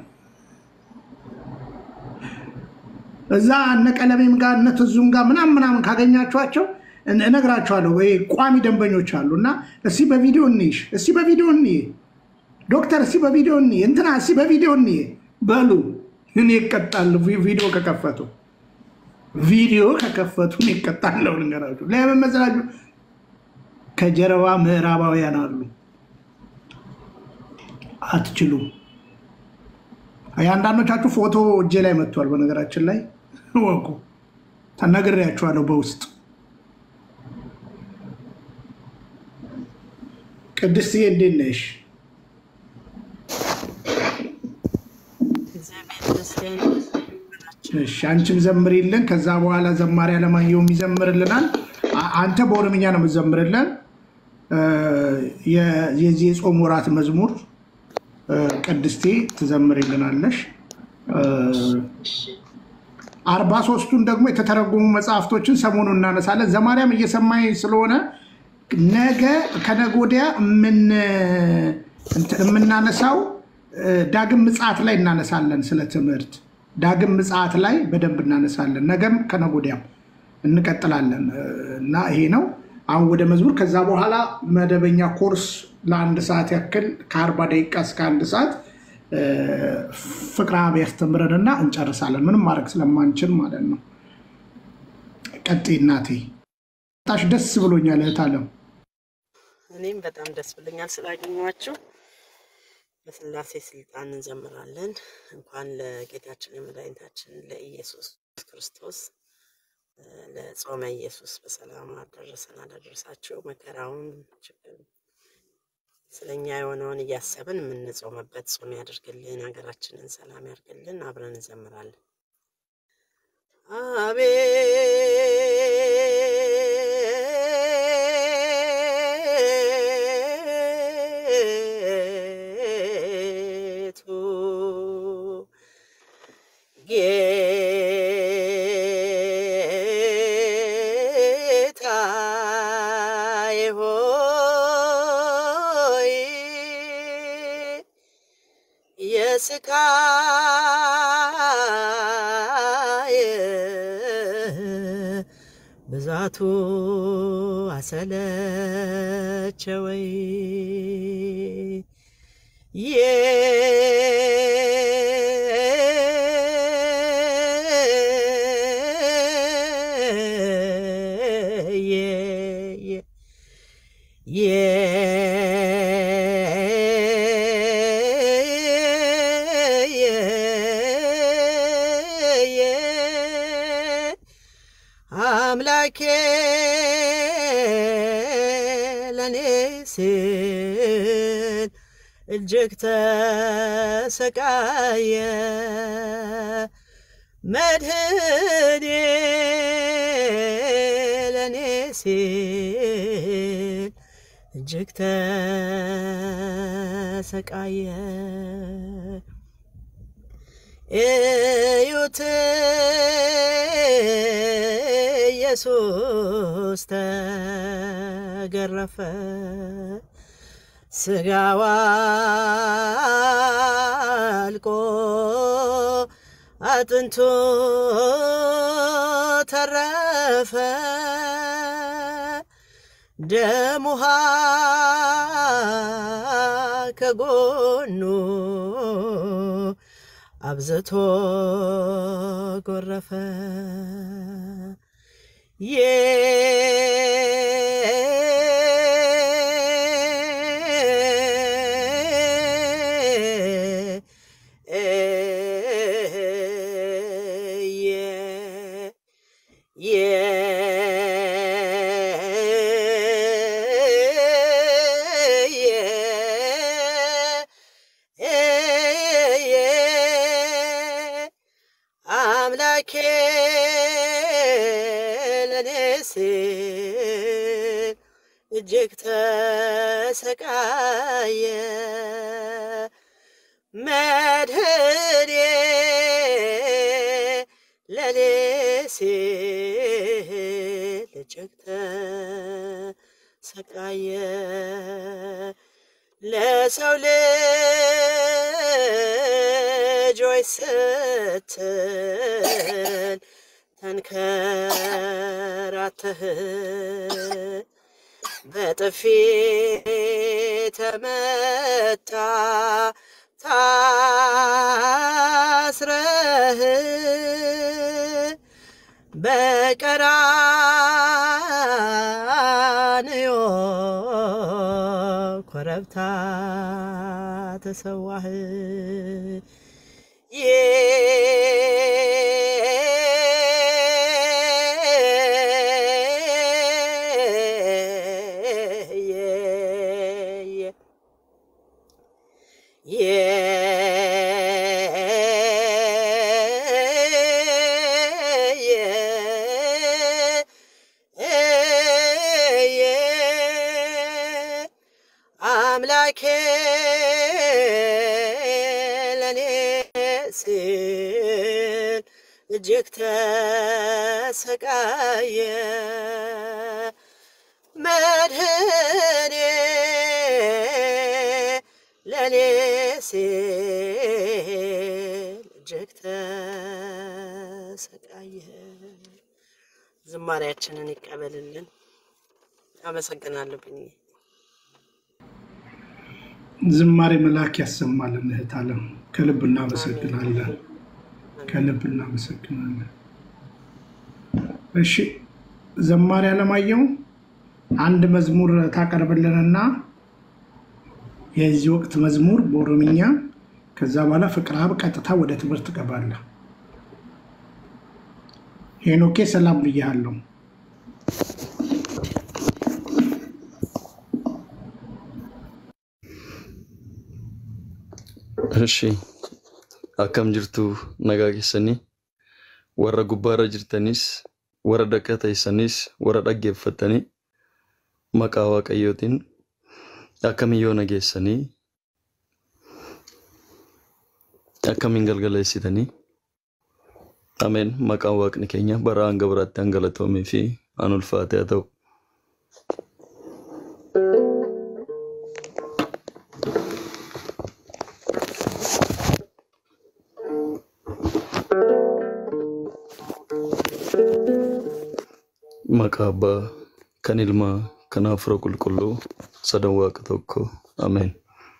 እዛ እነ ቀለሜም ጋር እነ ትዙም ጋር ምናምን ምናምን ካገኛችኋቸው እነ- እነግራችኋለሁ። ወይ ቋሚ ደንበኞች አሉ እና እስቲ በቪዲዮ እንይሽ፣ እስቲ በቪዲዮ እንይ፣ ዶክተር እስቲ በቪዲዮ እንይ፣ እንትና እስቲ በቪዲዮ እንይ በሉ። እኔ ይቀጣሉ ቪዲዮ ከከፈቱ ቪዲዮ ከከፈቱ እኔ ይቀጣለሁ። ልንገራችሁ ለምን መሰላችሁ? ከጀርባ ምዕራባውያን አሉ። አትችሉም። የአንዳንዶቻችሁ ፎቶ እጄ ላይ መጥቷል። በነገራችን ላይ ወቁ ተነግሬያችኋለሁ በውስጥ ቅድስትዬ እንዴት ነሽ? እሺ አንቺም ዘምሪልን። ከዛ በኋላ ዘማሪ አለማየሁም ይዘምርልናል። አ- አንተ በኦሮምኛ ነው የምትዘምርልን እ፣ የ- የዚህ የጾም ወራት መዝሙር እ፣ ቅድስቴ ትዘምርልናለሽ። እ፣ አርባ ሶስቱን ደግሞ የተተረጎሙ መጽሐፍቶችን ሰሞኑን እናነሳለን። ዘማርያም እየሰማኝ ስለሆነ ነገ ከነገ ወዲያ የምን- እንትን የምናነሳው እ፣ ዳግም ምጽአት ላይ እናነሳለን። ስለ ትምህርት ዳግም ምጽአት ላይ በደንብ እናነሳለን። ነገም ከነገ ወዲያም እንቀጥላለን እ፣ እና ይሄ ነው አሁን ወደ መዝሙር። ከዛ በኋላ መደበኛ ኮርስ ለአንድ ሰዓት ያክል ከአርባ ደቂቃ እስከ አንድ ሰዓት እ፣ ፍቅረ አብ ያስተምረንና እንጨርሳለን። ምንም ማድረግ ስለማንችል ማለት ነው። ቀጥይ እናቴ። ታሽ ደስ ብሎኛል እህት አለም።
እኔም በጣም ደስ ብሎኛል ስላገኘኋችሁ። በስላሴ ስልጣን እንዘምራለን። እንኳን ለጌታችን የመድኃኒታችን ለኢየሱስ ክርስቶስ እ፣ ለጾመ ኢየሱስ በሰላም አደረሰን አደረሳችሁ። መከራውን ችግር ስለኛ የሆነውን እያሰብን የምንጾምበት ጾም ያደርግልን፣ ሀገራችንን ሰላም ያርግልን። አብረን እንዘምራለን። አቤቱ ጌታዬ ሆይ የስቃይ ብዛቱ አሰለቸወይ አምላኬ ለኔ ሲል እጅግ ተሰቃየ መድህኔ ለኔ ሲል እጅግ ተሰቃየ እዩት ኢየሱስ ተገረፈ ስጋዋ አልቆ አጥንቱ ተረፈ ደም ውሃ ከጎኑ አብዝቶ ጎረፈ። አምላኬ ለኔ ሲል እጅግ ተሰቃየ። መድህኔ ለኔ ሲል እጅግ ተሰቃየ። ለሰው ልጆች ስትል ተንከራተህ በጥፊ ተመታ ታስረህ በቀራንዮ ኮረብታ ተሰዋህ። አምላኬ ለኔ ሲል እጅግ ተሰቃየ። መድህኔ ለኔ ሲል እጅግ ተሰቃየ። ዝማሬያችንን ይቀበልልን። አመሰግናለሁ ብኝ
ዝማሬ መልአክ ያሰማልን። እህት አለም ከልብ እናመሰግናለን፣ ከልብ እናመሰግናለን። እሺ ዘማሪ አለማየሁ አንድ መዝሙር ታቀርብልንና የዚህ ወቅት መዝሙር በኦሮምኛ ከዛ በኋላ ፍቅረ አብ ቀጥታ ወደ ትምህርት ትገባለህ። ሄኖኬ ሰላም ብያለሁ።
Ishi akkam jirtu nagaa keessanii warra gubbaarra jirtanis warra dakka teessanis warra dhaggeeffatanii maqaa waaqayyootiin akkamiyyoo nageessanii akkamiin galgaleessitanii ameen maqaan waaqni keenya bara hanga biraatti hangalatoomee fi an ulfaate haa ta'u. Maqaa abbaa kan ilmaa kan hafuura qulqulluu sadan waaqa tokko ameen.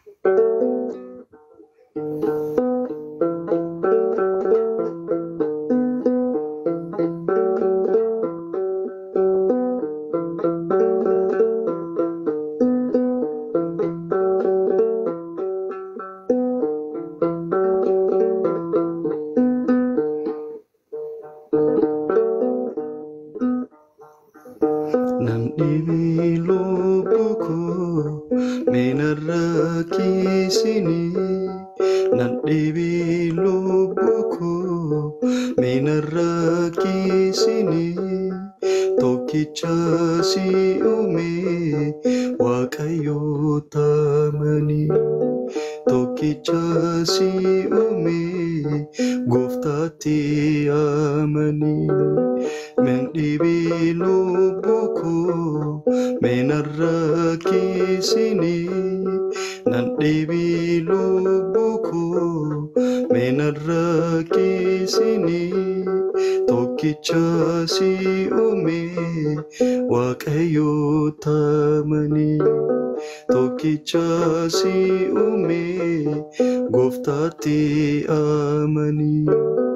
Nan dhibee lubbuu koo meenarraa kiisinii. Nan dhibee lubbuu koo meenarraa kiisinii. Tokkicha si uume waaqayyoo taamanii. Tokkicha si uume gooftaatti amanii. Men dhibee lubbuu koo meenarraa kiisinii. Nan dhibee lubbuu koo meenarraa kiisinii. Tokkicha tokkicha si uume waaqayyo tamanii tokkicha si uume gooftaatti amanii.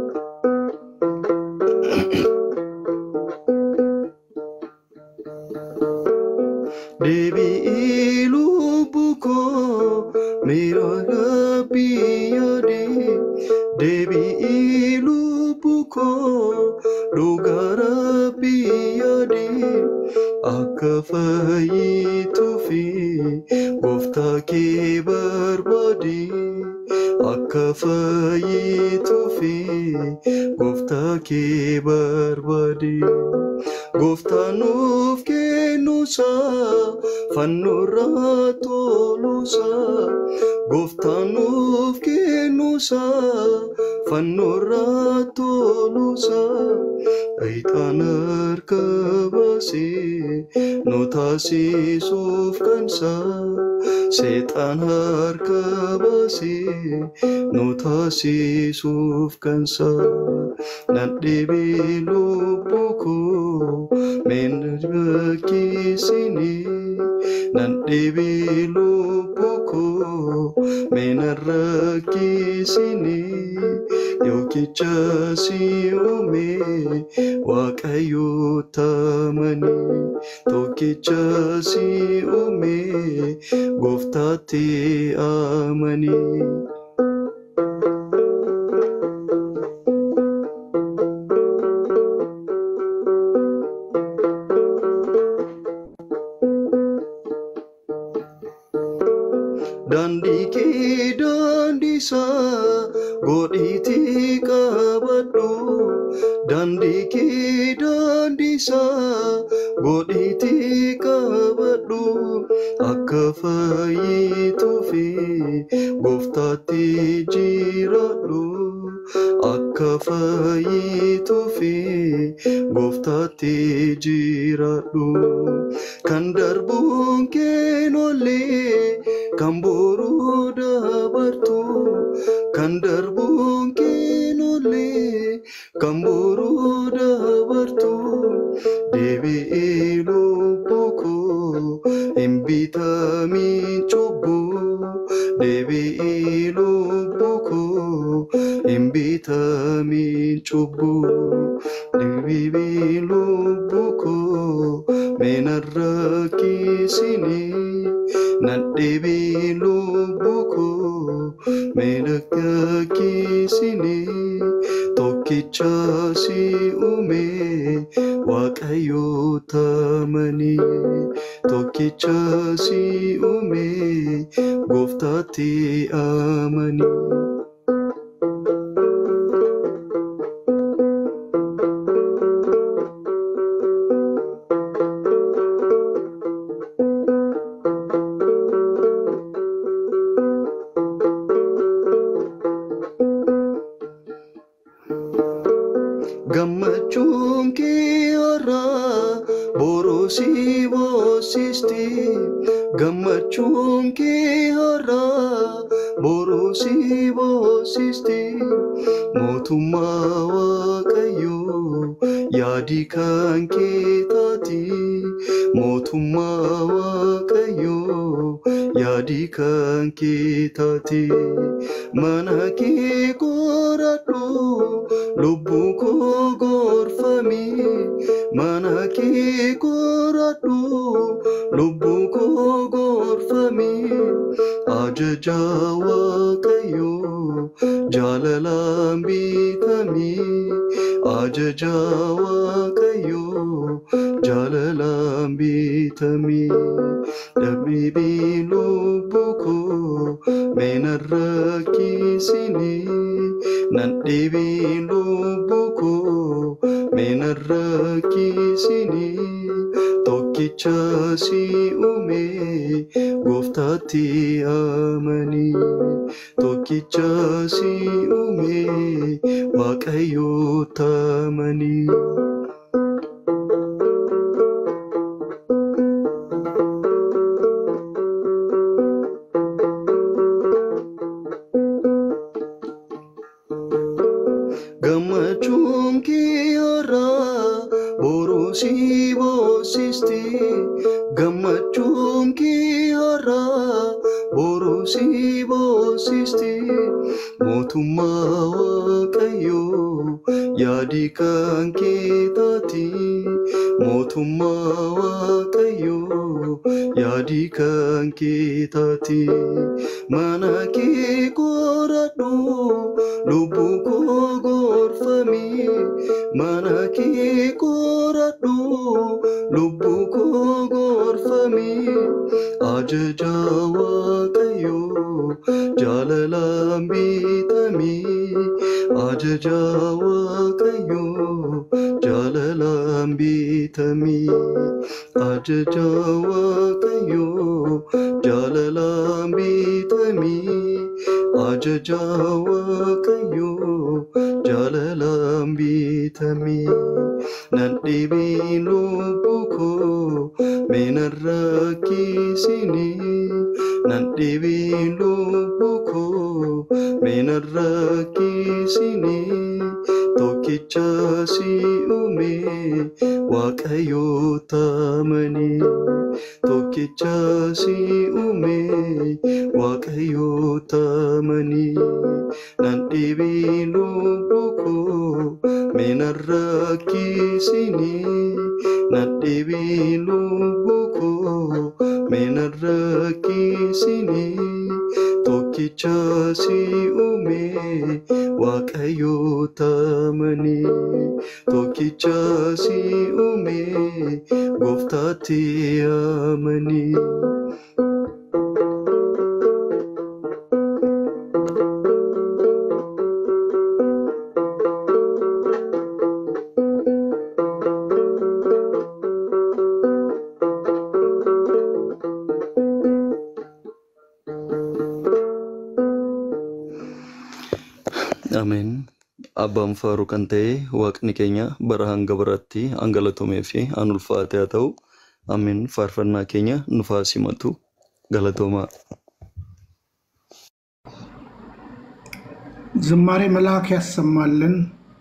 Deebi'ii lubbuu koo miira biyyaadhe. Deebi'ii lubbuu koo dhugaara biyyaadhe. Akka fayyituufi gooftaa kee barbaade. Akka fayyituufi gooftaa kee barbaade. Gooftaan nuuf kennuusaa fannoorraa toluusaa. Gooftaan nuuf kennuusaa fannoorraa toluusaa. Ayitaan harka baasee nu taasisuuf kansaa. Seexaan harka baasee nu taasisuuf kansaa. Nadhibee lubbuu koo meena rakkisinii. Nadhibee lubbuu koo meena rakkisinii. Yookicha si uume waaqayyo tamanii. Tokkicha si uume gooftaatti amanii. Daandii kee daandisaa godhiitii qabadhu. Daandii kee daandisaa godhiitii qabadhu. Akka fayyituufi gooftaatti jiraadhu. Akka fayyituufi gooftaatti jiraadhu. Kan darbuun keenollee kan boruu dabartu. Kan darbuun keenollee kan boruu dabartu. Deebi'ee lubbuu koo hin bitamiin cubbuu. Deebi'ee lubbuu koo hin bitamiin cubbuu. Deebi'ee lubbuu koo meena rakkisinii. Nadhibee lubbuu koo meena rakkisinii. Tokkicha si uume waaqayyo tamanii. Tokkicha si uume gooftaatti amanii. Gammachuun kee har'aa boruu si boonsisti. Gammachuun kee har'aa boruu si boonsisti. Mootummaa Waaqayyoo yaadi kan kee taati. Mootummaa Waaqayyoo yaadi kan kee taati. Mana kee qoradhu lubbuu koo gorfami. Mana kee qoradhu lubbuu koo gorfami. Ajaja Waaqayyoo jaalalaan bitami. Ajaja Waaqayyoo jaalalaan bitami. Dhabibii lubbuu koo meena rakkisinii. Nadhibii lubbuu koo meena rakkisinii. Tokkicha si uume gooftaatti amanii. Tokkicha si uume waaqayyo tamanii. Gammachuun kee har'a si boosisti gammachuun kee har'aa boruu si boosisti mootummaa waaqayyoo yaadi kan kee taati mootummaa waaqayyoo yaadi kan kee taati mana kee qoradhu lubbuu koo gorfami mana kee qoradhu lubbuu koo gorfami ajaja waaqayyoo jaalalaan bitami ajaja waaqayyoo jaalalaan bitami ajaja waaqayyoo jaalalaan bitami ajaja waaqayyoo jaalalaan bitami nan dhibiin lubbuu koo meenan rakkisini nan dhibiin lubbuu koo meenan rakkisini tokkicha si uume waaqayyoo taamani tokkicha si uume waaqayyoo taamani nan dhibiin lubbuu koo meenan rakkisini nan dhibiin lubbuu koo meenan rakkisini tokkicha si uume waaqayyoo taamani tokkicha si uume gooftaatti amani. Ameen. Abbaan faaruu kan ta'e waaqni keenya bara hanga biraatti hangalatomee fi an ulfaate haa ta'u. Ameen. Faarfannaa keenya nuuf haa simatu. Galatoomaa.
ዝማሬ መልአክ ያሰማልን።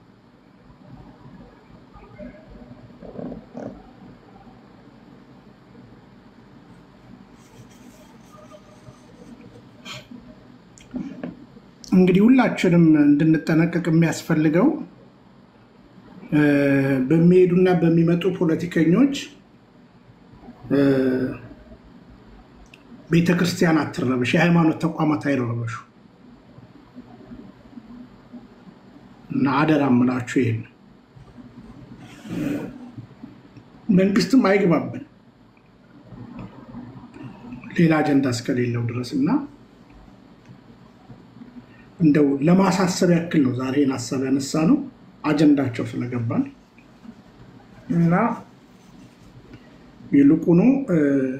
እንግዲህ ሁላችንም እንድንጠነቀቅ የሚያስፈልገው እ፣ በሚሄዱና በሚመጡ ፖለቲከኞች እ፣ ቤተ ክርስቲያን አትረበሽ፣ የሃይማኖት ተቋማት አይረበሹ እና አደራ የምላችሁ ይሄን መንግስትም አይግባብን ሌላ አጀንዳ እስከሌለው ድረስ እና እንደው ለማሳሰብ ያክል ነው ዛሬ ይህን ሀሳብ ያነሳ ነው አጀንዳቸው ስለገባን እና ይልቁኑ እ፣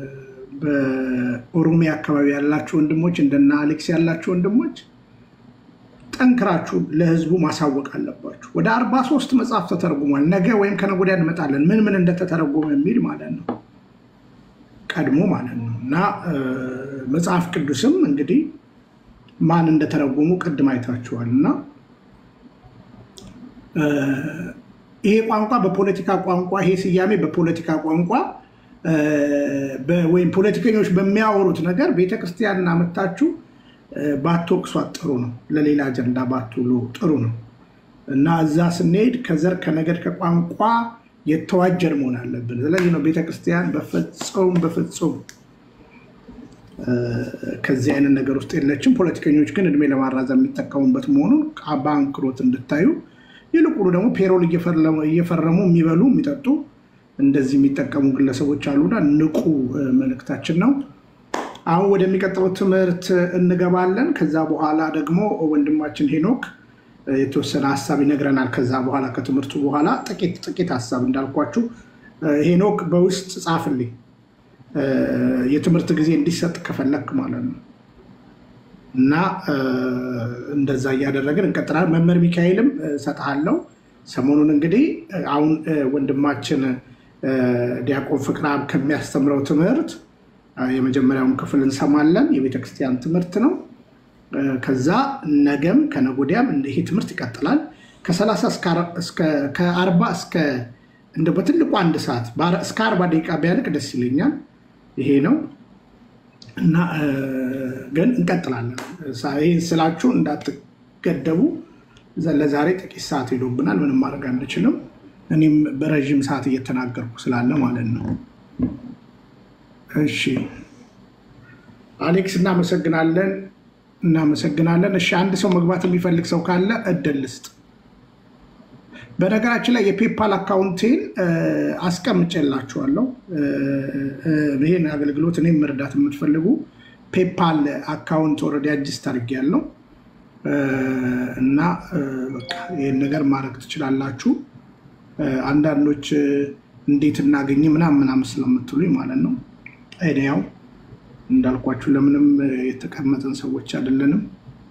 በኦሮሚያ አካባቢ ያላችሁ ወንድሞች እንደና አሌክስ ያላችሁ ወንድሞች ጠንክራችሁ ለህዝቡ ማሳወቅ አለባችሁ። ወደ አርባ ሶስት መጽሐፍ ተተርጉሟል። ነገ ወይም ከነገ ወዲያ እንመጣለን ምን ምን እንደተተረጎመ የሚል ማለት ነው ቀድሞ ማለት ነው እና እ፣ መጽሐፍ ቅዱስም እንግዲህ ማን እንደተረጎሙ ቅድም አይታችኋል እና እ፣ ይሄ ቋንቋ በፖለቲካ ቋንቋ ይሄ ስያሜ በፖለቲካ ቋንቋ እ፣ በ- ወይም ፖለቲከኞች በሚያወሩት ነገር ቤተክርስቲያንን አመታችሁ እ፣ ባትወቅሷት ጥሩ ነው። ለሌላ አጀንዳ ባትውሉ ጥሩ ነው እና እዛ ስንሄድ ከዘር ከነገድ ከቋንቋ የተዋጀን መሆን አለብን። ስለዚህ ነው ቤተክርስቲያን በፍጹም በፍጹም እ፣ ከዚህ አይነት ነገር ውስጥ የለችም። ፖለቲከኞች ግን እድሜ ለማራዘም የሚጠቀሙበት መሆኑን በአንክሮት እንድታዩ፣ ይልቁኑ ደግሞ ፔሮል እየፈረሙ- እየፈረሙ የሚበሉ የሚጠጡ እንደዚህ የሚጠቀሙ ግለሰቦች አሉና ንቁ እ፣ መልእክታችን ነው። አሁን ወደሚቀጥለው ትምህርት እንገባለን። ከዛ በኋላ ደግሞ ወንድማችን ሄኖክ እ፣ የተወሰነ ሀሳብ ይነግረናል። ከዛ በኋላ ከትምህርቱ በኋላ ጥቂት ጥቂት ሀሳብ እንዳልኳችሁ እ፣ ሄኖክ በውስጥ ጻፍልኝ እ፣ የትምህርት ጊዜ እንዲሰጥ ከፈለክ ማለት ነው። እና እ፣ እንደዛ እያደረግን እንቀጥላለን። መምህር ሚካኤልም እ፣ እሰጥሃለሁ። ሰሞኑን እንግዲህ እ፣ አሁን እ፣ ወንድማችን እ፣ ዲያቆን ፍቅረአብ ከሚያስተምረው ትምህርት እ፣ የመጀመሪያውን ክፍል እንሰማለን። የቤተክርስቲያን ትምህርት ነው። እ፣ ከዛ ነገም ከነገ ወዲያም እንደ ይሄ ትምህርት ይቀጥላል። ከ30 እስከ አር- እስከ- ከአርባ እስከ እንደ በትልቁ አንድ ሰዓት በአረ- እስከ አርባ ደቂቃ ቢያልቅ ደስ ይለኛል። ይሄ ነው እና እ፣ ግን እንቀጥላለን። ሳ- ይህን ስላችሁ እንዳትገደቡ። ዘ- ለዛሬ ጥቂት ሰዓት ሄዶብናል። ምንም ማድረግ አንችልም። እኔም በረዥም ሰዓት እየተናገርኩ ስላለ ማለት ነው። እሺ አሌክስ እናመሰግናለን፣ እናመሰግናለን። እሺ አንድ ሰው መግባት የሚፈልግ ሰው ካለ እድል ልስጥ። በነገራችን ላይ የፔፓል አካውንቴን እ፣ አስቀምጬላችኋለሁ። እ፣ እ፣ ይህን አገልግሎት እኔም መርዳት የምትፈልጉ ፔፓል አካውንት ኦልሬዲ አጅስት አድርጌያለሁ እ፣ እና እ፣ በቃ ይህን ነገር ማድረግ ትችላላችሁ። እ፣ አንዳንዶች እ፣ እንዴት እናገኝ ምናምን ምናምን ስለምትሉኝ ማለት ነው። እኔ ያው እንዳልኳችሁ ለምንም እ፣ የተቀመጥን ሰዎች አይደለንም።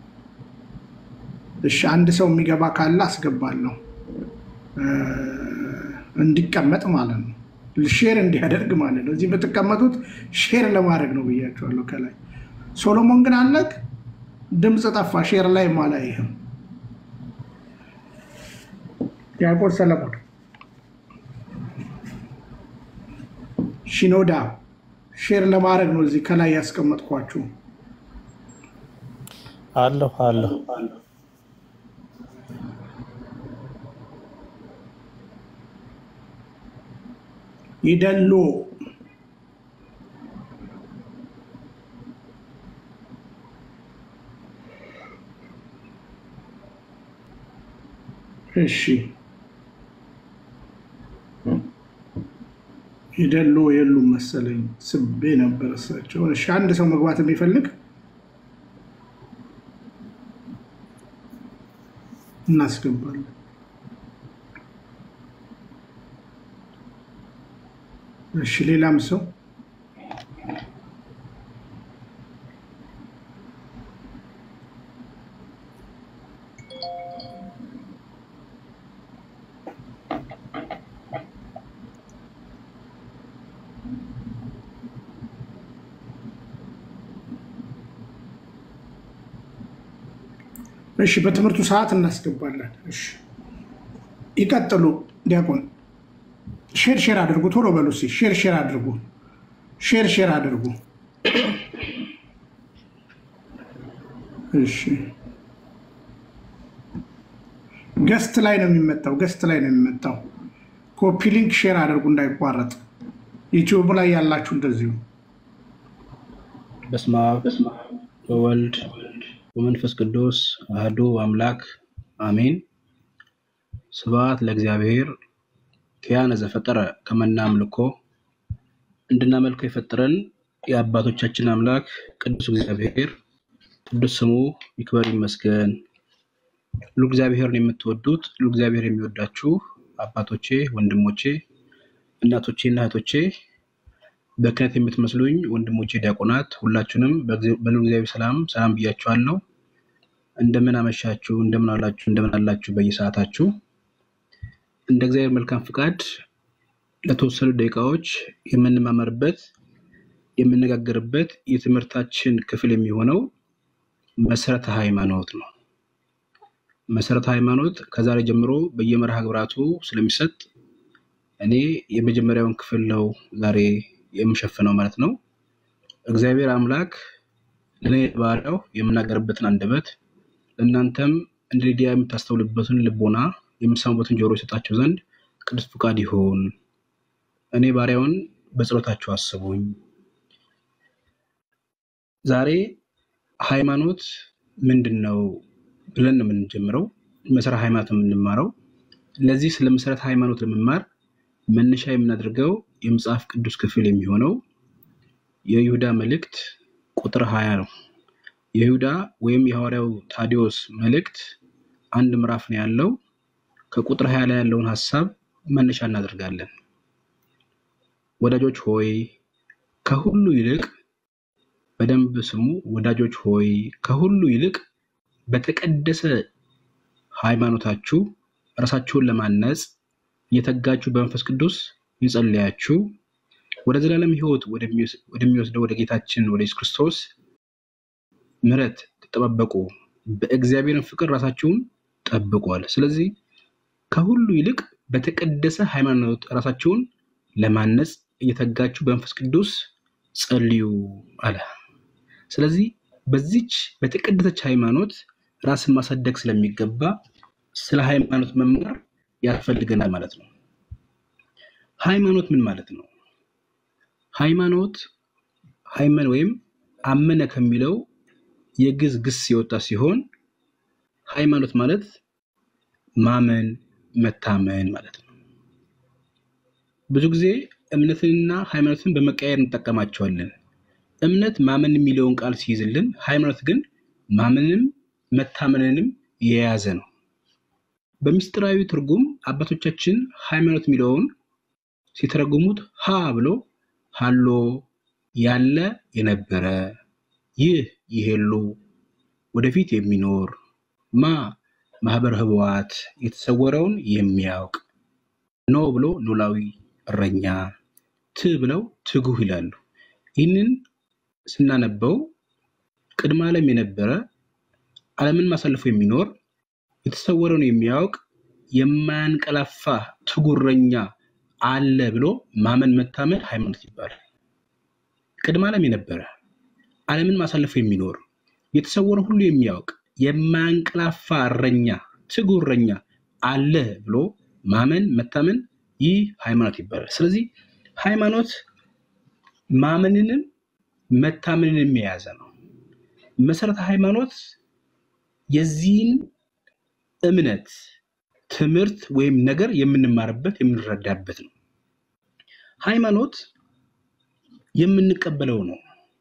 እሺ አንድ ሰው የሚገባ ካለ አስገባለሁ እ፣ እንዲቀመጥ ማለት ነው። ሼር እንዲያደርግ ማለት ነው። እዚህ በተቀመጡት ሼር ለማድረግ ነው ብያቸዋለሁ ከላይ። ሶሎሞን ግን አለቅ ድምፅ ጠፋ። ሼር ላይ ማላ ይህም ያዕቆብ ሰለሞን ሽኖዳ ሼር ለማድረግ ነው እዚህ ከላይ ያስቀመጥኳችሁ።
አለሁ አለሁ
ይደሎ እሺ ይደሎ የሉም መሰለኝ ስቤ ነበር እሳቸው። እሺ አንድ ሰው መግባት የሚፈልግ እናስገባለን። እሺ ሌላም ሰው እሺ በትምህርቱ ሰዓት እናስገባለን። እሺ ይቀጥሉ። ዲያቆን ሼር ሼር አድርጉ። ቶሎ በሉ እስኪ ሼር ሼር አድርጉ። ሼር ሼር አድርጉ። እሺ ገስት ላይ ነው የሚመጣው። ገስት ላይ ነው የሚመጣው። ኮፒ ሊንክ ሼር አድርጉ እንዳይቋረጥ። ዩቲዩብ ላይ ያላችሁ እንደዚሁ
በስመ አብ ወወልድ ወመንፈስ ቅዱስ አህዱ አምላክ አሜን። ስብሐት ለእግዚአብሔር ኪያነ ዘፈጠረ ከመና አምልኮ እንድናመልከው የፈጠረን የአባቶቻችን አምላክ ቅዱስ እግዚአብሔር ቅዱስ ስሙ ይክበር ይመስገን። ሁሉ እግዚአብሔርን የምትወዱት ሁሉ እግዚአብሔር የሚወዳችሁ አባቶቼ፣ ወንድሞቼ፣ እናቶቼ እና እህቶቼ በክህነት የምትመስሉኝ ወንድሞቼ ዲያቆናት ሁላችሁንም በሉ እግዚአብሔር ሰላም ሰላም ብያችኋለሁ። እንደምን አመሻችሁ፣ እንደምን አላችሁ፣ እንደምን አላችሁ በየሰዓታችሁ። እንደ እግዚአብሔር መልካም ፍቃድ ለተወሰኑ ደቂቃዎች የምንማመርበት የምነጋገርበት የትምህርታችን ክፍል የሚሆነው መሰረተ ሃይማኖት ነው። መሰረተ ሃይማኖት ከዛሬ ጀምሮ በየመርሃ ግብራቱ ስለሚሰጥ እኔ የመጀመሪያውን ክፍል ነው ዛሬ የምሸፍነው ማለት ነው። እግዚአብሔር አምላክ ለእኔ ባሪያው የምናገርበትን አንደበት ለእናንተም እንደ ሊዲያ የምታስተውልበትን ልቦና የምሰሙበትን ጆሮ የሰጣችሁ ዘንድ ቅዱስ ፍቃድ ይሁን። እኔ ባሪያውን በጸሎታችሁ አስቡኝ። ዛሬ ሃይማኖት ምንድን ነው ብለን ነው የምንጀምረው። መሰረተ ሃይማኖት ነው የምንማረው። ለዚህ ስለ መሰረተ ሃይማኖት ለመማር መነሻ የምናደርገው የመጽሐፍ ቅዱስ ክፍል የሚሆነው የይሁዳ መልእክት ቁጥር ሀያ ነው። የይሁዳ ወይም የሐዋርያው ታዲዮስ መልእክት አንድ ምዕራፍ ነው ያለው። ከቁጥር ሀያ ላይ ያለውን ሀሳብ መነሻ እናደርጋለን። ወዳጆች ሆይ ከሁሉ ይልቅ በደንብ ስሙ። ወዳጆች ሆይ ከሁሉ ይልቅ በተቀደሰ ሃይማኖታችሁ ራሳችሁን ለማነጽ እየተጋችሁ በመንፈስ ቅዱስ ይጸልያችሁ ወደ ዘላለም ሕይወት ወደሚወስደው ወደ ጌታችን ወደ ኢየሱስ ክርስቶስ ምሕረት ተጠባበቁ፣ በእግዚአብሔርን ፍቅር ራሳችሁን ጠብቋል። ስለዚህ ከሁሉ ይልቅ በተቀደሰ ሃይማኖት ራሳችሁን ለማነጽ እየተጋችሁ በመንፈስ ቅዱስ ጸልዩ አለ። ስለዚህ በዚች በተቀደሰች ሃይማኖት ራስን ማሳደግ ስለሚገባ ስለ ሃይማኖት መማር ያስፈልገናል ማለት ነው። ሃይማኖት ምን ማለት ነው? ሃይማኖት ሃይመን ወይም አመነ ከሚለው የግዕዝ ግስ የወጣ ሲሆን ሃይማኖት ማለት ማመን፣ መታመን ማለት ነው። ብዙ ጊዜ እምነትንና ሃይማኖትን በመቀየር እንጠቀማቸዋለን። እምነት ማመን የሚለውን ቃል ሲይዝልን፣ ሃይማኖት ግን ማመንም መታመንንም የያዘ ነው። በምስጢራዊ ትርጉም አባቶቻችን ሃይማኖት የሚለውን ሲተረጉሙት ሀ ብሎ ሀሎ ያለ የነበረ ይህ ይሄሉ ወደፊት የሚኖር ማ ማህበር ህቡዓት የተሰወረውን የሚያውቅ ኖ ብሎ ኖላዊ እረኛ ት ብለው ትጉህ ይላሉ። ይህንን ስናነበው ቅድመ ዓለም የነበረ ዓለምን ማሳልፎ የሚኖር የተሰወረውን የሚያውቅ የማያንቀላፋ ትጉህ እረኛ አለ ብሎ ማመን መታመን ሃይማኖት ይባላል። ቅድመ ዓለም የነበረ ዓለምን ማሳለፍ የሚኖር የተሰወረ ሁሉ የሚያውቅ የማያንቀላፋ እረኛ ትጉህ እረኛ አለ ብሎ ማመን መታመን ይህ ሃይማኖት ይባላል። ስለዚህ ሃይማኖት ማመንንም መታመንንም የያዘ ነው። መሰረተ ሃይማኖት የዚህን እምነት ትምህርት ወይም ነገር የምንማርበት የምንረዳበት ነው። ሃይማኖት የምንቀበለው ነው።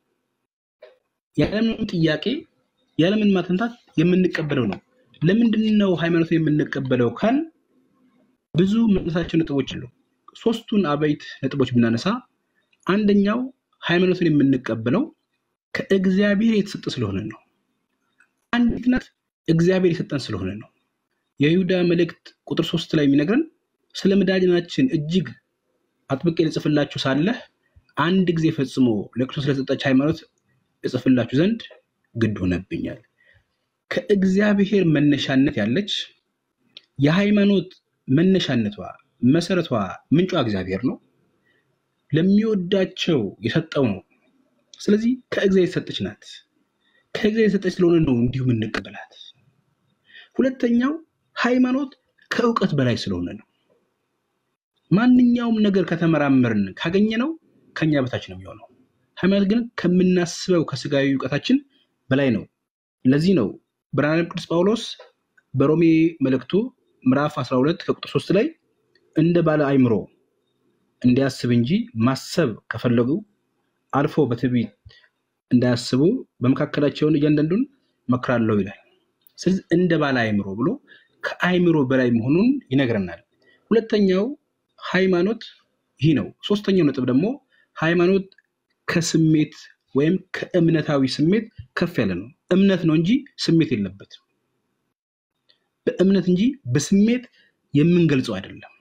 ያለምንም ጥያቄ ያለምን ማተንታት የምንቀበለው ነው። ለምንድን ነው ሃይማኖትን የምንቀበለው ካል ብዙ መነሳቸው ነጥቦች አሉ። ሶስቱን አበይት ነጥቦች ብናነሳ አንደኛው ሃይማኖትን የምንቀበለው ከእግዚአብሔር የተሰጠ ስለሆነ ነው። አንዲት ናት እግዚአብሔር የሰጠን ስለሆነ ነው። የይሁዳ መልእክት ቁጥር ሶስት ላይ የሚነግረን ስለ መድኃኒታችን እጅግ አጥብቄ ልጽፍላችሁ ሳለህ አንድ ጊዜ ፈጽሞ ለክርስቶስ ስለሰጠች ሃይማኖት እጽፍላችሁ ዘንድ ግድ ሆነብኛል። ከእግዚአብሔር መነሻነት ያለች የሃይማኖት መነሻነቷ መሰረቷ ምንጯ እግዚአብሔር ነው። ለሚወዳቸው የሰጠው ነው። ስለዚህ ከእግዚአብሔር የተሰጠች ናት። ከእግዚአብሔር የተሰጠች ስለሆነ ነው እንዲሁ የምንቀበላት። ሁለተኛው ሃይማኖት ከእውቀት በላይ ስለሆነ ነው። ማንኛውም ነገር ከተመራመርን ካገኘነው ከኛ በታች ነው የሚሆነው። ሃይማኖት ግን ከምናስበው ከስጋዊ እውቀታችን በላይ ነው። ለዚህ ነው ብርሃነ ቅዱስ ጳውሎስ በሮሜ መልእክቱ ምዕራፍ 12 ከቁጥር 3 ላይ እንደ ባለ አእምሮ እንዲያስብ እንጂ ማሰብ ከፈለጉ አልፎ በትዕቢት እንዳያስቡ በመካከላቸውን እያንዳንዱን መክራለሁ ይላል። ስለዚህ እንደ ባለ አእምሮ ብሎ ከአእምሮ በላይ መሆኑን ይነግረናል። ሁለተኛው ሃይማኖት ይህ ነው። ሶስተኛው ነጥብ ደግሞ ሃይማኖት ከስሜት ወይም ከእምነታዊ ስሜት ከፍ ያለ ነው። እምነት ነው እንጂ ስሜት የለበትም። በእምነት እንጂ በስሜት የምንገልጸው አይደለም።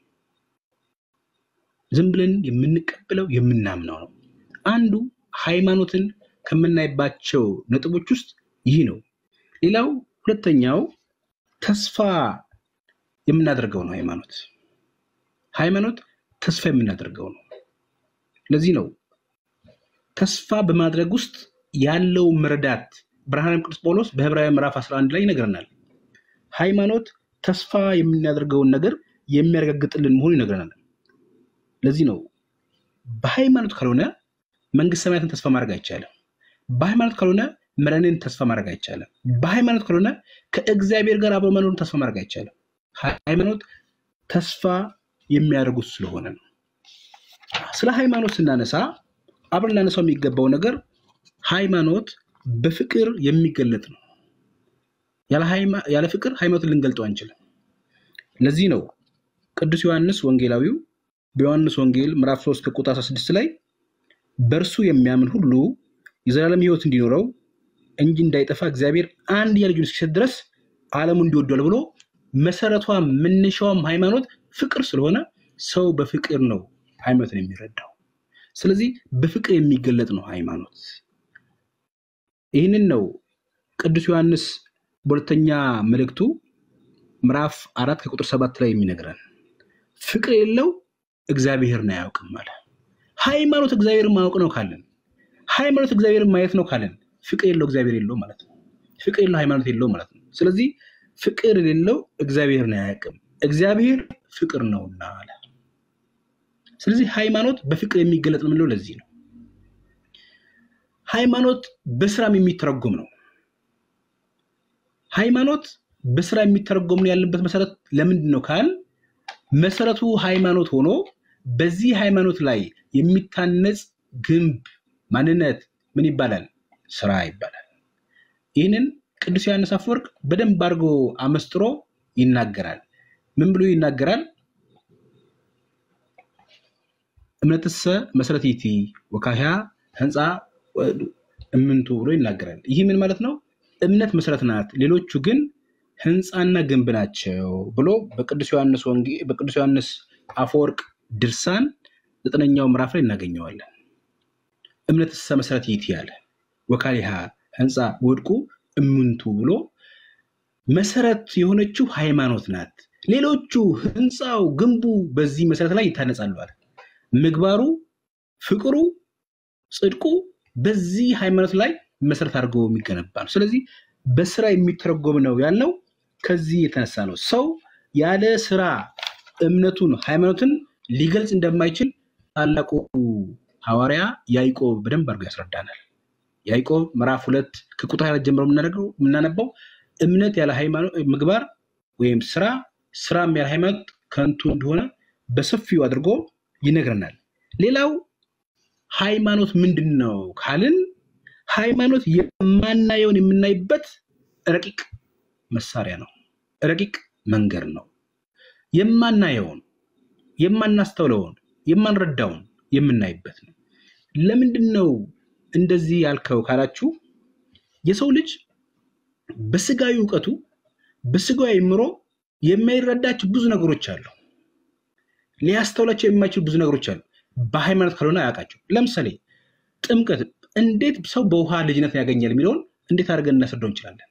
ዝም ብለን የምንቀበለው የምናምነው ነው። አንዱ ሃይማኖትን ከምናይባቸው ነጥቦች ውስጥ ይህ ነው። ሌላው ሁለተኛው ተስፋ የምናደርገው ነው። ሃይማኖት ሃይማኖት ተስፋ የምናደርገው ነው። ለዚህ ነው ተስፋ በማድረግ ውስጥ ያለው መረዳት ብርሃነ ቅዱስ ጳውሎስ በዕብራውያን ምዕራፍ 11 ላይ ይነግረናል። ሃይማኖት ተስፋ የምናደርገውን ነገር የሚያረጋግጥልን መሆኑ ይነግረናል። ለዚህ ነው በሃይማኖት ካልሆነ መንግስት ሰማያትን ተስፋ ማድረግ አይቻልም። በሃይማኖት ካልሆነ መረንን ተስፋ ማድረግ አይቻልም። በሃይማኖት ካልሆነ ከእግዚአብሔር ጋር አብሮ መኖርን ተስፋ ማድረግ አይቻልም። ሃይማኖት ተስፋ የሚያደርጉት ስለሆነ ነው። ስለ ሃይማኖት ስናነሳ አብረን ላነሳው የሚገባው ነገር ሃይማኖት በፍቅር የሚገለጥ ነው። ያለ ፍቅር ሃይማኖትን ልንገልጠው አንችልም። ለዚህ ነው ቅዱስ ዮሐንስ ወንጌላዊው በዮሐንስ ወንጌል ምዕራፍ 3 ከቁጥር 16 ላይ በእርሱ የሚያምን ሁሉ የዘላለም ሕይወት እንዲኖረው እንጂ እንዳይጠፋ እግዚአብሔር አንድያ ልጁን እስኪሰጥ ድረስ ዓለሙ እንዲወዷል ብሎ መሰረቷ መነሻዋም ሃይማኖት ፍቅር ስለሆነ ሰው በፍቅር ነው ሃይማኖትን የሚረዳው። ስለዚህ በፍቅር የሚገለጥ ነው ሃይማኖት። ይህንን ነው ቅዱስ ዮሐንስ በሁለተኛ መልእክቱ ምዕራፍ አራት ከቁጥር ሰባት ላይ የሚነግረን ፍቅር የሌለው እግዚአብሔርን አያውቅም አለ። ሃይማኖት እግዚአብሔርን ማወቅ ነው ካለን፣ ሃይማኖት እግዚአብሔርን ማየት ነው ካለን፣ ፍቅር የለው እግዚአብሔር የለው ማለት ነው። ፍቅር የለው ሃይማኖት የለው ማለት ነው። ስለዚህ ፍቅር የሌለው እግዚአብሔርን አያውቅም፣ እግዚአብሔር ፍቅር ነውና አለ። ስለዚህ ሃይማኖት በፍቅር የሚገለጥ ነው የምንለው ለዚህ ነው። ሃይማኖት በስራም የሚተረጎም ነው። ሃይማኖት በስራ የሚተረጎም ነው ያለበት መሰረት ለምንድን ነው ካል መሰረቱ ሃይማኖት ሆኖ በዚህ ሃይማኖት ላይ የሚታነጽ ግንብ ማንነት ምን ይባላል? ስራ ይባላል። ይህንን ቅዱስ ዮሐንስ አፈወርቅ በደንብ አድርጎ አመስጥሮ ይናገራል። ምን ብሎ ይናገራል? እምነትሰ መሰረት ይእቲ ወካህያ ህንፃ እምንቱ ብሎ ይናገራል። ይህ ምን ማለት ነው? እምነት መሰረት ናት፣ ሌሎቹ ግን ህንፃና ግንብ ናቸው ብሎ በቅዱስ ዮሐንስ ወንጌ በቅዱስ ዮሐንስ አፈወርቅ ድርሳን ዘጠነኛው ምዕራፍ ላይ እናገኘዋለን። እምነትሰ መሰረት ይእቲ ያለ ወካሊሃ ህንፃ ወድቁ እምንቱ ብሎ መሰረት የሆነችው ሃይማኖት ናት። ሌሎቹ ህንፃው፣ ግንቡ በዚህ መሰረት ላይ ይታነጻሉ አለ። ምግባሩ፣ ፍቅሩ፣ ጽድቁ በዚህ ሃይማኖት ላይ መሰረት አድርጎ የሚገነባ ነው። ስለዚህ በስራ የሚተረጎም ነው ያልነው ከዚህ የተነሳ ነው። ሰው ያለ ስራ እምነቱን ሃይማኖትን ሊገልጽ እንደማይችል ታላቁ ሐዋርያ ያዕቆብ በደንብ አድርጎ ያስረዳናል። ያዕቆብ ምዕራፍ ሁለት ከቁጥር ሃያ ጀምሮ የምናደርገው የምናነባው እምነት ያለ ሃይማኖት ምግባር ወይም ስራ ስራም ያለ ሃይማኖት ከንቱ እንደሆነ በሰፊው አድርጎ ይነግረናል። ሌላው ሃይማኖት ምንድን ነው ካልን ሃይማኖት የማናየውን የምናይበት ረቂቅ መሳሪያ ነው። ረቂቅ መንገድ ነው። የማናየውን፣ የማናስተውለውን፣ የማንረዳውን የምናይበት ነው። ለምንድን ነው እንደዚህ ያልከው ካላችሁ የሰው ልጅ በስጋዊ እውቀቱ በስጋዊ አእምሮ የማይረዳቸው ብዙ ነገሮች አሉ። ሊያስተውላቸው የማይችሉ ብዙ ነገሮች አሉ። በሃይማኖት ካልሆነ አያውቃቸው። ለምሳሌ ጥምቀት እንዴት ሰው በውሃ ልጅነት ያገኛል የሚለውን እንዴት አድርገን እናስረዳው እንችላለን?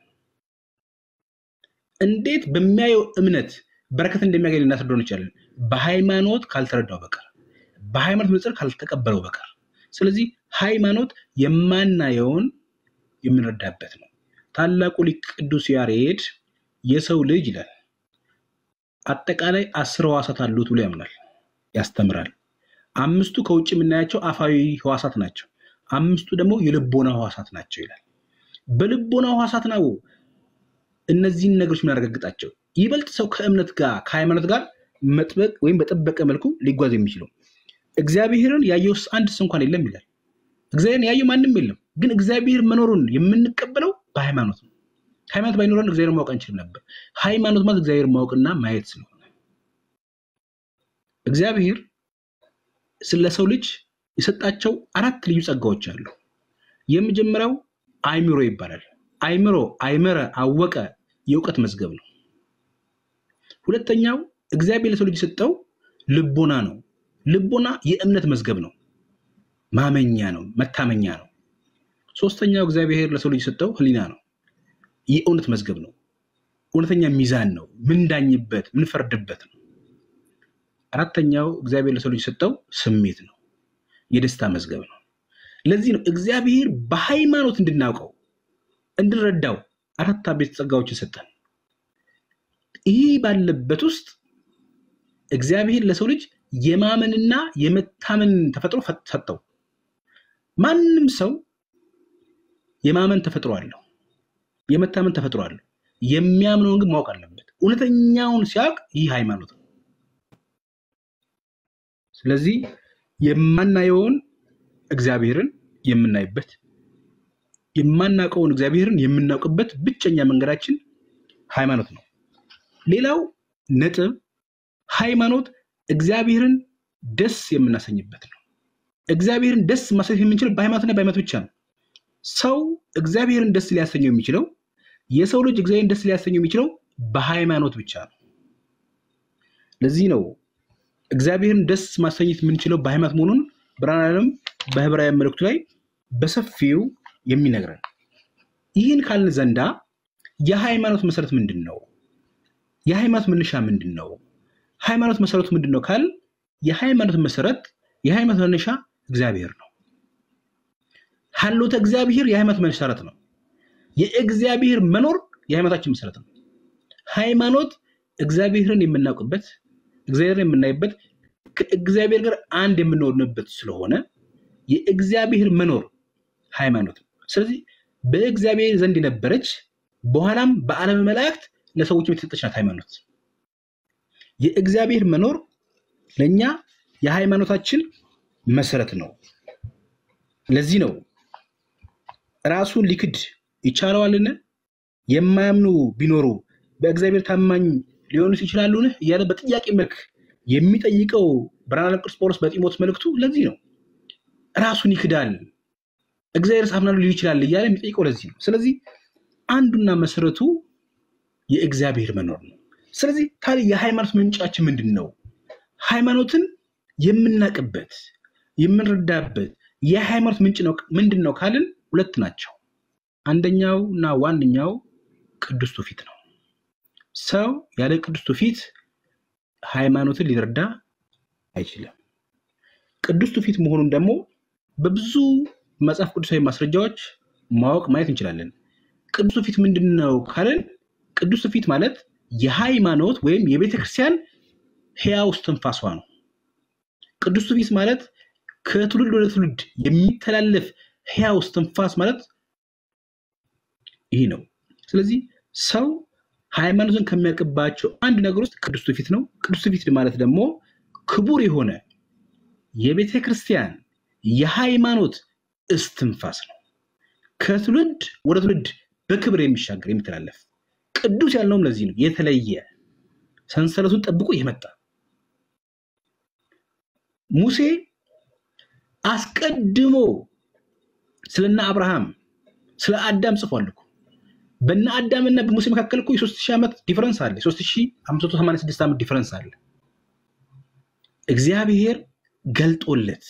እንዴት በሚያየው እምነት በረከት እንደሚያገኝ ልናስረዳው እንችላለን? በሃይማኖት ካልተረዳው በቀር በሃይማኖት መጽር ካልተቀበለው በቀር። ስለዚህ ሃይማኖት የማናየውን የምንረዳበት ነው። ታላቁ ሊቅ ቅዱስ ያሬድ የሰው ልጅ ይላል አጠቃላይ አስር ህዋሳት አሉት ብሎ ያምናል፣ ያስተምራል። አምስቱ ከውጭ የምናያቸው አፋዊ ህዋሳት ናቸው። አምስቱ ደግሞ የልቦና ህዋሳት ናቸው ይላል። በልቦና ህዋሳት ነው እነዚህን ነገሮች የምናረጋግጣቸው። ይበልጥ ሰው ከእምነት ጋር ከሃይማኖት ጋር መጥበቅ ወይም በጠበቀ መልኩ ሊጓዝ የሚችለው እግዚአብሔርን ያየው አንድስ እንኳን የለም ይላል። እግዚአብሔርን ያየው ማንም የለም። ግን እግዚአብሔር መኖሩን የምንቀበለው በሃይማኖት ነው። ሃይማኖት ባይኖረን እግዚአብሔር ማወቅ አንችልም ነበር። ሃይማኖት ማለት እግዚአብሔር ማወቅና ማየት ስለሆነ እግዚአብሔር ስለ ሰው ልጅ የሰጣቸው አራት ልዩ ጸጋዎች አሉ። የመጀመሪያው አይምሮ ይባላል። አይምሮ አይመረ አወቀ የእውቀት መዝገብ ነው። ሁለተኛው እግዚአብሔር ለሰው ልጅ የሰጠው ልቦና ነው። ልቦና የእምነት መዝገብ ነው፣ ማመኛ ነው፣ መታመኛ ነው። ሶስተኛው እግዚአብሔር ለሰው ልጅ የሰጠው ህሊና ነው፣ የእውነት መዝገብ ነው፣ እውነተኛ ሚዛን ነው፣ ምንዳኝበት ምንፈርድበት ነው። አራተኛው እግዚአብሔር ለሰው ልጅ የሰጠው ስሜት ነው፣ የደስታ መዝገብ ነው። ለዚህ ነው እግዚአብሔር በሃይማኖት እንድናውቀው እንድንረዳው አራት አቤት ጸጋዎችን ሰጠን። ይህ ባለበት ውስጥ እግዚአብሔር ለሰው ልጅ የማመንና የመታመን ተፈጥሮ ሰጠው። ማንም ሰው የማመን ተፈጥሮ አለው፣ የመታመን ተፈጥሮ አለው። የሚያምነውን ግን ማወቅ አለበት። እውነተኛውን ሲያውቅ ይህ ሃይማኖት ነው። ስለዚህ የማናየውን እግዚአብሔርን የምናይበት የማናውቀውን እግዚአብሔርን የምናውቅበት ብቸኛ መንገዳችን ሃይማኖት ነው። ሌላው ነጥብ ሃይማኖት እግዚአብሔርን ደስ የምናሰኝበት ነው። እግዚአብሔርን ደስ ማሰኘት የምንችለው በሃይማኖትና በሃይማኖት ብቻ ነው። ሰው እግዚአብሔርን ደስ ሊያሰኘው የሚችለው የሰው ልጅ እግዚአብሔርን ደስ ሊያሰኘው የሚችለው በሃይማኖት ብቻ ነው። ለዚህ ነው እግዚአብሔርን ደስ ማሰኘት የምንችለው በሃይማኖት መሆኑን ብርሃነ ዓለም በዕብራዊ መልእክቱ ላይ በሰፊው የሚነግረን። ይህን ካልን ዘንዳ የሃይማኖት መሰረት ምንድን ነው? የሃይማኖት መነሻ ምንድን ነው? ሃይማኖት መሰረቱ ምንድን ነው ካል የሃይማኖት መሰረት የሃይማኖት መነሻ እግዚአብሔር ነው። ሀሎተ እግዚአብሔር የሃይማኖት መሰረት ነው። የእግዚአብሔር መኖር የሃይማኖታችን መሰረት ነው። ሃይማኖት እግዚአብሔርን የምናውቅበት እግዚአብሔርን የምናይበት ከእግዚአብሔር ጋር አንድ የምንሆንበት ስለሆነ የእግዚአብሔር መኖር ሃይማኖት ነው። ስለዚህ በእግዚአብሔር ዘንድ የነበረች በኋላም በዓለም መላእክት ለሰዎች የተሰጠች ናት ሃይማኖት። የእግዚአብሔር መኖር ለእኛ የሃይማኖታችን መሰረት ነው። ለዚህ ነው ራሱን ሊክድ ይቻለዋልን? የማያምኑ ቢኖሩ በእግዚአብሔር ታማኝ ሊሆኑስ ይችላሉን? እያለ በጥያቄ መልክ የሚጠይቀው ብርሃነ ቅዱስ ጳውሎስ በጢሞቴዎስ መልእክቱ ለዚህ ነው። ራሱን ይክዳል እግዚአብሔር አምናለሁ ሊል ይችላል እያለ የሚጠይቀው ለዚህ ነው። ስለዚህ አንዱና መሰረቱ የእግዚአብሔር መኖር ነው። ስለዚህ ታዲያ የሃይማኖት ምንጫችን ምንድን ነው? ሃይማኖትን የምናቅበት የምንረዳበት የሃይማኖት ምንጭ ነው ምንድን ነው ካልን ሁለት ናቸው። አንደኛው እና ዋነኛው ቅዱስ ትውፊት ነው። ሰው ያለ ቅዱስ ትውፊት ሃይማኖትን ሊረዳ አይችልም። ቅዱስ ትውፊት መሆኑን ደግሞ በብዙ መጽሐፍ ቅዱሳዊ ማስረጃዎች ማወቅ ማየት እንችላለን። ቅዱስ ትውፊት ምንድን ነው ካልን ቅዱስ ትውፊት ማለት የሃይማኖት ወይም የቤተ ክርስቲያን ሕያው እስትንፋሷ ነው። ቅዱስ ትውፊት ማለት ከትውልድ ወደ ትውልድ የሚተላለፍ ሕያው እስትንፋስ ማለት ይህ ነው። ስለዚህ ሰው ሃይማኖትን ከሚያውቅባቸው አንድ ነገር ውስጥ ቅዱስ ትውፊት ነው። ቅዱስ ትውፊት ማለት ደግሞ ክቡር የሆነ የቤተ ክርስቲያን የሃይማኖት እስትንፋስ ነው። ከትውልድ ወደ ትውልድ በክብር የሚሻገር የሚተላለፍ ቅዱስ ያልነውም ለዚህ ነው። የተለየ ሰንሰለቱን ጠብቆ የመጣ ሙሴ አስቀድሞ ስለነ አብርሃም ስለ አዳም ጽፏል እኮ በነ አዳምና በሙሴ መካከል እኮ የሶስት ሺህ ዓመት ዲፈረንስ አለ። የሶስት ሺህ አምስት መቶ ሰማንያ ስድስት ዓመት ዲፈረንስ አለ። እግዚአብሔር ገልጦለት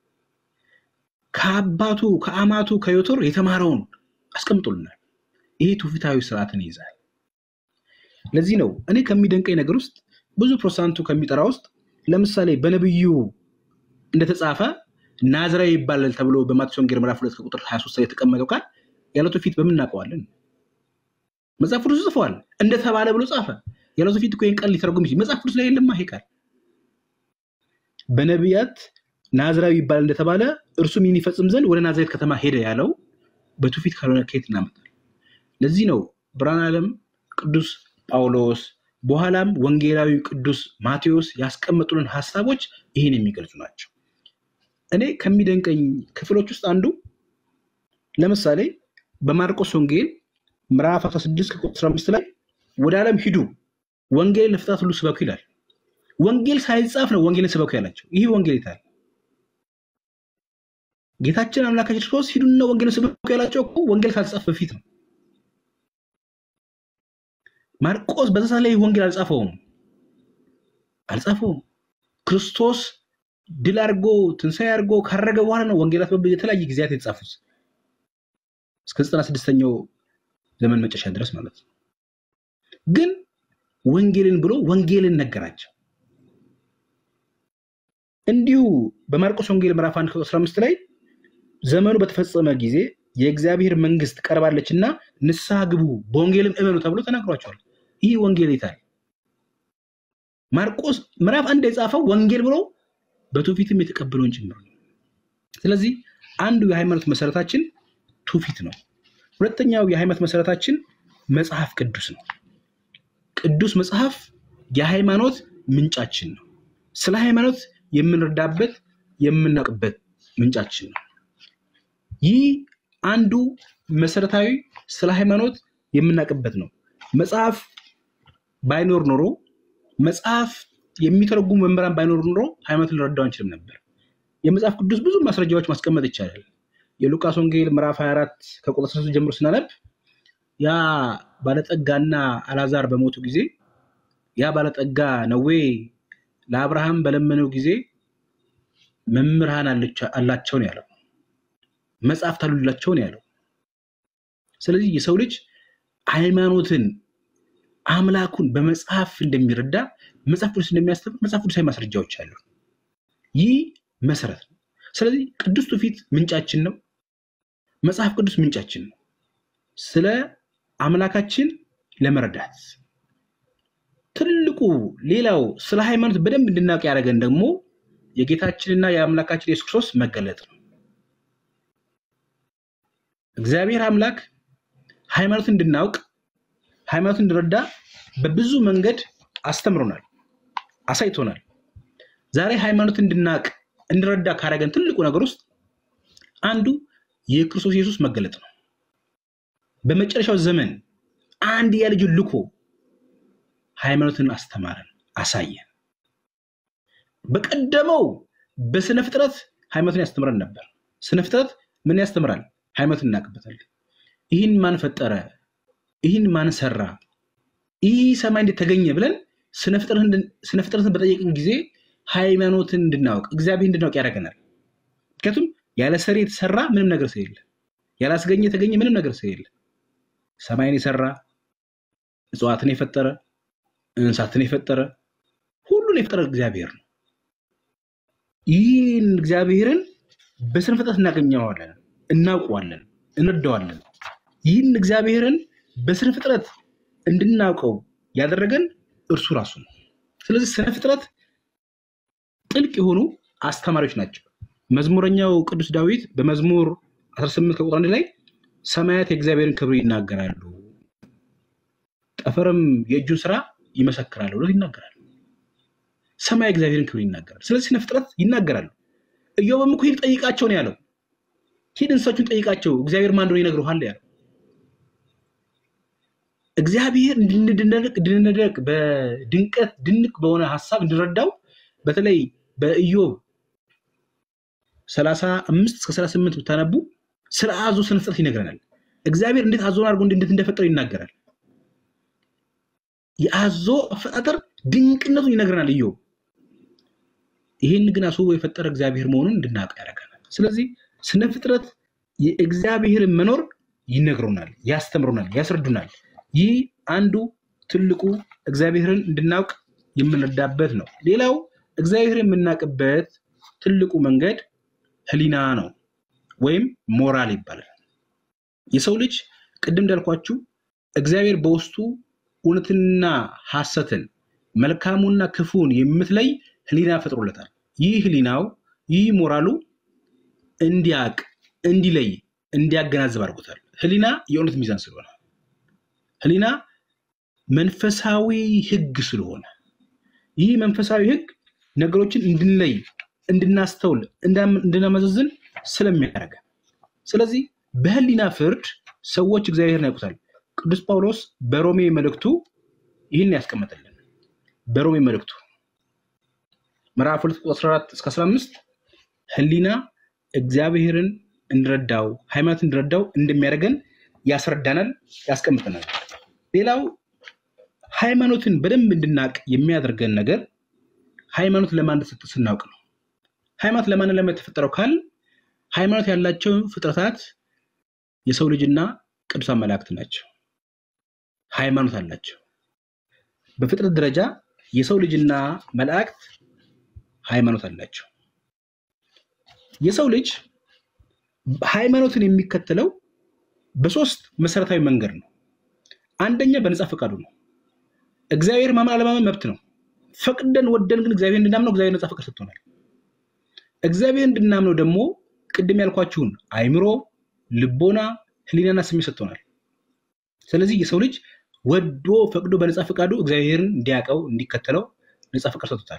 ከአባቱ ከአማቱ ከዮቶር የተማረውን አስቀምጦልናል። ይሄ ትውፊታዊ ስርዓትን ይይዛል። ለዚህ ነው እኔ ከሚደንቀኝ ነገር ውስጥ ብዙ ፕሮቴስታንቱ ከሚጠራ ውስጥ ለምሳሌ በነብዩ እንደተጻፈ ናዝራዊ ይባላል ተብሎ በማቴዎስ ወንጌል ምዕራፍ ሁለት ከቁጥር 23 ላይ የተቀመጠው ቃል ያለ ትውፊት በምን እናውቀዋለን? መጽሐፍ ቅዱስ ጽፈዋል። እንደተባለ ብሎ ጻፈ። ያለ ትውፊት እኮ ይህን ቃል ሊተረጉም ይችል መጽሐፍ ቅዱስ ላይ የለማ ይሄ ቃል በነቢያት ናዝራዊ ይባል እንደተባለ እርሱም ይህን ይፈጽም ዘንድ ወደ ናዝሬት ከተማ ሄደ ያለው በትውፊት ካልሆነ ከየት እናመጣል? ለዚህ ነው ብርሃነ ዓለም ቅዱስ ጳውሎስ በኋላም ወንጌላዊ ቅዱስ ማቴዎስ ያስቀመጡልን ሀሳቦች ይህን የሚገልጹ ናቸው። እኔ ከሚደንቀኝ ክፍሎች ውስጥ አንዱ ለምሳሌ በማርቆስ ወንጌል ምዕራፍ 16 ከቁጥር 15 ላይ ወደ ዓለም ሂዱ ወንጌል ለፍጥረት ሁሉ ስበኩ ይላል። ወንጌል ሳይጻፍ ነው ወንጌልን ስበኩ ያላቸው። ይህ ወንጌል ይታል ጌታችን አምላካችን ክርስቶስ ሂዱና ወንጌልን ስበኩ ያላቸው እኮ ወንጌል ካልተጻፈ በፊት ነው። ማርቆስ በዛ ሰዓት ላይ ወንጌል አልጻፈውም አልጻፈውም። ክርስቶስ ድል አድርጎ ትንሣኤ አድርጎ ካረገ በኋላ ነው ወንጌላት የተለያየ ጊዜያት የተጻፉት እስከ ዘጠና ስድስተኛው ዘመን መጨረሻ ድረስ ማለት ነው። ግን ወንጌልን ብሎ ወንጌልን ነገራቸው። እንዲሁ በማርቆስ ወንጌል ምዕራፍ 1 ቁጥር 15 ላይ ዘመኑ በተፈጸመ ጊዜ የእግዚአብሔር መንግስት ቀርባለች እና ንስሐ ግቡ በወንጌልም እመኑ ተብሎ ተናግሯቸዋል። ይህ ወንጌል ይታል ማርቆስ ምዕራፍ አንድ የጻፈው ወንጌል ብሎ በትውፊትም የተቀበለውን ጭምር ነው። ስለዚህ አንዱ የሃይማኖት መሰረታችን ትውፊት ነው። ሁለተኛው የሃይማኖት መሰረታችን መጽሐፍ ቅዱስ ነው። ቅዱስ መጽሐፍ የሃይማኖት ምንጫችን ነው። ስለ ሃይማኖት የምንረዳበት የምናውቅበት ምንጫችን ነው። ይህ አንዱ መሰረታዊ ስለ ሃይማኖት የምናውቅበት ነው። መጽሐፍ ባይኖር ኖሮ መጽሐፍ የሚተረጉሙ መምህራን ባይኖር ኖሮ ሃይማኖት ልንረዳው አንችልም ነበር። የመጽሐፍ ቅዱስ ብዙ ማስረጃዎች ማስቀመጥ ይቻላል። የሉቃስ ወንጌል ምዕራፍ 24 ከቁጥር 3 ጀምሮ ስናነብ ያ ባለጠጋና አላዛር በሞቱ ጊዜ ያ ባለጠጋ ነዌ ለአብርሃም በለመነው ጊዜ መምህራን አላቸው ነው ያለው። መጽሐፍት አሉላቸው ነው ያለው። ስለዚህ የሰው ልጅ ሃይማኖትን አምላኩን በመጽሐፍ እንደሚረዳ መጽሐፍ ቅዱስ እንደሚያስተምር መጽሐፍ ቅዱሳዊ ማስረጃዎች አሉ። ይህ መሰረት ነው። ስለዚህ ቅዱስ ትውፊት ምንጫችን ነው። መጽሐፍ ቅዱስ ምንጫችን ነው። ስለ አምላካችን ለመረዳት ትልቁ ሌላው ስለ ሃይማኖት በደንብ እንድናውቅ ያደረገን ደግሞ የጌታችንና የአምላካችን የሱስ ክርስቶስ መገለጥ ነው። እግዚአብሔር አምላክ ሃይማኖት እንድናውቅ ሃይማኖት እንድረዳ በብዙ መንገድ አስተምሮናል፣ አሳይቶናል። ዛሬ ሃይማኖት እንድናውቅ እንድረዳ ካደረገን ትልቁ ነገር ውስጥ አንዱ የክርስቶስ ኢየሱስ መገለጥ ነው። በመጨረሻው ዘመን አንድያ ልጁን ልኮ ሃይማኖትን አስተማረን፣ አሳየን። በቀደመው በስነ ፍጥረት ሃይማኖትን ያስተምረን ነበር። ስነ ፍጥረት ምን ያስተምራል? ሃይማኖትን እናውቅበታለን። ይህን ማን ፈጠረ? ይህን ማን ሰራ? ይህ ሰማይ እንዴት ተገኘ ብለን ስነ ፍጥረትን በጠየቅን ጊዜ ሃይማኖትን እንድናውቅ እግዚአብሔር እንድናውቅ ያደርገናል። ምክንያቱም ያለ ሰሪ የተሰራ ምንም ነገር ስለሌለ፣ ያላስገኘ የተገኘ ምንም ነገር ስለሌለ ሰማይን የሰራ እጽዋትን የፈጠረ እንስሳትን የፈጠረ ሁሉን የፈጠረ እግዚአብሔር ነው። ይህን እግዚአብሔርን በስነ ፍጥረት እናገኘዋለን፣ እናውቀዋለን፣ እንረዳዋለን። ይህን እግዚአብሔርን በስነ ፍጥረት እንድናውቀው ያደረገን እርሱ ራሱ ነው። ስለዚህ ስነ ፍጥረት ጥልቅ የሆኑ አስተማሪዎች ናቸው። መዝሙረኛው ቅዱስ ዳዊት በመዝሙር 18 ከቁጥር አንድ ላይ ሰማያት የእግዚአብሔርን ክብር ይናገራሉ፣ ጠፈርም የእጁን ስራ ይመሰክራሉ ብሎ ይናገራል። ሰማይ እግዚአብሔርን ክብር ይናገራል። ስለዚህ ስነ ፍጥረት ይናገራሉ። ኢዮብም እኮ ሂድ ጠይቃቸው ነው ያለው። ሂድ እንስሶቹን ጠይቃቸው እግዚአብሔር ማን እንደሆነ ይነግሩሃል ያለው። እግዚአብሔር እንድንደነቅ እንድንደነቅ በድንቀት ድንቅ በሆነ ሀሳብ እንድንረዳው በተለይ በኢዮብ ሰላሳ አምስት እስከ ሰላሳ ስምንት ብታነቡ ስለ አዞ ስነ ፍጥረት ይነግረናል። እግዚአብሔር እንዴት አዞን አድርጎ እንዴት እንደፈጠረው ይናገራል። የአዞ አፈጣጠር ድንቅነቱን ይነግረናል ኢዮብ። ይህን ግን አስቦ የፈጠረ እግዚአብሔር መሆኑን እንድናውቅ ያደርገናል። ስለዚህ ስነ ፍጥረት የእግዚአብሔርን መኖር ይነግሩናል፣ ያስተምሩናል፣ ያስረዱናል። ይህ አንዱ ትልቁ እግዚአብሔርን እንድናውቅ የምንረዳበት ነው። ሌላው እግዚአብሔር የምናውቅበት ትልቁ መንገድ ህሊና ነው ወይም ሞራል ይባላል። የሰው ልጅ ቅድም እንዳልኳችሁ እግዚአብሔር በውስጡ እውነትንና ሐሰትን መልካሙና ክፉን የምትለይ ህሊና ፈጥሮለታል። ይህ ህሊናው ይህ ሞራሉ እንዲያቅ፣ እንዲለይ፣ እንዲያገናዝብ አድርጎታል። ህሊና የእውነት ሚዛን ስለሆነ ህሊና መንፈሳዊ ህግ ስለሆነ ይህ መንፈሳዊ ህግ ነገሮችን እንድንለይ፣ እንድናስተውል፣ እንድናመዘዝን ስለሚያደርገን ስለዚህ በህሊና ፍርድ ሰዎች እግዚአብሔርን ያውቁታል። ቅዱስ ጳውሎስ በሮሜ መልእክቱ ይህን ያስቀመጠልን በሮሜ መልእክቱ ምዕራፍ 2 ቁጥር 14 እስከ 15 ህሊና እግዚአብሔርን እንድረዳው ሃይማኖት እንድረዳው እንደሚያደርገን ያስረዳናል፣ ያስቀምጠናል። ሌላው ሃይማኖትን በደንብ እንድናውቅ የሚያደርገን ነገር ሃይማኖት ለማን እንደተሰጠ ስናውቅ ነው። ሃይማኖት ለማን ለማ የተፈጠረው ካል ሃይማኖት ያላቸው ፍጥረታት የሰው ልጅና ቅዱሳን መላእክት ናቸው። ሃይማኖት አላቸው። በፍጥረት ደረጃ የሰው ልጅና መላእክት ሃይማኖት አላቸው። የሰው ልጅ ሃይማኖትን የሚከተለው በሶስት መሰረታዊ መንገድ ነው። አንደኛ በነፃ ፈቃዱ ነው። እግዚአብሔር ማመን አለማመን መብት ነው። ፈቅደን ወደን ግን እግዚአብሔር እንድናምነው እግዚአብሔር ነፃ ፈቃድ ሰጥቶናል። እግዚአብሔር እንድናምነው ደግሞ ቅድም ያልኳችሁን አይምሮ፣ ልቦና፣ ህሊናና ስሜት ሰጥቶናል። ስለዚህ የሰው ልጅ ወዶ ፈቅዶ በነፃ ፈቃዱ እግዚአብሔርን እንዲያውቀው እንዲከተለው ነፃ ፈቃድ ሰጥቶታል።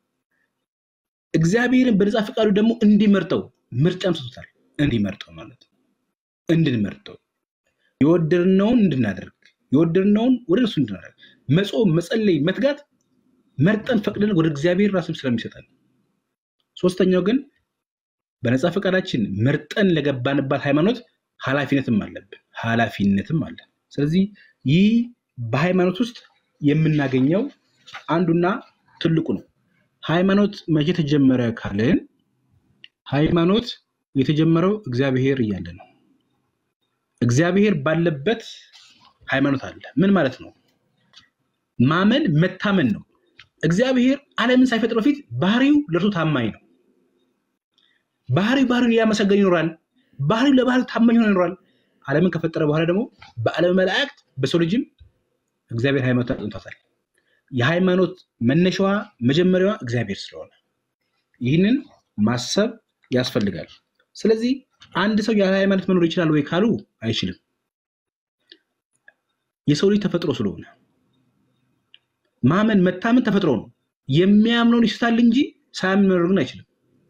እግዚአብሔርን በነፃ ፈቃዱ ደግሞ እንዲመርጠው ምርጫም ሰጥቶታል። እንዲመርጠው ማለት ነው። እንድንመርጠው የወደድነውን እንድናደርግ የወደድነውን ወደ እሱ እንድናደርግ መጾም፣ መጸለይ፣ መትጋት መርጠን ፈቅደን ወደ እግዚአብሔር ራስም ስለሚሰጠን። ሶስተኛው ግን በነፃ ፈቃዳችን መርጠን ለገባንባት ሃይማኖት ኃላፊነትም አለብን ኃላፊነትም አለን። ስለዚህ ይህ በሃይማኖት ውስጥ የምናገኘው አንዱና ትልቁ ነው። ሃይማኖት መቼ ተጀመረ ካልን ሃይማኖት የተጀመረው እግዚአብሔር እያለ ነው። እግዚአብሔር ባለበት ሃይማኖት አለ። ምን ማለት ነው? ማመን መታመን ነው። እግዚአብሔር ዓለምን ሳይፈጥር በፊት ባህሪው ለእርሱ ታማኝ ነው። ባህሪው ባህሪውን እያመሰገን ይኖራል። ባህሪው ለባህሪው ታማኝ ሆኖ ይኖራል። ዓለምን ከፈጠረ በኋላ ደግሞ በዓለም መላእክት በሰው ልጅም እግዚአብሔር ሃይማኖት አጥንቷታል። የሃይማኖት መነሻዋ መጀመሪያዋ እግዚአብሔር ስለሆነ ይህንን ማሰብ ያስፈልጋል። ስለዚህ አንድ ሰው ያለ ሃይማኖት መኖር ይችላል ወይ ካሉ አይችልም። የሰው ልጅ ተፈጥሮ ስለሆነ ማመን መታመን ተፈጥሮ ነው። የሚያምነውን ይስታል እንጂ ሳያምን መኖር ግን አይችልም።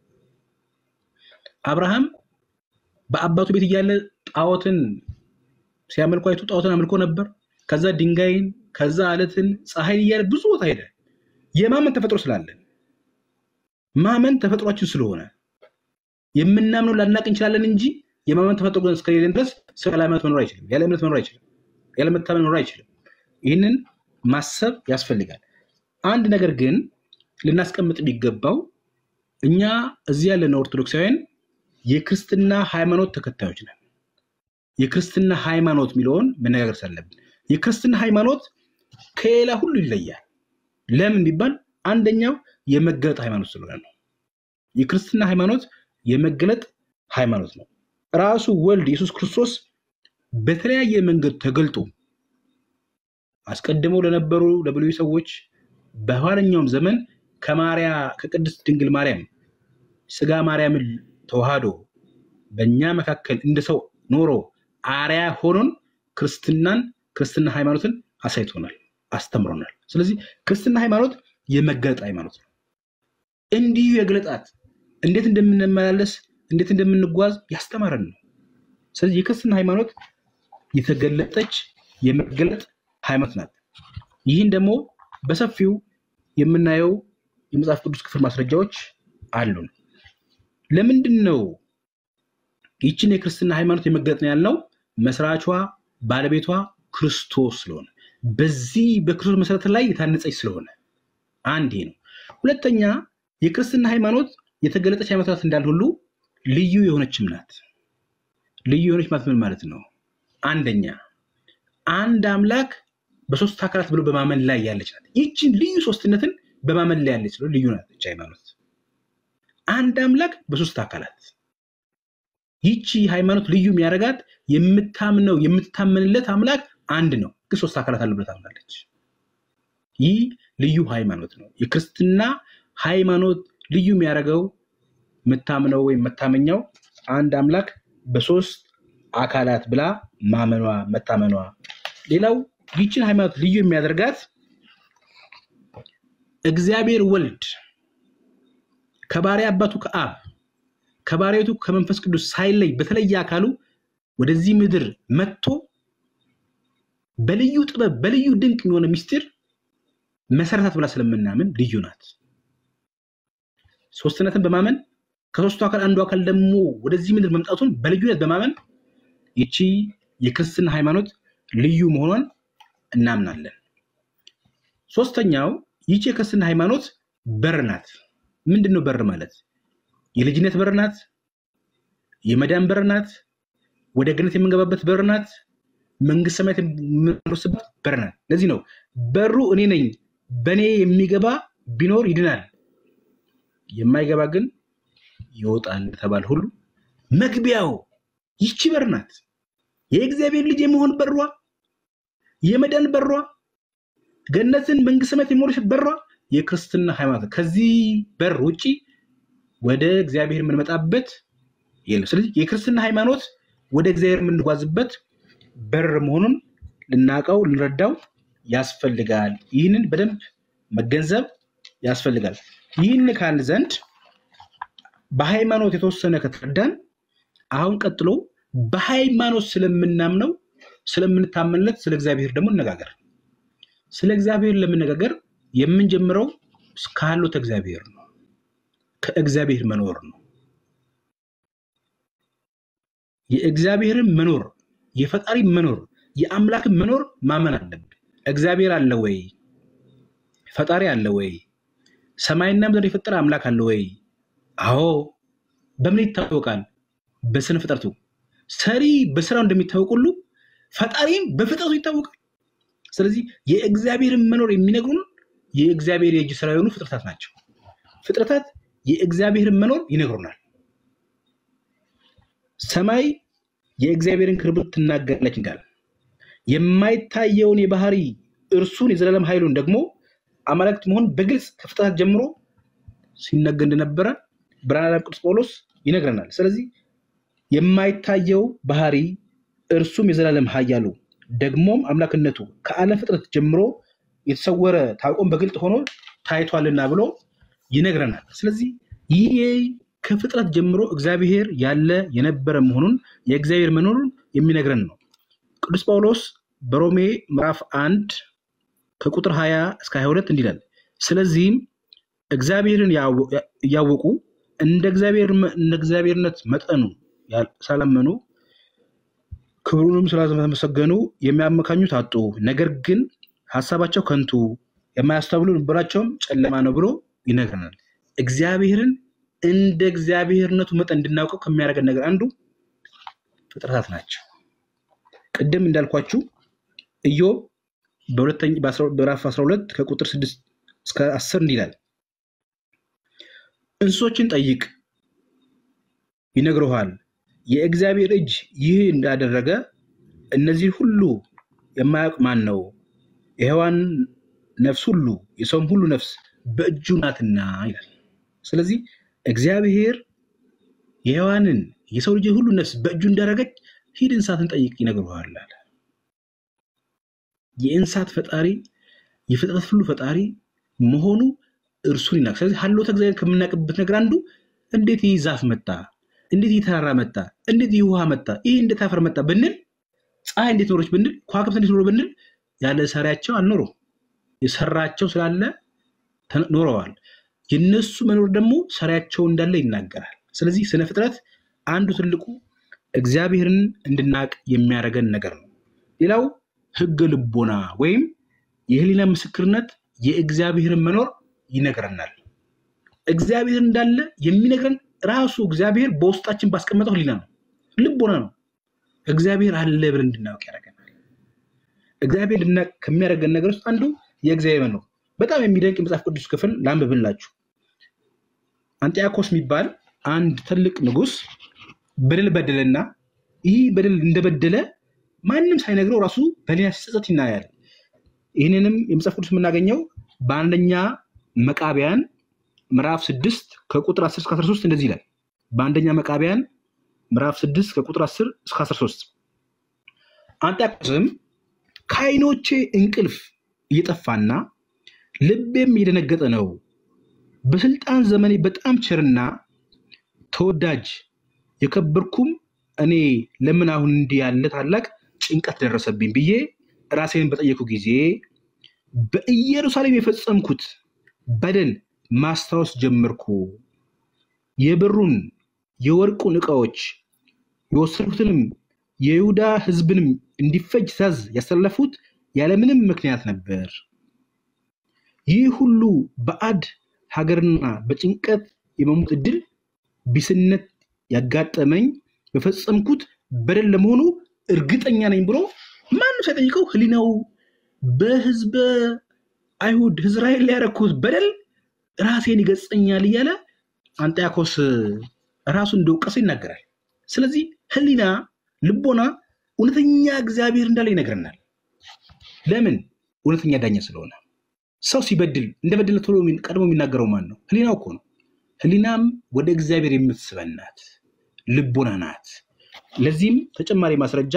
አብርሃም በአባቱ ቤት እያለ ጣዖትን ሲያመልኩ አይቶ ጣዖትን አምልኮ ነበር። ከዛ ድንጋይን፣ ከዛ አለትን፣ ፀሐይን እያለ ብዙ ቦታ ሄደ። የማመን ተፈጥሮ ስላለን ማመን ተፈጥሯችን ስለሆነ የምናምነው ላናቅ እንችላለን እንጂ የማመን ተፈጥሮ ግን እስከሌለን ድረስ ሰው ያለ ሃይማኖት መኖር አይችልም። ያለ እምነት መኖር አይችልም። ያለ መታመን መኖር አይችልም። ይህንን ማሰብ ያስፈልጋል። አንድ ነገር ግን ልናስቀምጥ የሚገባው እኛ እዚህ ያለን ኦርቶዶክሳውያን የክርስትና ሃይማኖት ተከታዮች ነን። የክርስትና ሃይማኖት የሚለውን መነጋገር ሳለብን የክርስትና ሃይማኖት ከሌላ ሁሉ ይለያል። ለምን ቢባል አንደኛው የመገለጥ ሃይማኖት ስለሆነ ነው። የክርስትና ሃይማኖት የመገለጥ ሃይማኖት ነው። ራሱ ወልድ ኢየሱስ ክርስቶስ በተለያየ መንገድ ተገልጦ አስቀድመው ለነበሩ ለብሉይ ሰዎች በኋለኛውም ዘመን ከማርያ ከቅድስት ድንግል ማርያም ስጋ ማርያምን ተዋህዶ በእኛ መካከል እንደ ሰው ኖሮ አርያ ሆኖን ክርስትናን ክርስትና ሃይማኖትን አሳይቶናል፣ አስተምሮናል። ስለዚህ ክርስትና ሃይማኖት የመገለጥ ሃይማኖት ነው። እንዲሁ የገለጣት እንዴት እንደምንመላለስ እንዴት እንደምንጓዝ ያስተማረን ነው። ስለዚህ የክርስትና ሃይማኖት የተገለጠች የመገለጥ ሃይማኖት ናት። ይህን ደግሞ በሰፊው የምናየው የመጽሐፍ ቅዱስ ክፍል ማስረጃዎች አሉን። ለምንድን ነው ይችን የክርስትና ሃይማኖት የመገለጥ ነው ያልነው? መስራቿ ባለቤቷ ክርስቶስ ስለሆነ በዚህ በክርስቶስ መሰረት ላይ የታነጸች ስለሆነ አንድ ይሄ ነው። ሁለተኛ የክርስትና ሃይማኖት የተገለጠች ሃይማኖት እንዳል ሁሉ ልዩ የሆነችም ናት። ልዩ የሆነች ማለት ምን ማለት ነው? አንደኛ አንድ አምላክ በሶስት አካላት ብሎ በማመን ላይ ያለች ናት። ይችን ልዩ ሶስትነትን በማመን ላይ ያለች ነው ልዩ ናት ይህች ሃይማኖት። አንድ አምላክ በሶስት አካላት ይቺ ሃይማኖት ልዩ የሚያደርጋት የምታምነው የምታመንለት አምላክ አንድ ነው፣ ግን ሶስት አካላት አለ ብላ ታምናለች። ይህ ልዩ ሃይማኖት ነው። የክርስትና ሃይማኖት ልዩ የሚያደርገው የምታምነው ወይም መታመኛው አንድ አምላክ በሶስት አካላት ብላ ማመኗ መታመኗ። ሌላው ይችን ሃይማኖት ልዩ የሚያደርጋት እግዚአብሔር ወልድ ከባሪያ አባቱ ከአብ ከባሪያቱ ከመንፈስ ቅዱስ ሳይለይ በተለየ አካሉ ወደዚህ ምድር መጥቶ በልዩ ጥበብ በልዩ ድንቅ የሆነ ምስጢር መሰረታት ብላ ስለምናምን ልዩ ናት። ሶስትነትን በማመን ከሶስቱ አካል አንዱ አካል ደግሞ ወደዚህ ምድር መምጣቱን በልዩነት በማመን ይቺ የክርስትና ሃይማኖት ልዩ መሆኗን እናምናለን። ሶስተኛው ይቺ የክርስትና ሃይማኖት በር ናት። ምንድን ነው በር ማለት? የልጅነት በር ናት። የመዳን በር ናት። ወደ ገነት የምንገባበት በር ናት። መንግስት ሰማያት የምንወርስበት በር ናት። ለዚህ ነው በሩ እኔ ነኝ፣ በእኔ የሚገባ ቢኖር ይድናል፣ የማይገባ ግን ይወጣል ተባል ሁሉ መግቢያው ይቺ በር ናት። የእግዚአብሔር ልጅ የመሆን በሯ፣ የመዳን በሯ፣ ገነትን መንግስት ሰማያት የመውረሽ በሯ የክርስትና ሃይማኖት። ከዚህ በር ውጪ ወደ እግዚአብሔር የምንመጣበት የለም። ስለዚህ የክርስትና ሃይማኖት ወደ እግዚአብሔር የምንጓዝበት በር መሆኑን ልናውቀው ልንረዳው ያስፈልጋል። ይህንን በደንብ መገንዘብ ያስፈልጋል። ይህን ካል ዘንድ በሃይማኖት የተወሰነ ከተረዳን አሁን ቀጥሎ በሃይማኖት ስለምናምነው ስለምንታመንለት ስለ እግዚአብሔር ደግሞ እነጋገር። ስለ እግዚአብሔር ለመነጋገር የምንጀምረው ካሉት እግዚአብሔር ነው። ከእግዚአብሔር መኖር ነው። የእግዚአብሔርን መኖር የፈጣሪ መኖር የአምላክን መኖር ማመን አለብን። እግዚአብሔር አለ ወይ? ፈጣሪ አለ ወይ? ሰማይና ምድር የፈጠረ አምላክ አለ ወይ? አዎ። በምን ይታወቃል? በስነ ፍጥረቱ። ሰሪ በስራው እንደሚታወቅ ሁሉ ፈጣሪም በፍጥረቱ ይታወቃል። ስለዚህ የእግዚአብሔርን መኖር የሚነግሩን የእግዚአብሔር የእጅ ስራ የሆኑ ፍጥረታት ናቸው። ፍጥረታት የእግዚአብሔርን መኖር ይነግሩናል። ሰማይ የእግዚአብሔርን ክብር ትናገራለች እንዳለ የማይታየውን የባህሪ እርሱን የዘላለም ኃይሉን ደግሞ አማልክት መሆን በግልጽ ከፍጥረታት ጀምሮ ሲነገር እንደነበረ ብርሃነ ቅዱስ ጳውሎስ ይነግረናል። ስለዚህ የማይታየው ባህሪ እርሱም የዘላለም ኃያሉ ደግሞም አምላክነቱ ከዓለም ፍጥረት ጀምሮ የተሰወረ ታውቆም በግልጥ ሆኖ ታይቷልና ብሎ ይነግረናል። ስለዚህ ይህ ከፍጥረት ጀምሮ እግዚአብሔር ያለ የነበረ መሆኑን የእግዚአብሔር መኖሩን የሚነግረን ነው። ቅዱስ ጳውሎስ በሮሜ ምዕራፍ አንድ ከቁጥር 20 እስከ 22 እንዲላል ስለዚህም እግዚአብሔርን እያወቁ እንደ እግዚአብሔርነት መጠኑ ሳላመኑ ክብሩንም ስላልተመሰገኑ የሚያመካኙት አጡ። ነገር ግን ሀሳባቸው ከንቱ የማያስተውሉ ልቦናቸውም ጨለማ ነው ብሎ ይነግረናል። እግዚአብሔርን እንደ እግዚአብሔርነቱ መጠን እንድናውቀው ከሚያደርገን ነገር አንዱ ፍጥረታት ናቸው። ቅድም እንዳልኳችሁ ኢዮብ በሁለተኛ በምዕራፍ 12 ከቁጥር 6 እስከ 10 እንዲህ ይላል እንስሶችን ጠይቅ ይነግረዋል። የእግዚአብሔር እጅ ይህ እንዳደረገ እነዚህ ሁሉ የማያውቅ ማን ነው? የሔዋን ነፍስ ሁሉ የሰውም ሁሉ ነፍስ በእጁ ናትና ይላል። ስለዚህ እግዚአብሔር የሔዋንን የሰው ልጅ ሁሉ ነፍስ በእጁ እንዳደረገች ሂድ እንስሳትን ጠይቅ ይነግረዋል አለ። የእንስሳት ፈጣሪ የፍጥረት ሁሉ ፈጣሪ መሆኑ እርሱን ይናቅ። ስለዚህ ሀሎተ እግዚአብሔር ከምናውቅበት ነገር አንዱ እንዴት ይህ ዛፍ መጣ፣ እንዴት ይህ ተራራ መጣ፣ እንዴት ይህ ውሃ መጣ፣ ይህ እንዴት አፈር መጣ ብንል፣ ፀሐይ እንዴት ኖረች ብንል፣ ከዋክብት እንዴት ኖሮ ብንል፣ ያለ ሰሪያቸው አልኖሩም። የሰራቸው ስላለ ኖረዋል። የነሱ መኖር ደግሞ ሰሪያቸው እንዳለ ይናገራል። ስለዚህ ስነ ፍጥረት አንዱ ትልቁ እግዚአብሔርን እንድናቅ የሚያደርገን ነገር ነው። ሌላው ህገ ልቦና ወይም የህሊና ምስክርነት የእግዚአብሔርን መኖር ይነግረናል። እግዚአብሔር እንዳለ የሚነግረን ራሱ እግዚአብሔር በውስጣችን ባስቀመጠው ህሊና ነው፣ ልቦና ነው። እግዚአብሔር አለ ብለን እንድናውቅ ያደርገናል። እግዚአብሔር እንድናውቅ ከሚያደርገን ነገር ውስጥ አንዱ የእግዚአብሔር መኖር። በጣም የሚደንቅ የመጽሐፍ ቅዱስ ክፍል ላንብብላችሁ። አንጢያኮስ የሚባል አንድ ትልቅ ንጉስ በደል በደለና ይህ በደል እንደበደለ ማንም ሳይነግረው ራሱ በሌላ ሲጸጸት ይናያል። ይህንንም የመጽሐፍ ቅዱስ የምናገኘው በአንደኛ መቃቢያን ምዕራፍ ስድስት ከቁጥር 10 እስከ 13 እንደዚህ ይላል። በአንደኛ መቃቢያን ምዕራፍ ስድስት ከቁጥር 10 እስከ 13 አንጢያኮስም ከዓይኖቼ እንቅልፍ እየጠፋና ልቤም እየደነገጠ ነው። በስልጣን ዘመኔ በጣም ቸርና ተወዳጅ የከበርኩም እኔ ለምን አሁን እንዲህ ያለ ታላቅ ጭንቀት ደረሰብኝ ብዬ ራሴን በጠየቁ ጊዜ በኢየሩሳሌም የፈጸምኩት በደል ማስታወስ ጀመርኩ። የብሩን የወርቁን ዕቃዎች የወሰድኩትንም የይሁዳ ሕዝብንም እንዲፈጅ ትእዛዝ ያስተላለፉት ያለምንም ምክንያት ነበር። ይህ ሁሉ በአድ ሀገርና በጭንቀት የመሞት ዕድል ቢስነት ያጋጠመኝ በፈጸምኩት በደል ለመሆኑ እርግጠኛ ነኝ ብሎ ማንም ሳይጠይቀው ህሊናው በህዝበ አይሁድ እስራኤል ላይ ያደረኩት በደል ራሴን ይገጸኛል እያለ አንጢያኮስ ራሱን እንደወቀሰ ይናገራል። ስለዚህ ህሊና፣ ልቦና እውነተኛ እግዚአብሔር እንዳለ ይነግረናል። ለምን? እውነተኛ ዳኛ ስለሆነ። ሰው ሲበድል እንደበደለ ቶሎ ቀድሞ የሚናገረው ማን ነው? ህሊናው እኮ ነው። ህሊናም ወደ እግዚአብሔር የምትስበን ናት፣ ልቦና ናት። ለዚህም ተጨማሪ ማስረጃ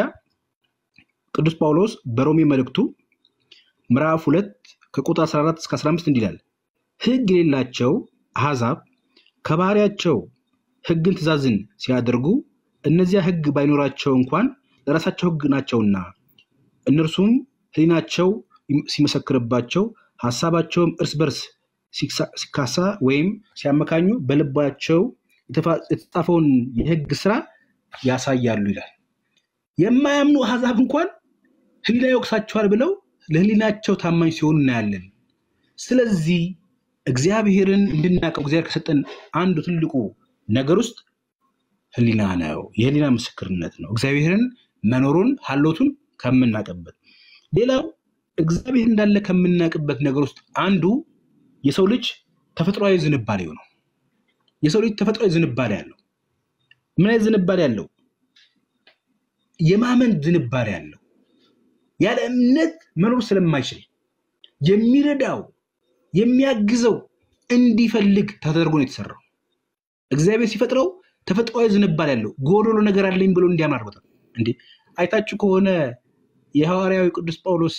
ቅዱስ ጳውሎስ በሮሜ መልእክቱ ምዕራፍ ሁለት ከቁጥር 14 እስከ 15 እንዲላል ህግ የሌላቸው አሕዛብ ከባህሪያቸው ህግን ትእዛዝን ሲያደርጉ እነዚያ ህግ ባይኖራቸው እንኳን ለራሳቸው ህግ ናቸውና እነርሱም ህሊናቸው ሲመሰክርባቸው ሀሳባቸውም እርስ በርስ ሲካሳ ወይም ሲያመካኙ በልባቸው የተጻፈውን የህግ ስራ ያሳያሉ ይላል። የማያምኑ አሕዛብ እንኳን ህሊና ይወቅሳቸዋል ብለው ለህሊናቸው ታማኝ ሲሆኑ እናያለን። ስለዚህ እግዚአብሔርን እንድናውቀው እግዚአብሔር ከሰጠን አንዱ ትልቁ ነገር ውስጥ ህሊና ነው። የህሊና ምስክርነት ነው። እግዚአብሔርን መኖሩን ሀሎቱን ከምናውቅበት። ሌላው እግዚአብሔር እንዳለ ከምናውቅበት ነገር ውስጥ አንዱ የሰው ልጅ ተፈጥሯዊ ዝንባሌው ነው። የሰው ልጅ ተፈጥሯዊ ዝንባሌ አለው። ምን አይነት ዝንባሌ አለው? የማመን ዝንባሌ አለው። ያለ እምነት መኖር ስለማይችል የሚረዳው የሚያግዘው እንዲፈልግ ተደርጎ ነው የተሰራው። እግዚአብሔር ሲፈጥረው ተፈጥሯዊ ዝንባሌ ያለው ጎዶሎ ነገር አለኝ ብሎ እንዲያምን አድርጎታል። እንዴ አይታችሁ ከሆነ የሐዋርያዊ ቅዱስ ጳውሎስ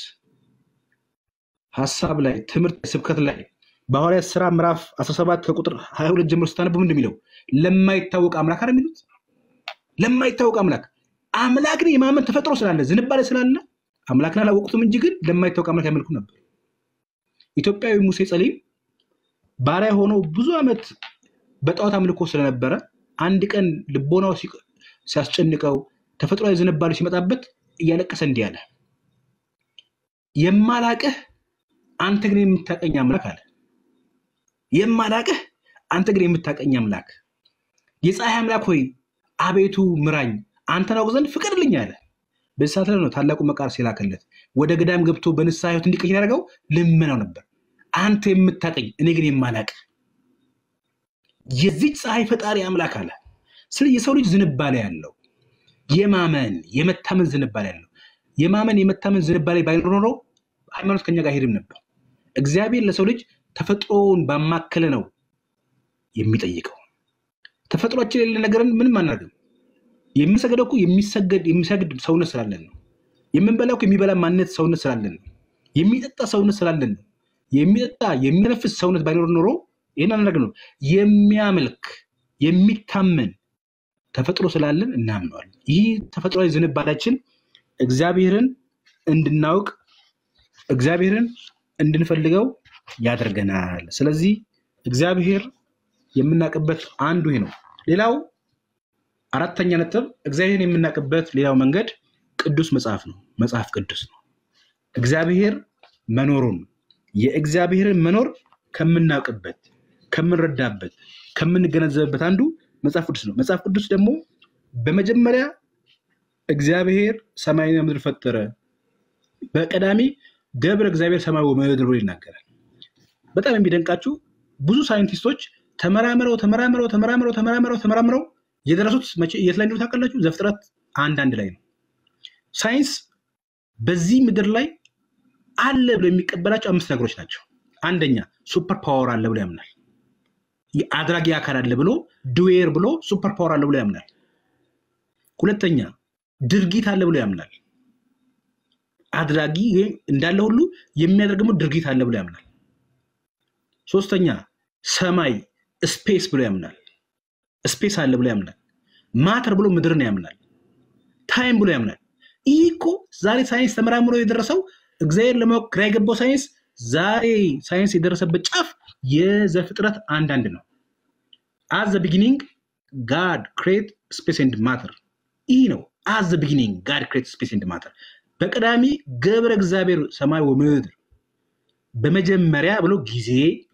ሀሳብ ላይ ትምህርት ስብከት ላይ በሐዋርያት ስራ ምዕራፍ 17 ከቁጥር 22 ጀምሮ ስታነቡ ምንድን የሚለው ለማይታወቅ አምላክ አይደል የሚሉት ለማይታወቅ አምላክ አምላክን የማመን ተፈጥሮ ስላለ ዝንባሌ ስላለ አምላክን አላወቁትም እንጂ ግን ለማይታወቅ አምላክ ያመልኩ ነበር። ኢትዮጵያዊ ሙሴ ጸሊም ባሪያ ሆኖ ብዙ ዓመት በጣዖት አምልኮ ስለነበረ አንድ ቀን ልቦናው ሲቅ- ሲያስጨንቀው ተፈጥሯዊ ዝንባሌ ሲመጣበት እያለቀሰ እንዲህ አለ፣ የማላቅህ አንተ ግን የምታቀኝ አምላክ አለ። የማላቅህ አንተ ግን የምታቀኝ አምላክ፣ የፀሐይ አምላክ ሆይ አቤቱ ምራኝ፣ አንተን አውቅ ዘንድ ፍቀድልኝ አለ። በዚህ ሰዓት ላይ ነው ታላቁ መቃርስ የላከለት። ወደ ገዳም ገብቶ በንስሐ ሕይወት እንዲቀይር ያደረገው ልመናው ነበር። አንተ የምታቀኝ እኔ ግን የማላቅ የዚች ፀሐይ ፈጣሪ አምላክ አለ። ስለዚህ የሰው ልጅ ዝንባሌ ያለው የማመን የመታመን ዝንባሌ ያለው የማመን የመታመን ዝንባሌ ባይኖር ኖሮ ሃይማኖት ከኛ ጋር አይሄድም ነበር። እግዚአብሔር ለሰው ልጅ ተፈጥሮውን ባማከለ ነው የሚጠይቀው። ተፈጥሯችን የሌለ ነገርን ምንም አናደርግም። የምንሰግደው እኮ የሚሰገድ የሚሰግድ ሰውነት ስላለን ነው። የምንበላው እኮ የሚበላ ማንነት ሰውነት ስላለን ነው። የሚጠጣ ሰውነት ስላለን ነው። የሚጠጣ የሚነፍስ ሰውነት ባይኖር ኖሮ ይህን አናደርግ ነው። የሚያመልክ የሚታመን ተፈጥሮ ስላለን እናምነዋለን። ይህ ተፈጥሯዊ ዝንባላችን እግዚአብሔርን እንድናውቅ እግዚአብሔርን እንድንፈልገው ያደርገናል። ስለዚህ እግዚአብሔር የምናውቅበት አንዱ ይህ ነው። ሌላው አራተኛ ነጥብ እግዚአብሔርን የምናውቅበት ሌላው መንገድ ቅዱስ መጽሐፍ ነው። መጽሐፍ ቅዱስ ነው። እግዚአብሔር መኖሩን የእግዚአብሔርን መኖር ከምናውቅበት፣ ከምንረዳበት፣ ከምንገነዘብበት አንዱ መጽሐፍ ቅዱስ ነው። መጽሐፍ ቅዱስ ደግሞ በመጀመሪያ እግዚአብሔር ሰማይና ምድር ፈጠረ፣ በቀዳሚ ገብረ እግዚአብሔር ሰማይ ወምድር ብሎ ይናገራል። በጣም የሚደንቃችሁ ብዙ ሳይንቲስቶች ተመራምረው ተመራምረው ተመራምረው ተመራምረው ተመራምረው የደረሱት መቼ የት ላይ እንደሆነ ታውቃላችሁ? ዘፍጥረት አንድ አንድ ላይ ነው። ሳይንስ በዚህ ምድር ላይ አለ ብሎ የሚቀበላቸው አምስት ነገሮች ናቸው። አንደኛ ሱፐር ፓወር አለ ብሎ ያምናል። አድራጊ አካል አለ ብሎ ዱዌር ብሎ ሱፐር ፓወር አለ ብሎ ያምናል። ሁለተኛ ድርጊት አለ ብሎ ያምናል። አድራጊ ወይም እንዳለ ሁሉ የሚያደርግሙ ድርጊት አለ ብሎ ያምናል። ሶስተኛ ሰማይ ስፔስ ብሎ ያምናል። ስፔስ አለ ብሎ ያምናል። ማተር ብሎ ምድርን ያምናል። ታይም ብሎ ያምናል። ይህ እኮ ዛሬ ሳይንስ ተመራምሮ የደረሰው እግዚአብሔር ለማወቅ ግራ የገባው ሳይንስ ዛሬ ሳይንስ የደረሰበት ጫፍ የዘፍጥረት አንዳንድ ነው። አዝ ዘ ቢጊኒንግ ጋድ ክሬት ስፔስ ኤንድ ማተር። ይህ ነው አዝ ዘ ቢጊኒንግ ጋድ ክሬት ስፔስ ኤንድ ማተር። በቀዳሚ ገብረ እግዚአብሔር ሰማይ ወምድር፣ በመጀመሪያ ብሎ ጊዜ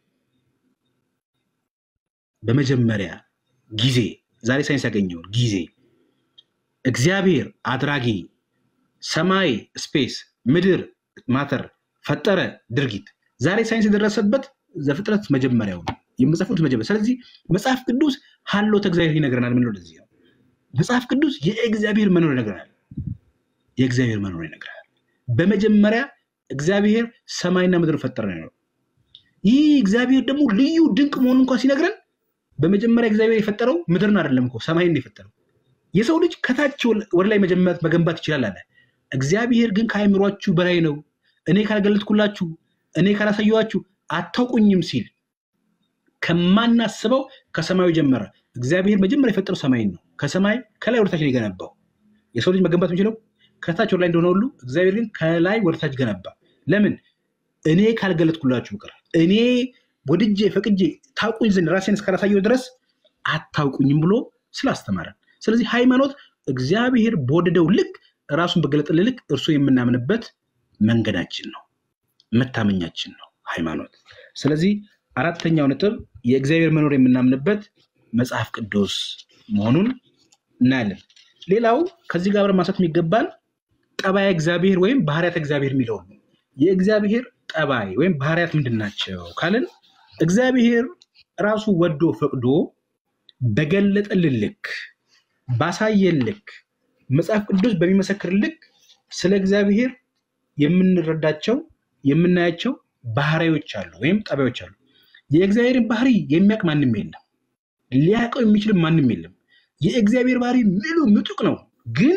በመጀመሪያ ጊዜ ዛሬ ሳይንስ ያገኘውን ጊዜ እግዚአብሔር አድራጊ፣ ሰማይ ስፔስ፣ ምድር ማተር ፈጠረ ድርጊት። ዛሬ ሳይንስ የደረሰበት ዘፍጥረት መጀመሪያው ነው የመጽሐፍ ቅዱስ መጀመሪያ። ስለዚህ መጽሐፍ ቅዱስ ሀሎተ እግዚአብሔር ይነግረናል። ምን ለዚህ ነው መጽሐፍ ቅዱስ የእግዚአብሔር መኖር ይነግረናል። የእግዚአብሔር መኖር ይነግረናል። በመጀመሪያ እግዚአብሔር ሰማይና ምድር ፈጠረ ነው። ይህ እግዚአብሔር ደግሞ ልዩ ድንቅ መሆኑ እንኳን ሲነግረን በመጀመሪያ እግዚአብሔር የፈጠረው ምድርን አይደለም እኮ ሰማይን የፈጠረው። የሰው ልጅ ከታች ወደ ላይ መገንባት ይችላል አለ። እግዚአብሔር ግን ከአእምሯችሁ በላይ ነው፣ እኔ ካልገለጥኩላችሁ፣ እኔ ካላሳየኋችሁ አታውቁኝም ሲል ከማናስበው ከሰማዩ ጀመረ። እግዚአብሔር መጀመሪያ የፈጠረው ሰማይን ነው። ከሰማይ ከላይ ወደታች ነው የገነባው። የሰው ልጅ መገንባት የሚችለው ከታች ወደ ላይ እንደሆነ ሁሉ እግዚአብሔር ግን ከላይ ወደታች ገነባ። ለምን? እኔ ካልገለጥኩላችሁ በቀር እኔ ወድጄ ፈቅጄ ታውቁኝ ዘንድ ራሴን እስካላሳየው ድረስ አታውቁኝም ብሎ ስላስተማረን። ስለዚህ ሃይማኖት እግዚአብሔር በወደደው ልክ ራሱን በገለጠልን ልክ እርሱ የምናምንበት መንገዳችን ነው፣ መታመኛችን ነው ሃይማኖት። ስለዚህ አራተኛው ነጥብ የእግዚአብሔር መኖር የምናምንበት መጽሐፍ ቅዱስ መሆኑን እናያለን። ሌላው ከዚህ ጋር አብረን ማንሳት የሚገባን ጠባያ እግዚአብሔር ወይም ባህርያት እግዚአብሔር የሚለውን ነው። የእግዚአብሔር ጠባይ ወይም ባህሪያት ምንድን ናቸው ካልን እግዚአብሔር ራሱ ወዶ ፈቅዶ በገለጠልን ልክ ባሳየን ልክ መጽሐፍ ቅዱስ በሚመሰክር ልክ ስለ እግዚአብሔር የምንረዳቸው የምናያቸው ባህሪዎች አሉ ወይም ጠባዮች አሉ። የእግዚአብሔርን ባህሪ የሚያውቅ ማንም የለም። ሊያውቀው የሚችልም ማንም የለም። የእግዚአብሔር ባህሪ ምሉ ምጡቅ ነው። ግን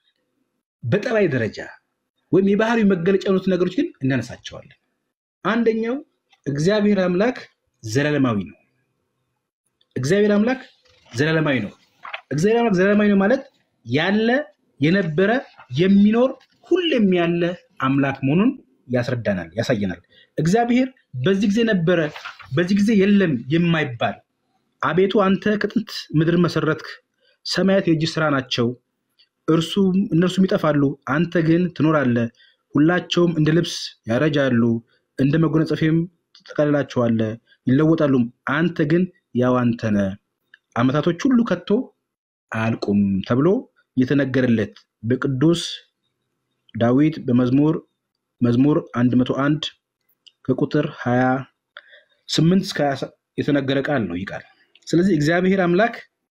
በጠባይ ደረጃ ወይም የባህሪው መገለጫ የሆኑት ነገሮች ግን እናነሳቸዋለን። አንደኛው እግዚአብሔር አምላክ ዘላለማዊ ነው። እግዚአብሔር አምላክ ዘላለማዊ ነው። እግዚአብሔር አምላክ ዘላለማዊ ነው ማለት ያለ የነበረ የሚኖር ሁሌም ያለ አምላክ መሆኑን ያስረዳናል፣ ያሳየናል። እግዚአብሔር በዚህ ጊዜ ነበረ፣ በዚህ ጊዜ የለም የማይባል አቤቱ አንተ ከጥንት ምድር መሰረትክ፣ ሰማያት የእጅ ስራ ናቸው፣ እርሱም እነርሱም ይጠፋሉ፣ አንተ ግን ትኖራለህ። ሁላቸውም እንደ ልብስ ያረጃሉ፣ እንደ መጎናጸፊያም ትጠቀልላቸዋለህ፣ ይለወጣሉም፣ አንተ ግን ያው አንተ ነህ። ዓመታቶች ሁሉ ከቶ አያልቁም ተብሎ የተነገረለት በቅዱስ ዳዊት በመዝሙር መዝሙር 101 ከቁጥር 28 እስከ 20 የተነገረ ቃል ነው ይህ ቃል። ስለዚህ እግዚአብሔር አምላክ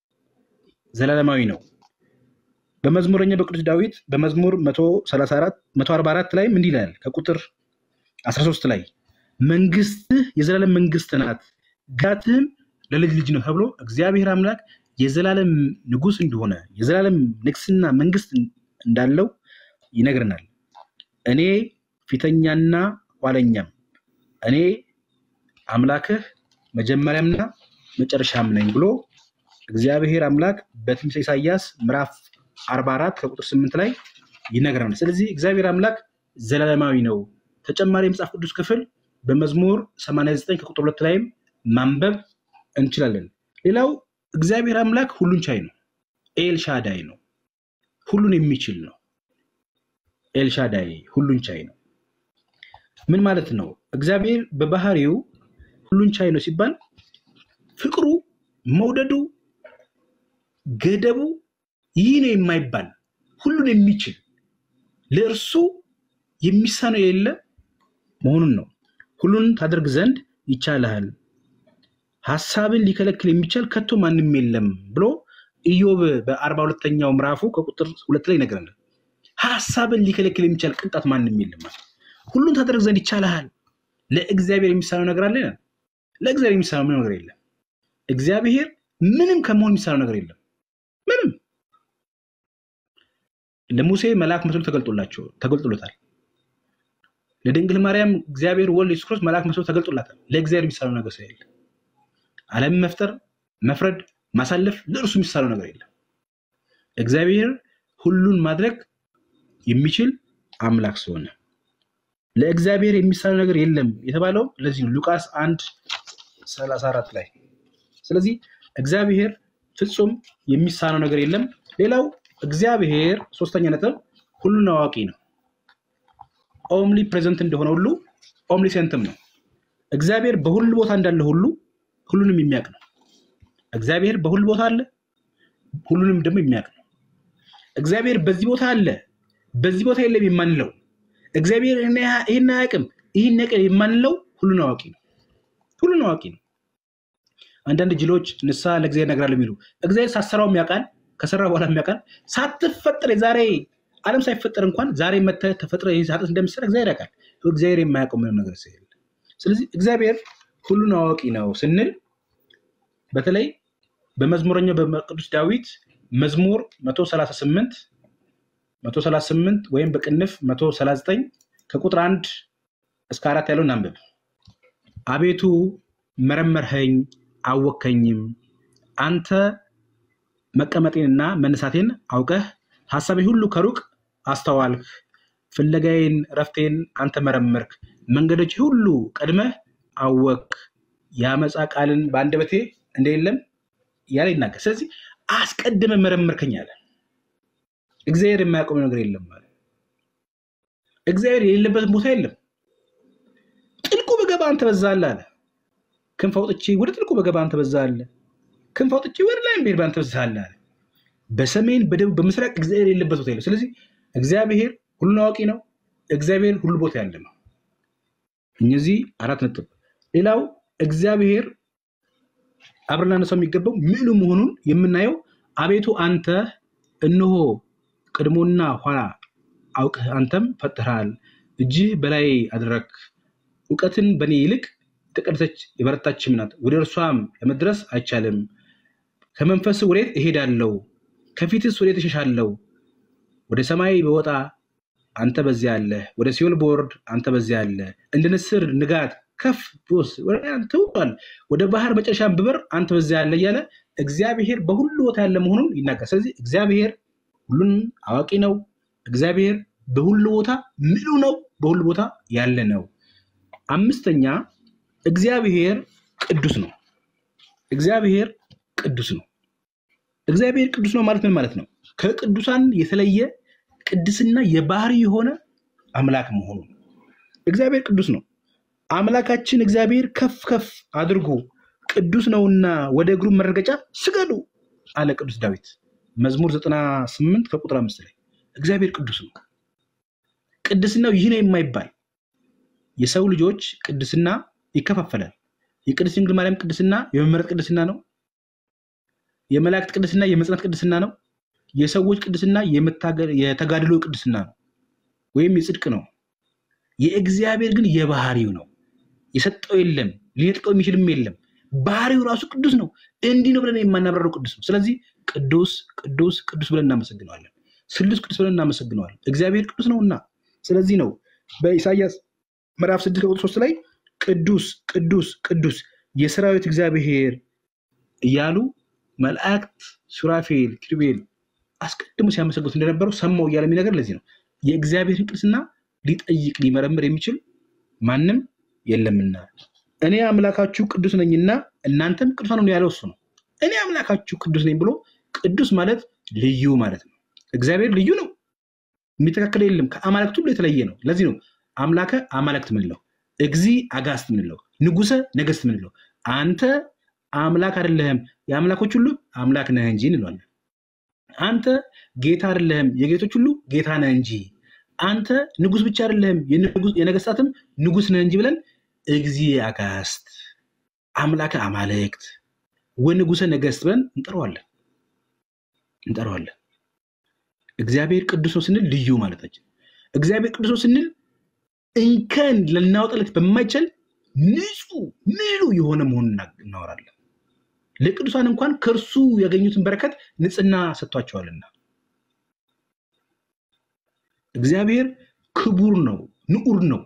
ዘላለማዊ ነው። በመዝሙረኛ በቅዱስ ዳዊት በመዝሙር 134 144 ላይም እንዲህ ይላል ከቁጥር 13 ላይ መንግስትህ የዘላለም መንግስት ናት፣ ግዛትህም ለልጅ ልጅ ነው ተብሎ እግዚአብሔር አምላክ የዘላለም ንጉስ እንደሆነ የዘላለም ንግስና መንግስት እንዳለው ይነግረናል። እኔ ፊተኛና ኋለኛም እኔ አምላክህ መጀመሪያምና መጨረሻም ነኝ ብሎ እግዚአብሔር አምላክ በትንቢተ ኢሳይያስ ምዕራፍ 44 ከቁጥር 8 ላይ ይነግረናል። ስለዚህ እግዚአብሔር አምላክ ዘላለማዊ ነው። ተጨማሪ የመጽሐፍ ቅዱስ ክፍል በመዝሙር 89 ከቁጥር 2 ላይም ማንበብ እንችላለን። ሌላው እግዚአብሔር አምላክ ሁሉን ቻይ ነው። ኤልሻዳይ ነው። ሁሉን የሚችል ነው። ኤልሻዳይ ሁሉን ቻይ ነው። ምን ማለት ነው? እግዚአብሔር በባህሪው ሁሉን ቻይ ነው ሲባል ፍቅሩ፣ መውደዱ፣ ገደቡ ይህ ነው የማይባል ሁሉን የሚችል ለእርሱ የሚሳነው የሌለ መሆኑን ነው። ሁሉን ታደርግ ዘንድ ይቻልሃል፣ ሀሳብን ሊከለክል የሚቻል ከቶ ማንም የለም ብሎ ኢዮብ በአርባ ሁለተኛው ምዕራፉ ከቁጥር ሁለት ላይ ይነግረናል። ሀሳብን ሊከለክል የሚቻል ቅንጣት ማንም የለም ማለት ሁሉን ታደርግ ዘንድ ይቻልሃል። ለእግዚአብሔር የሚሳነው ነገር አለ? ለእግዚአብሔር የሚሳነው ምንም ነገር የለም። እግዚአብሔር ምንም ከመሆን የሚሳነው ነገር የለም። ምንም ለሙሴ መልአክ መስሎ ተገልጦላቸው ተገልጦሎታል። ለድንግል ማርያም እግዚአብሔር ወልድ ኢየሱስ ክርስቶስ መልአክ መስሎ ተገልጦላታል። ለእግዚአብሔር የሚሳነው ነገር ስለሌለ ዓለምን መፍጠር፣ መፍረድ፣ ማሳለፍ ለእርሱ የሚሳነው ነገር የለም። እግዚአብሔር ሁሉን ማድረግ የሚችል አምላክ ስለሆነ ለእግዚአብሔር የሚሳነው ነገር የለም የተባለው ለዚህ ነው ሉቃስ አንድ ሰላሳ አራት ላይ ስለዚህ እግዚአብሔር ፍጹም የሚሳነው ነገር የለም ሌላው እግዚአብሔር ሶስተኛ ነጥብ ሁሉን አዋቂ ነው ኦምሊ ፕሬዘንት እንደሆነ ሁሉ ኦምሊ ሴንትም ነው እግዚአብሔር በሁሉ ቦታ እንዳለ ሁሉ ሁሉንም የሚያውቅ ነው እግዚአብሔር በሁሉ ቦታ አለ ሁሉንም ደግሞ የሚያውቅ ነው እግዚአብሔር በዚህ ቦታ አለ በዚህ ቦታ የለም የማንለው እግዚአብሔር ይህን አያውቅም ይህን ያውቃል የማንለው ሁሉን አዋቂ ነው ሁሉን አዋቂ ነው አንዳንድ ጅሎች ንስሐ ለእግዚአብሔር እነግራለሁ የሚሉ እግዚአብሔር ሳሰራውም ያውቃል ከሰራ በኋላ ያውቃል ሳትፈጠር የዛሬ ዓለም ሳይፈጠር እንኳን ዛሬ መተህ ተፈጥረ ኃጢአት እንደምትሰራ እግዚአብሔር ያውቃል እግዚአብሔር የማያውቀው ምንም ነገር ስለሌለ ስለዚህ እግዚአብሔር ሁሉን አዋቂ ነው ስንል በተለይ በመዝሙረኛው በቅዱስ ዳዊት መዝሙር 138 138 ወይም በቅንፍ 139 ከቁጥር አንድ እስከ አራት ያለውን አንብብ። አቤቱ መረመርኸኝ አወከኝም፣ አንተ መቀመጤንና መነሳቴን አውቀህ ሀሳቤ ሁሉ ከሩቅ አስተዋልክ። ፍለጋዬን ረፍቴን አንተ መረመርክ፣ መንገዶች ሁሉ ቀድመህ አወክ። የአመፃ ቃልን በአንደበቴ እንደሌለም ያለ ይናገር። ስለዚህ አስቀድመ መረመርከኝ አለ። እግዚአብሔር የማያውቀው ነገር የለም ማለት እግዚአብሔር የሌለበትን ቦታ የለም። ጥልቁ በገባ አንተ በዛለህ አለ። ክንፍ አውጥቼ ወደ ጥልቁ በገባ አንተ በዛለህ፣ ክንፍ አውጥቼ ወደ ላይ ብሄድ በአንተ በዛለህ አለ። በሰሜን በደቡብ በምስራቅ እግዚአብሔር የሌለበት ቦታ የለም። ስለዚህ እግዚአብሔር ሁሉን አዋቂ ነው። እግዚአብሔር ሁሉ ቦታ ያለ ነው። እነዚህ አራት ነጥብ። ሌላው እግዚአብሔር አብረን ላነሳው የሚገባው ምዕሉ መሆኑን የምናየው አቤቱ አንተ እነሆ ቅድሞና ኋላ አውቅህ አንተም ፈጥረሃል፣ እጅህ በላይ አደረግ፣ እውቀትን በእኔ ይልቅ የተቀደሰች የበረታችም ናት፣ ወደ እርሷም ለመድረስ አይቻልም። ከመንፈስ ወዴት እሄዳለሁ? ከፊትስ ወዴት እሸሻለሁ? ወደ ሰማይ በወጣ አንተ በዚያ አለ፣ ወደ ሲኦል በወርድ አንተ በዚያ አለ። እንደ ንስር ንጋት ከፍ ብወስ ወደ አንተ ውጧል፣ ወደ ባህር መጨረሻም ብበር አንተ በዚያ አለ እያለ እግዚአብሔር በሁሉ ቦታ ያለ መሆኑን ይናገራል። ስለዚህ እግዚአብሔር ሁሉን አዋቂ ነው። እግዚአብሔር በሁሉ ቦታ ምሉ ነው፣ በሁሉ ቦታ ያለ ነው። አምስተኛ እግዚአብሔር ቅዱስ ነው። እግዚአብሔር ቅዱስ ነው። እግዚአብሔር ቅዱስ ነው ማለት ምን ማለት ነው? ከቅዱሳን የተለየ ቅድስና የባህሪ የሆነ አምላክ መሆኑ ነው። እግዚአብሔር ቅዱስ ነው። አምላካችን እግዚአብሔር ከፍ ከፍ አድርጎ ቅዱስ ነውና ወደ እግሩ መረገጫ ስገዱ አለ ቅዱስ ዳዊት መዝሙር 98 ከቁጥር አምስት ላይ እግዚአብሔር ቅዱስ ነው። ቅድስናው ይህ ነው የማይባል የሰው ልጆች ቅድስና ይከፋፈላል። የቅድስት ድንግል ማርያም ቅድስና የመመረጥ ቅድስና ነው። የመላእክት ቅድስና የመጽናት ቅድስና ነው። የሰዎች ቅድስና የመታገ- የተጋድሎ ቅድስና ነው ወይም የጽድቅ ነው። የእግዚአብሔር ግን የባህሪው ነው። የሰጠው የለም፣ ሊነጥቀው የሚችልም የለም። ባህሪው ራሱ ቅዱስ ነው። እንዲህ ነው ብለን የማናብራረው ቅዱስ ነው። ስለዚህ ቅዱስ ቅዱስ ቅዱስ ብለን እናመሰግነዋለን። ስሉስ ቅዱስ ብለን እናመሰግነዋለን። እግዚአብሔር ቅዱስ ነውና። ስለዚህ ነው በኢሳይያስ ምዕራፍ ስድስት ከቁጥር ሶስት ላይ ቅዱስ ቅዱስ ቅዱስ የሰራዊት እግዚአብሔር እያሉ መላእክት ሱራፌል፣ ኪሩቤል አስቀድሞ ሲያመሰግኑት እንደነበረው ሰማው እያለ የሚነገር ለዚህ ነው። የእግዚአብሔርን ቅድስና ሊጠይቅ ሊመረምር የሚችል ማንም የለምና እኔ አምላካችሁ ቅዱስ ነኝና እናንተም ቅዱሳን ሁኑ ያለው እሱ ነው። እኔ አምላካችሁ ቅዱስ ነኝ ብሎ ቅዱስ ማለት ልዩ ማለት ነው። እግዚአብሔር ልዩ ነው፣ የሚተካከል የለም። ከአማልክት ሁሉ የተለየ ነው። ለዚህ ነው አምላከ አማልክት ምንለው፣ እግዚ አጋስት ምንለው፣ ንጉሰ ነገስት ምንለው። አንተ አምላክ አይደለህም የአምላኮች ሁሉ አምላክ ነህ እንጂ እንለዋለን። አንተ ጌታ አይደለህም የጌቶች ሁሉ ጌታ ነህ እንጂ አንተ ንጉስ ብቻ አይደለህም የንጉስ- የነገስታትም ንጉስ ነህ እንጂ ብለን እግዚ አጋስት አምላከ አማልክት ወንጉሰ ነገስት ብለን እንጠራዋለን እንጠራዋለን። እግዚአብሔር ቅዱስ ነው ስንል ልዩ ማለታችን፣ እግዚአብሔር ቅዱስ ነው ስንል እንከን ልናወጣለት በማይችል ንጹህ ምሉ የሆነ መሆኑን እና- እናወራለን። ለቅዱሳን እንኳን ከእርሱ ያገኙትን በረከት ንጽህና ሰጥቷቸዋልና እግዚአብሔር ክቡር ነው፣ ንዑር ነው።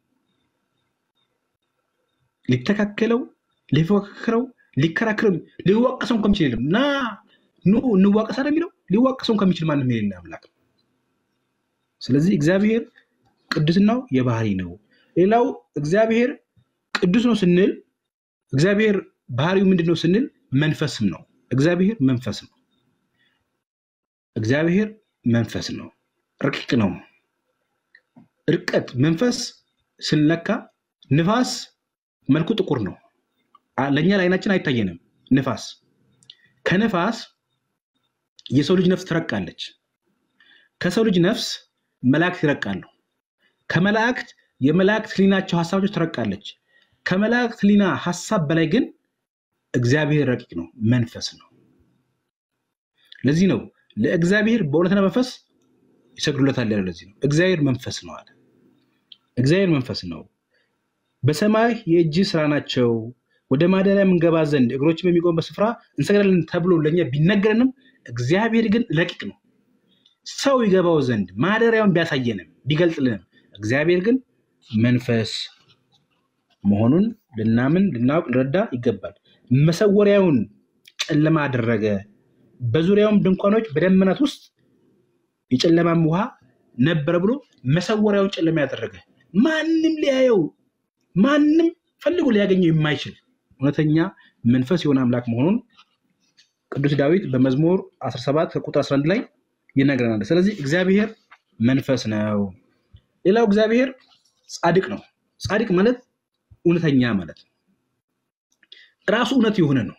ሊተካከለው፣ ሊፎካከረው፣ ሊከራከረው፣ ሊዋቀሰው ከሚችል የለም። ና ኑ እንዋቀስ አይደል የሚለው ሊዋቀሰው ከሚችል ማንም የሌለ አምላክ ነው። ስለዚህ እግዚአብሔር ቅድስናው የባህሪ ነው። ሌላው እግዚአብሔር ቅዱስ ነው ስንል እግዚአብሔር ባህሪው ምንድን ነው ስንል መንፈስም ነው። እግዚአብሔር መንፈስ ነው። እግዚአብሔር መንፈስ ነው። ረቂቅ ነው። እርቀት መንፈስ ስንለካ ንፋስ መልኩ ጥቁር ነው። አ- ለእኛ ለዓይናችን አይታየንም። ንፋስ ከንፋስ የሰው ልጅ ነፍስ ትረቃለች። ከሰው ልጅ ነፍስ መላእክት ይረቃሉ። ከመላእክት የመላእክት ህሊናቸው ሀሳቦች ትረቃለች። ከመላእክት ህሊና ሀሳብ በላይ ግን እግዚአብሔር ረቂቅ ነው፣ መንፈስ ነው። ለዚህ ነው ለእግዚአብሔር በእውነትና መንፈስ ይሰግዱለታል ያለው። ለዚህ ነው እግዚአብሔር መንፈስ ነው አለ። እግዚአብሔር መንፈስ ነው። በሰማይ የእጅ ስራ ናቸው። ወደ ማደሪያ የምንገባ ዘንድ እግሮች በሚቆሙበት ስፍራ እንሰግዳለን ተብሎ ለእኛ ቢነገረንም እግዚአብሔር ግን ረቂቅ ነው። ሰው ይገባው ዘንድ ማደሪያውን ቢያሳየንም ቢገልጥልንም እግዚአብሔር ግን መንፈስ መሆኑን ልናምን ልናውቅ ልረዳ ይገባል። መሰወሪያውን ጨለማ አደረገ፣ በዙሪያውም ድንኳኖች በደመናት ውስጥ የጨለማም ውሃ ነበረ ብሎ መሰወሪያውን ጨለማ ያደረገ ማንም ሊያየው ማንም ፈልጎ ሊያገኘው የማይችል እውነተኛ መንፈስ የሆነ አምላክ መሆኑን ቅዱስ ዳዊት በመዝሙር 17 ከቁጥር 11 ላይ ይነግረናል። ስለዚህ እግዚአብሔር መንፈስ ነው። ሌላው እግዚአብሔር ጻድቅ ነው። ጻድቅ ማለት እውነተኛ ማለት ነው። ራሱ እውነት የሆነ ነው።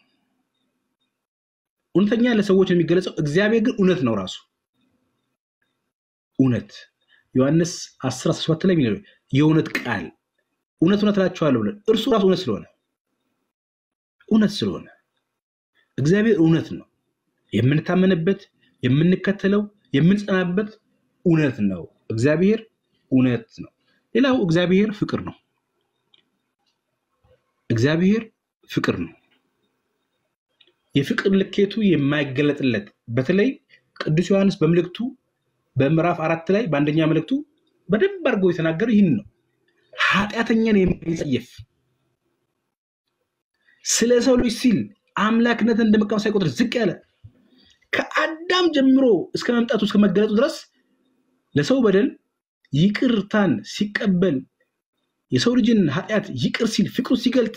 እውነተኛ ለሰዎች የሚገለጸው እግዚአብሔር ግን እውነት ነው። ራሱ እውነት ዮሐንስ 10 17 ላይ የሚለው የእውነት ቃል እውነት እውነት እላችኋለሁ ብለን እርሱ ራሱ እውነት ስለሆነ እውነት ስለሆነ እግዚአብሔር እውነት ነው። የምንታመንበት የምንከተለው የምንጸናበት እውነት ነው። እግዚአብሔር እውነት ነው። ሌላው እግዚአብሔር ፍቅር ነው። እግዚአብሔር ፍቅር ነው። የፍቅር ልኬቱ የማይገለጥለት በተለይ ቅዱስ ዮሐንስ በመልእክቱ በምዕራፍ አራት ላይ በአንደኛ መልእክቱ በደንብ አድርጎ የተናገረው ይህን ነው። ኃጢአተኛን የሚጸየፍ ስለ ሰው ልጅ ሲል አምላክነትን እንደ መቃወም ሳይቆጥር ዝቅ ያለ ከአዳም ጀምሮ እስከ መምጣቱ እስከ መገለጡ ድረስ ለሰው በደል ይቅርታን ሲቀበል የሰው ልጅን ኃጢአት ይቅር ሲል ፍቅሩ ሲገልጥ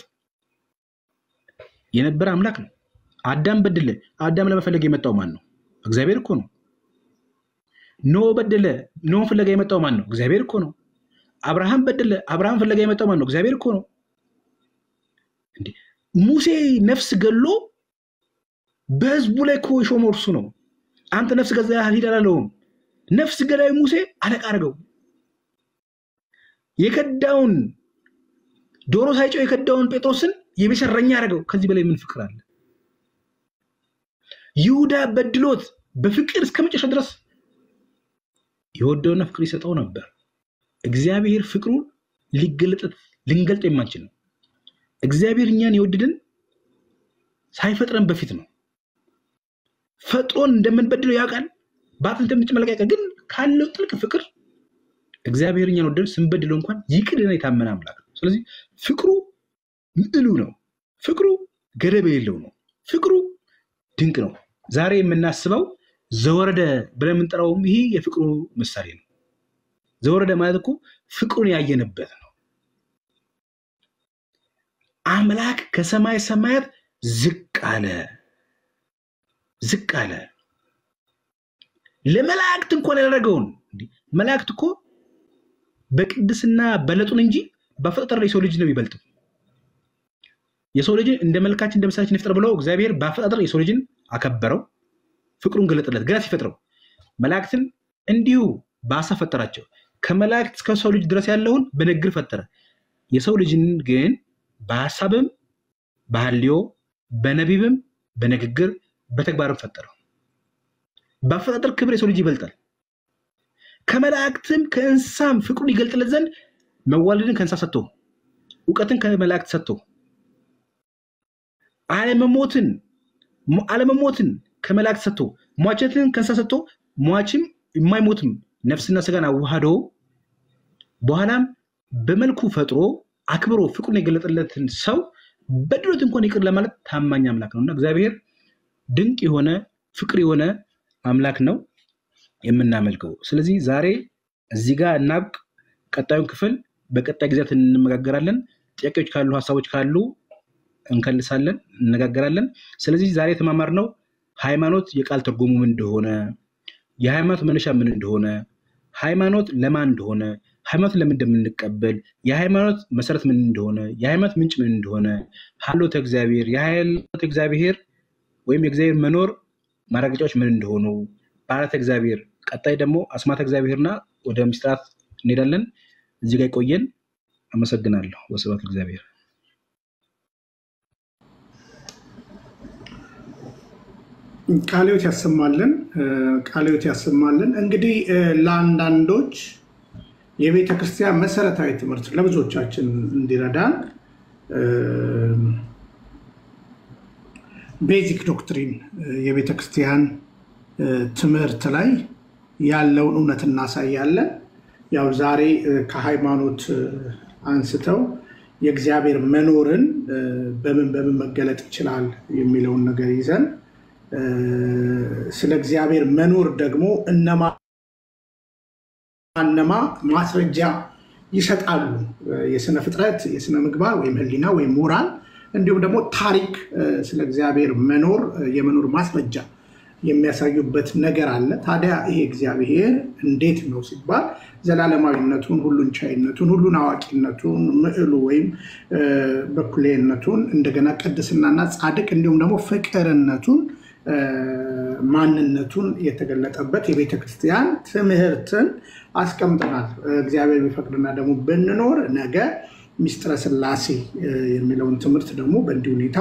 የነበረ አምላክ ነው። አዳም በደለ። አዳም ለመፈለግ የመጣው ማን ነው? እግዚአብሔር እኮ ነው። ኖ በደለ። ኖ ፍለጋ የመጣው ማን ነው? እግዚአብሔር እኮ ነው። አብርሃም በደለ። አብርሃም ፍለጋ የመጣው ማን ነው? እግዚአብሔር እኮ ነው። እንዴ ሙሴ ነፍስ ገሎ በህዝቡ ላይ እኮ የሾመው እርሱ ነው። አንተ ነፍስ ገዛ ሂድ አላለውም። ነፍስ ገዳይ ሙሴ አለቃ አድርገው የከዳውን ዶሮ ሳይጨው የከዳውን ጴጥሮስን የቤት እረኛ አደረገው። ከዚህ በላይ ምን ፍቅር አለ? ይሁዳ በድሎት በፍቅር እስከ መጨረሻ ድረስ የወደውና ፍቅር ይሰጠው ነበር። እግዚአብሔር ፍቅሩን ሊገለጥ ልንገልጥ የማንችል ነው። እግዚአብሔር እኛን የወደደን ሳይፈጥረን በፊት ነው። ፈጥሮን እንደምንበድለው ያውቃል። በአፍ እንደምንጨመለቅ ያውቃል። ግን ካለው ጥልቅ ፍቅር እግዚአብሔር እኛን ወደደን ስንበድለው እንኳን ይቅር ሊለን የታመነ አምላክ ነው። ስለዚህ ፍቅሩ ምዕሉ ነው። ፍቅሩ ገደብ የሌለው ነው። ፍቅሩ ድንቅ ነው። ዛሬ የምናስበው ዘወረደ ብለን የምንጠራውም ይሄ የፍቅሩ ምሳሌ ነው። ዘወረደ ማለት እኮ ፍቅሩን ያየንበት ነው። አምላክ ከሰማይ ሰማያት ዝቅ አለ ዝቅ አለ። ለመላእክት እንኳን ያደረገውን እንዲህ መላእክት እኮ በቅድስና በለጡን እንጂ በአፈጣጠር የሰው ልጅ ነው የሚበልጥም። የሰው ልጅን እንደ መልካችን እንደ ምሳሌችን ይፍጠር ብለው እግዚአብሔር በአፈጣጠር የሰው ልጅን አከበረው፣ ፍቅሩን ገለጠለት። ገና ሲፈጥረው መላእክትን እንዲሁ በሀሳብ ፈጠራቸው። ከመላእክት እስከ ሰው ልጅ ድረስ ያለውን በንግግር ፈጠረ። የሰው ልጅን ግን በሀሳብም በሐልዮ በነቢብም በንግግር በተግባርም ፈጠረው። በአፈጣጠር ክብር የሰው ልጅ ይበልጣል። ከመላእክትም ከእንስሳም ፍቅሩን ይገልጥለት ዘንድ መዋለድን ከእንስሳ ሰጥቶ እውቀትን ከመላእክት ሰጥቶ አለመሞትን አለመሞትን ከመላእክት ሰጥቶ ሟቸትን ከእንስሳ ሰጥቶ ሟችም የማይሞትም ነፍስና ስጋን አዋህዶ በኋላም በመልኩ ፈጥሮ አክብሮ ፍቅሩን የገለጠለትን ሰው በድሎት እንኳን ይቅር ለማለት ታማኝ አምላክ ነው እና እግዚአብሔር ድንቅ የሆነ ፍቅር የሆነ አምላክ ነው የምናመልከው። ስለዚህ ዛሬ እዚህ ጋር እናብቅ። ቀጣዩን ክፍል በቀጣይ ጊዜያት እንነጋገራለን። ጥያቄዎች ካሉ ሀሳቦች ካሉ እንከልሳለን፣ እነጋገራለን። ስለዚህ ዛሬ የተማማርነው ሃይማኖት የቃል ትርጉሙ ምን እንደሆነ፣ የሃይማኖት መነሻ ምን እንደሆነ፣ ሃይማኖት ለማን እንደሆነ፣ ሃይማኖት ለምን እንደምንቀበል፣ የሃይማኖት መሰረት ምን እንደሆነ፣ የሃይማኖት ምንጭ ምን እንደሆነ፣ ሀሎተ እግዚአብሔር፣ የሀሎተ እግዚአብሔር ወይም የእግዚአብሔር መኖር ማረጋገጫዎች ምን እንደሆኑ፣ በዓላተ እግዚአብሔር፣ ቀጣይ ደግሞ አስማተ እግዚአብሔርና ወደ ምስጢራት እንሄዳለን። እዚህ ጋር ይቆየን። አመሰግናለሁ። ወስብሐት ለእግዚአብሔር።
ቃልዮት ያሰማልን፣ ቃልዮት ያሰማልን። እንግዲህ ለአንዳንዶች የቤተ ክርስቲያን መሰረታዊ ትምህርት ለብዙዎቻችን እንዲረዳን ቤዚክ ዶክትሪን የቤተ ክርስቲያን ትምህርት ላይ ያለውን እውነት እናሳያለን። ያው ዛሬ ከሃይማኖት አንስተው የእግዚአብሔር መኖርን በምን በምን መገለጥ ይችላል የሚለውን ነገር ይዘን ስለ እግዚአብሔር መኖር ደግሞ እነማ እነማ ማስረጃ ይሰጣሉ። የስነ ፍጥረት፣ የስነ ምግባር ወይም ሕሊና ወይም ሞራል እንዲሁም ደግሞ ታሪክ ስለ እግዚአብሔር መኖር የመኖር ማስረጃ የሚያሳዩበት ነገር አለ። ታዲያ ይሄ እግዚአብሔር እንዴት ነው ሲባል ዘላለማዊነቱን፣ ሁሉን ቻይነቱን፣ ሁሉን አዋቂነቱን፣ ምዕሉ ወይም በኩሌነቱን እንደገና ቅድስናና ጻድቅ እንዲሁም ደግሞ ፍቅርነቱን ማንነቱን የተገለጠበት የቤተ ክርስቲያን ትምህርትን አስቀምጠናል። እግዚአብሔር ቢፈቅድና ደግሞ ብንኖር ነገ ሚስጥረ ስላሴ የሚለውን ትምህርት ደግሞ በእንዲህ ሁኔታ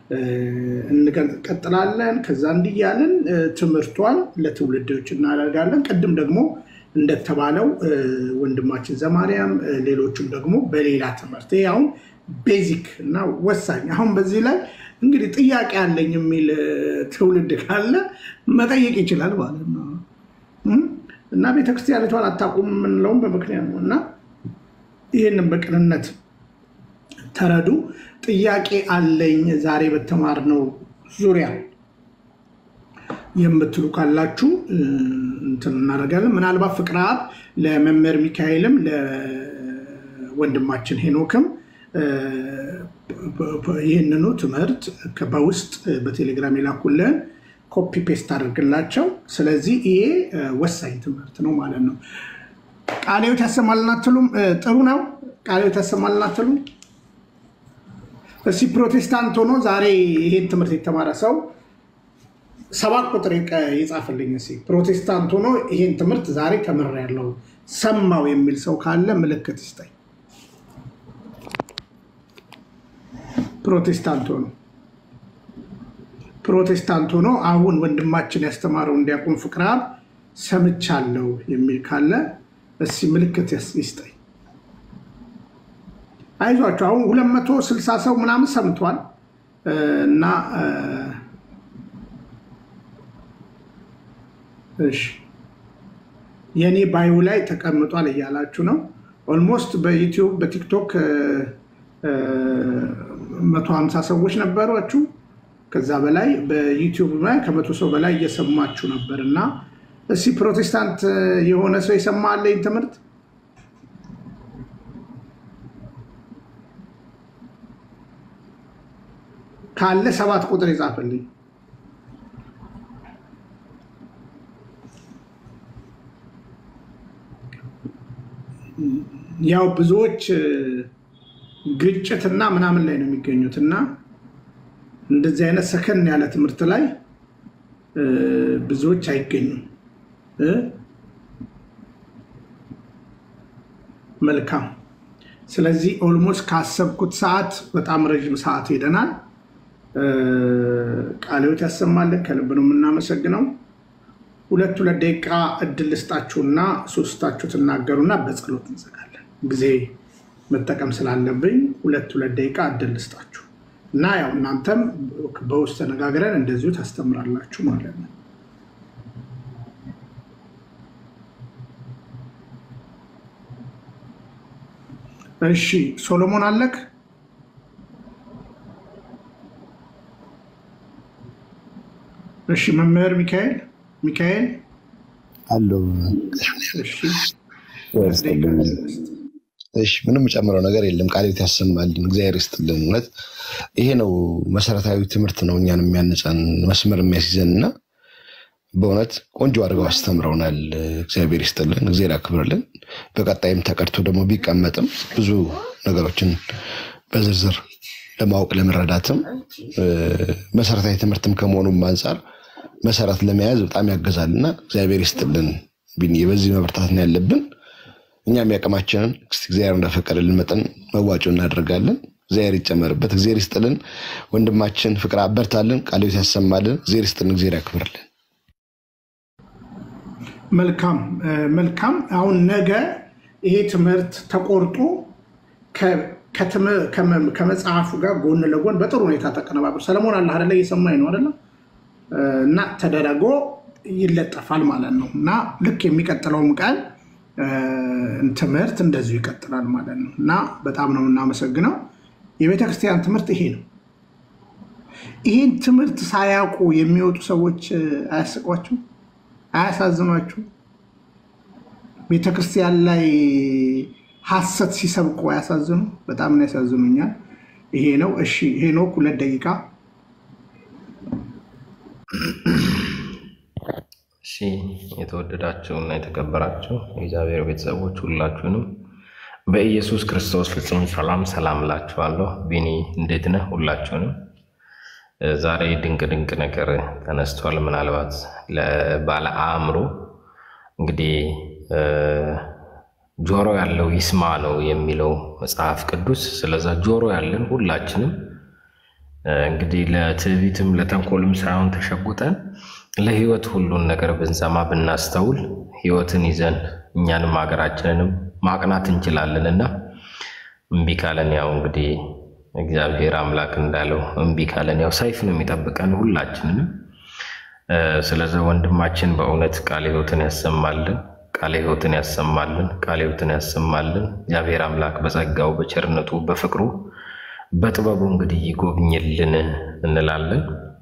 እንቀጥላለን። ከዛ እንዲህ እያልን ትምህርቷን ለትውልዶች እናደርጋለን። ቅድም ደግሞ እንደተባለው ወንድማችን ዘማርያም ሌሎቹም ደግሞ በሌላ ትምህርት ይሄ አሁን ቤዚክ እና ወሳኝ አሁን በዚህ ላይ እንግዲህ ጥያቄ አለኝ የሚል ትውልድ ካለ መጠየቅ ይችላል ማለት ነው እና ቤተክርስቲያኒቷን አታውቁም የምንለውም በምክንያት ነው እና ይህንም በቅንነት ተረዱ። ጥያቄ አለኝ ዛሬ በተማርነው ዙሪያ የምትሉ ካላችሁ እንትን እናደርጋለን። ምናልባት ፍቅረ አብ ለመምህር ሚካኤልም ለወንድማችን ሄኖክም ይህንኑ ትምህርት በውስጥ በቴሌግራም የላኩልን ኮፒ ፔስት አድርግላቸው። ስለዚህ ይሄ ወሳኝ ትምህርት ነው ማለት ነው። ቃሌዎት ያሰማልን አትሉም? ጥሩ ነው። ቃሌዎት ያሰማልን አትሉም? እስኪ ፕሮቴስታንት ሆኖ ዛሬ ይሄን ትምህርት የተማረ ሰው ሰባት ቁጥር ይጻፍልኝ። እስኪ ፕሮቴስታንት ሆኖ ይሄን ትምህርት ዛሬ ተምሬያለሁ ሰማው የሚል ሰው ካለ ምልክት ይስጠኝ። ፕሮቴስታንት ሆኖ ፕሮቴስታንት ሆኖ አሁን ወንድማችን ያስተማረው እንዲያቆም ፍቅረ አብ ሰምቻለሁ የሚል ካለ እስኪ ምልክት ይስጠኝ። አይዟቸው አሁን ሁለት መቶ ስልሳ ሰው ምናምን ሰምቷል እና እሺ የእኔ ባዩ ላይ ተቀምጧል እያላችሁ ነው። ኦልሞስት በዩቲዩብ በቲክቶክ መቶ ሀምሳ ሰዎች ነበሯችሁ። ከዛ በላይ በዩቲዩብ ላይ ከመቶ ሰው በላይ እየሰማችሁ ነበር እና እስኪ ፕሮቴስታንት የሆነ ሰው የሰማ አለኝ ትምህርት ካለ ሰባት ቁጥር ይጻፍልኝ። ያው ብዙዎች ግጭትና ምናምን ላይ ነው የሚገኙት እና እንደዚህ አይነት ሰከን ያለ ትምህርት ላይ ብዙዎች አይገኙም። መልካም። ስለዚህ ኦልሞስት ካሰብኩት ሰዓት በጣም ረዥም ሰዓት ሄደናል። ቃልዮት ያሰማልን። ከልብ ነው የምናመሰግነው። ሁለት ሁለት ደቂቃ እድል ልስጣችሁና ሶስታችሁ ትናገሩና በጸሎት እንዘጋለን። ጊዜ መጠቀም ስላለብኝ ሁለት ሁለት ደቂቃ እድል ልስጣችሁ እና ያው እናንተም በውስጥ ተነጋግረን እንደዚሁ ታስተምራላችሁ ማለት ነው። እሺ ሶሎሞን አለክ? እሺ መምህር ሚካኤል ሚካኤል
አለው እሺ ምንም ጨምረው ነገር የለም። ቃሌት ያሰማልን፣ እግዚአብሔር ይስጥልን። እውነት ይሄ ነው መሰረታዊ ትምህርት ነው እኛን የሚያነጸን መስመር የሚያስይዘን እና በእውነት ቆንጆ አድርገው አስተምረውናል። እግዚአብሔር ይስጥልን፣ እግዚአብሔር ያክብርልን። በቀጣይም ተቀድቶ ደግሞ ቢቀመጥም ብዙ ነገሮችን በዝርዝር ለማወቅ ለመረዳትም መሰረታዊ ትምህርትም ከመሆኑም አንጻር መሰረት ለመያዝ በጣም ያገዛል እና እግዚአብሔር ይስጥልን። ቢኒ በዚህ መበርታት ነው ያለብን። እኛም ያቅማችንን እግዚአብሔር እንደፈቀደልን መጠን መዋጮ እናደርጋለን። እግዚአብሔር ይጨመርበት። እግዚአብሔር ይስጥልን። ወንድማችን ፍቅር አበርታልን፣ ቃልዮት ያሰማልን። እግዚአብሔር ይስጥልን፣ እግዚአብሔር ያክብርልን።
መልካም መልካም። አሁን ነገ ይሄ ትምህርት ተቆርጦ ከመጽሐፉ ጋር ጎን ለጎን በጥሩ ሁኔታ ተቀነባብሮ ሰለሞን አለ አደለ? እየሰማኝ ነው አደለ? እና ተደረጎ ይለጠፋል ማለት ነው። እና ልክ የሚቀጥለውም ቀን ትምህርት እንደዚሁ ይቀጥላል ማለት ነው። እና በጣም ነው የምናመሰግነው። የቤተክርስቲያን ትምህርት ይሄ ነው። ይሄን ትምህርት ሳያውቁ የሚወጡ ሰዎች አያስቋችሁ? አያሳዝኗችሁ? ቤተክርስቲያን ላይ ሐሰት ሲሰብቁ አያሳዝኑ? በጣም ነው ያሳዝኑኛል። ይሄ ነው። እሺ ሄኖክ ሁለት ደቂቃ
እሺ የተወደዳችሁ እና የተከበራችሁ የእግዚአብሔር ቤተሰቦች ሁላችሁንም በኢየሱስ ክርስቶስ ፍጹም ሰላም ሰላም እላችኋለሁ። ቢኒ እንዴት ነህ? ሁላችሁንም ዛሬ ድንቅ ድንቅ ነገር ተነስቷል። ምናልባት ለባለ አእምሮ እንግዲህ ጆሮ ያለው ይስማ ነው የሚለው መጽሐፍ ቅዱስ። ስለዛ ጆሮ ያለን ሁላችንም እንግዲህ ለትዕቢትም ለተንኮልም ሳይሆን ተሸጉጠን ለህይወት ሁሉን ነገር ብንሰማ ብናስተውል ህይወትን ይዘን እኛንም ሀገራችንንም ማቅናት እንችላለን እና እምቢ ካለን ያው እንግዲህ እግዚአብሔር አምላክ እንዳለው እምቢ ካለን ያው ሰይፍ ነው የሚጠብቀን ሁላችንንም። ስለዚ ወንድማችን በእውነት ቃለ ህይወትን ያሰማልን፣ ቃለ ህይወትን ያሰማልን፣ ቃለ ህይወትን ያሰማልን። እግዚአብሔር አምላክ በጸጋው በቸርነቱ በፍቅሩ በጥበቡ እንግዲህ ይጎብኝልን እንላለን።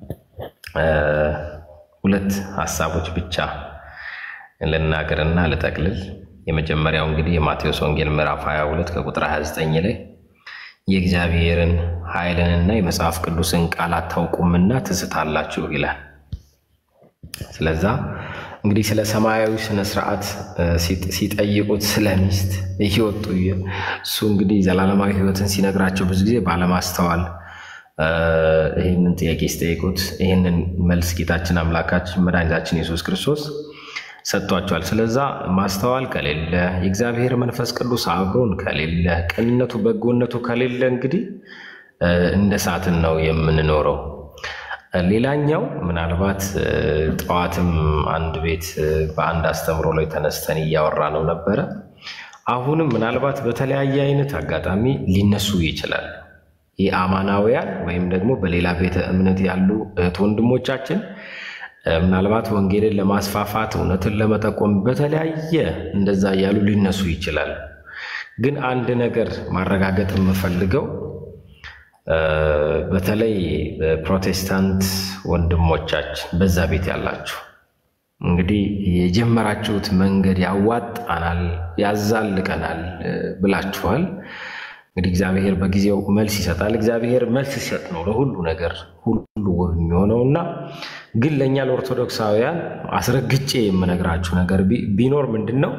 ሁለት ሀሳቦች ብቻ ልናገርና ልጠቅልል። የመጀመሪያው እንግዲህ የማቴዎስ ወንጌል ምዕራፍ 22 ከቁጥር 29 ላይ የእግዚአብሔርን ኃይልንና የመጽሐፍ ቅዱስን ቃል አታውቁምና ትስታላችሁ ይላል። ስለዛ እንግዲህ ስለ ሰማያዊ ስነ ስርዓት ሲጠይቁት ስለ ሚስት እየወጡ እሱ እንግዲህ ዘላለማዊ ህይወትን ሲነግራቸው ብዙ ጊዜ ባለማስተዋል ይህንን ጥያቄ ሲጠይቁት ይህንን መልስ ጌታችን አምላካችን መድኃኒታችን ኢየሱስ ክርስቶስ ሰጥቷቸዋል። ስለዛ ማስተዋል ከሌለ የእግዚአብሔር መንፈስ ቅዱስ አብሮን ከሌለ ቅንነቱ፣ በጎነቱ ከሌለ እንግዲህ እንደ ሳትን ነው የምንኖረው። ሌላኛው ምናልባት ጠዋትም አንድ ቤት በአንድ አስተምሮ ላይ ተነስተን እያወራ ነው ነበረ። አሁንም ምናልባት በተለያየ አይነት አጋጣሚ ሊነሱ ይችላል። የአማናውያን ወይም ደግሞ በሌላ ቤተ እምነት ያሉ እህት ወንድሞቻችን ምናልባት ወንጌልን ለማስፋፋት እውነትን ለመጠቆም በተለያየ እንደዛ እያሉ ሊነሱ ይችላል። ግን አንድ ነገር ማረጋገጥ የምፈልገው በተለይ በፕሮቴስታንት ወንድሞቻችን በዛ ቤት ያላችሁ እንግዲህ የጀመራችሁት መንገድ ያዋጣናል፣ ያዛልቀናል ብላችኋል። እንግዲህ እግዚአብሔር በጊዜው መልስ ይሰጣል። እግዚአብሔር መልስ ሲሰጥ ነው ለሁሉ ነገር ሁሉ ውብ የሚሆነው እና ግን ለእኛ ለኦርቶዶክሳውያን አስረግጬ የምነግራችሁ ነገር ቢኖር ምንድን ነው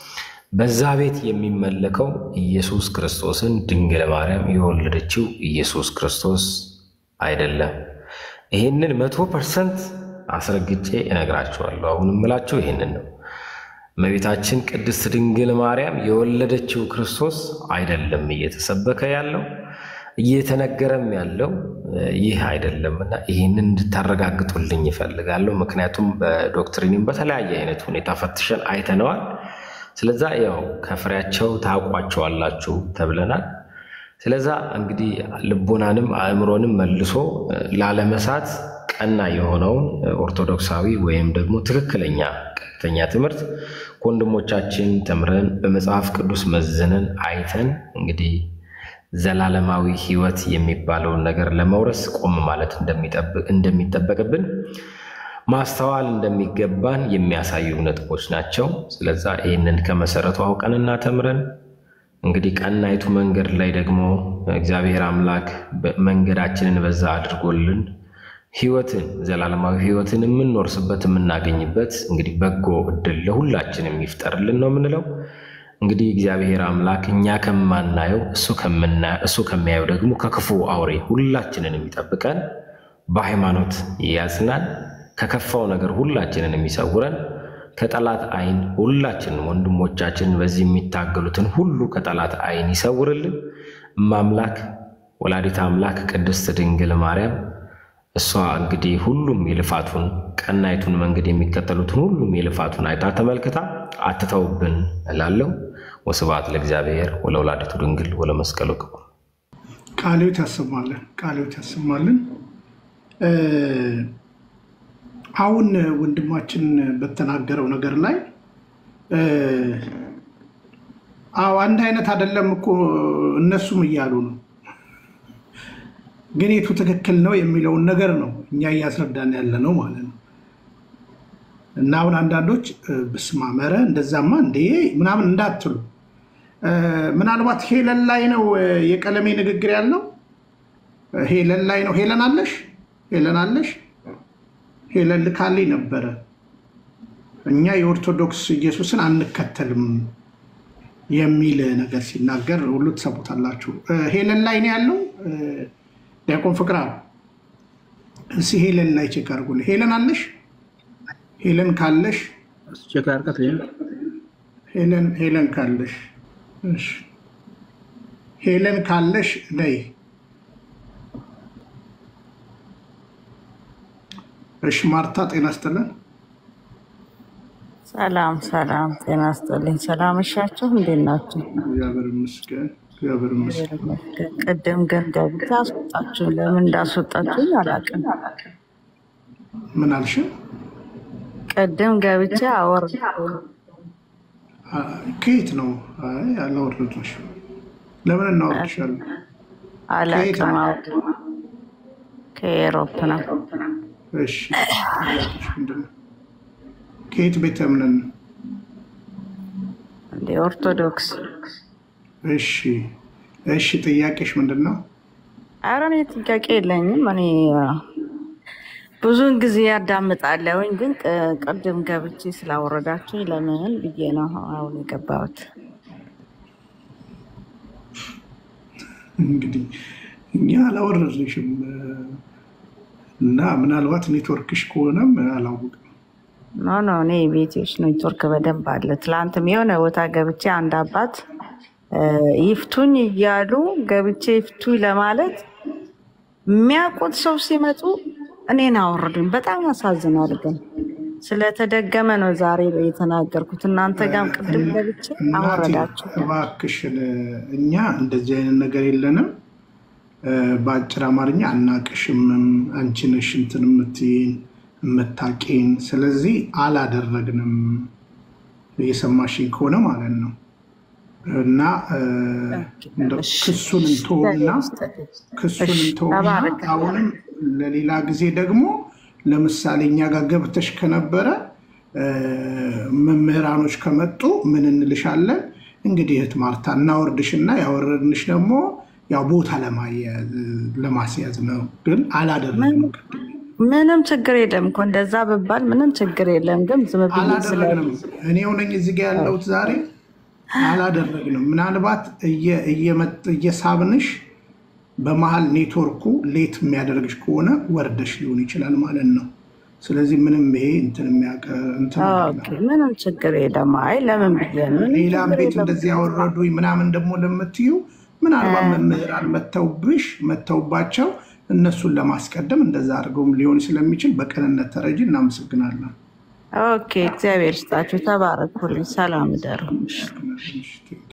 በዛ ቤት የሚመለከው ኢየሱስ ክርስቶስን ድንግል ማርያም የወለደችው ኢየሱስ ክርስቶስ አይደለም። ይህንን መቶ ፐርሰንት አስረግጬ እነግራችኋለሁ። አሁን የምላችሁ ይህንን ነው። እመቤታችን ቅድስት ድንግል ማርያም የወለደችው ክርስቶስ አይደለም እየተሰበከ ያለው እየተነገረም ያለው ይህ አይደለም እና ይህንን እንድታረጋግጡልኝ ይፈልጋለሁ። ምክንያቱም በዶክትሪንም በተለያየ አይነት ሁኔታ ፈትሸን አይተነዋል። ስለዛ ያው ከፍሬያቸው ታውቋቸዋላችሁ ተብለናል። ስለዛ እንግዲህ ልቦናንም አእምሮንም መልሶ ላለመሳት ቀና የሆነውን ኦርቶዶክሳዊ ወይም ደግሞ ትክክለኛ ቀጥተኛ ትምህርት ከወንድሞቻችን ተምረን በመጽሐፍ ቅዱስ መዝነን አይተን እንግዲህ ዘላለማዊ ሕይወት የሚባለውን ነገር ለመውረስ ቆም ማለት እንደሚጠበቅብን ማስተዋል እንደሚገባን የሚያሳዩ ነጥቦች ናቸው። ስለዛ ይህንን ከመሰረቱ አውቀንና ተምረን እንግዲህ ቀናይቱ መንገድ ላይ ደግሞ እግዚአብሔር አምላክ መንገዳችንን በዛ አድርጎልን ሕይወትን ዘላለማዊ ሕይወትን የምንወርስበት የምናገኝበት እንግዲህ በጎ እድል ለሁላችንም ይፍጠርልን ነው የምንለው። እንግዲህ እግዚአብሔር አምላክ እኛ ከማናየው እሱ ከሚያየው ደግሞ ከክፉ አውሬ ሁላችንን የሚጠብቀን በሃይማኖት ያጽናን፣ ከከፋው ነገር ሁላችንን የሚሰውረን ከጠላት ዓይን ሁላችንን ወንድሞቻችንን በዚህ የሚታገሉትን ሁሉ ከጠላት ዓይን ይሰውርልን። እማምላክ ወላዲት አምላክ ቅድስት ድንግል ማርያም እሷ እንግዲህ ሁሉም የልፋቱን ቀናይቱን መንገድ የሚከተሉትን ሁሉም የልፋቱን አይታ ተመልክታ አትተውብን እላለሁ። ወስብሐት ለእግዚአብሔር ወለወላዲቱ ድንግል ወለመስቀሉ ክቡር።
ቃልዮት ያሰማልን፣ ቃልዮት ያሰማልን። አሁን ወንድማችን በተናገረው ነገር ላይ አዎ አንድ አይነት አይደለም እኮ እነሱም እያሉ ነው ግን የቱ ትክክል ነው የሚለውን ነገር ነው እኛ እያስረዳን ያለ ነው ማለት ነው። እና አሁን አንዳንዶች ብስማመረ እንደዛማ እንዴ ምናምን እንዳትሉ፣ ምናልባት ሄለን ላይ ነው የቀለሜ ንግግር ያለው ሄለን ላይ ነው። ሄለን አለሽ፣ ሄለን አለሽ፣ ሄለን ልካልኝ ነበረ። እኛ የኦርቶዶክስ ኢየሱስን አንከተልም የሚል ነገር ሲናገር ሁሉ ትሰሙታላችሁ። ሄለን ላይ ነው ያለው ዲያቆን ፍቅራ እስ ሄለን ላይ ቼክ አድርጉልኝ። ሄለን አለሽ? ሄለን ካለሽ ሄለን ሄለን ካለሽ እሺ፣ ሄለን ካለሽ ነይ። እሺ ማርታ ጤና ይስጥልን።
ሰላም ሰላም፣ ጤና ይስጥልኝ። ሰላም እሻችሁ፣ እንዴት ናችሁ?
እግዚአብሔር ይመስገን። እግዚአብሔር ይመስገን።
ቅድም ግን ገብታ አስወጣችሁ። ለምን እንዳስወጣችሁኝ አላውቅም።
ምን አልሽ?
ቅድም ገብቼ አወር
አ፣ ከየት ነው? አይ አላወረድንሽም። ለምን እናወርድሻለን? ከየት
አላውቅም።
ነው?
አውር ከኤሮፕ ነው።
እሺ ጥያቄሽ ምንድን ነው? ከየት ቤተ እምነት ነው?
እንደ ኦርቶዶክስ።
እሺ እሺ፣ ጥያቄሽ ምንድን ነው?
ኧረ እኔ ጥያቄ የለኝም። እኔ አ፣ ብዙውን ጊዜ ያዳምጣለሁኝ፣ ግን ቅ- ቅድም ገብቼ ስላወረዳችሁኝ ለምን ብዬ ነው አሁን የገባሁት።
እንግዲህ እኛ አላወረድንሽም እና ምናልባት ኔትወርክሽ ከሆነም አላወቅም።
ኖ ኖ እኔ ቤቴዎች ኔትወርክ በደንብ አለ። ትላንትም የሆነ ቦታ ገብቼ አንድ አባት እ፣ ይፍቱኝ እያሉ ገብቼ ይፍቱኝ ለማለት የሚያውቁት ሰው ሲመጡ እኔን አወረዱኝ። በጣም ያሳዝናል። ግን ስለተደገመ ነው ዛሬ የተናገርኩት። እናንተ ጋርም ቅድም ገብቼ
እናቴ
አወረዳችሁ።
እባክሽን እኛ እንደዚህ አይነት ነገር የለንም። እ፣ በአጭር አማርኛ አናቅሽምም። አንቺ ነሽ እንትን የምትይን የምታቂን። ስለዚህ አላደረግንም። እየሰማሽኝ ከሆነ ማለት ነው። እና እ፣ እንደው ክሱን እንተውና ክሱን እንተውና
ተባረክ።
አሁንም ለሌላ ጊዜ ደግሞ ለምሳሌ እኛ ጋር ገብተሽ ከነበረ እ፣ መምህራኖች ከመጡ ምን እንልሻለን? እንግዲህ እህት ማርታ እናወርድሽና ያወረድንሽ ደግሞ ያው ቦታ ለማያያዝ ለማስያዝ ነው። ግን አላደረግንም
ምንም ችግር የለም እኮ እንደዛ ብባል ምንም ችግር የለም። ግን ዝም ብዬ ስለ
አላደረግንም። እኔው ነኝ እዚህ ጋ ያለሁት ዛሬ አላደረግንም። ምናልባት እየ- እየመጥ- እየሳብንሽ በመሀል ኔትወርኩ ሌት የሚያደርግሽ ከሆነ ወርደሽ ሊሆን ይችላል ማለት ነው። ስለዚህ ምንም ይሄ እንትን የሚያቀ እንትን አይደለም።
ኦኬ፣ ምንም ችግር የለም። አይ ለምን ብዬ ነው? ምንም
ሌላም
ችግር
ቤት
የለም።
እንደዚህ ያወረዱኝ ምናምን ደግሞ ለምትዩ ምናልባት መምህራን መተውብሽ መተውባቸው እነሱን ለማስቀደም እንደዛ አድርገውም ሊሆን ስለሚችል በቅንነት ተረጂ። እናመሰግናለን።
ኦኬ፣ እግዚአብሔር ይስጣችሁ። ተባረኩልኝ። ሰላም እደሩ።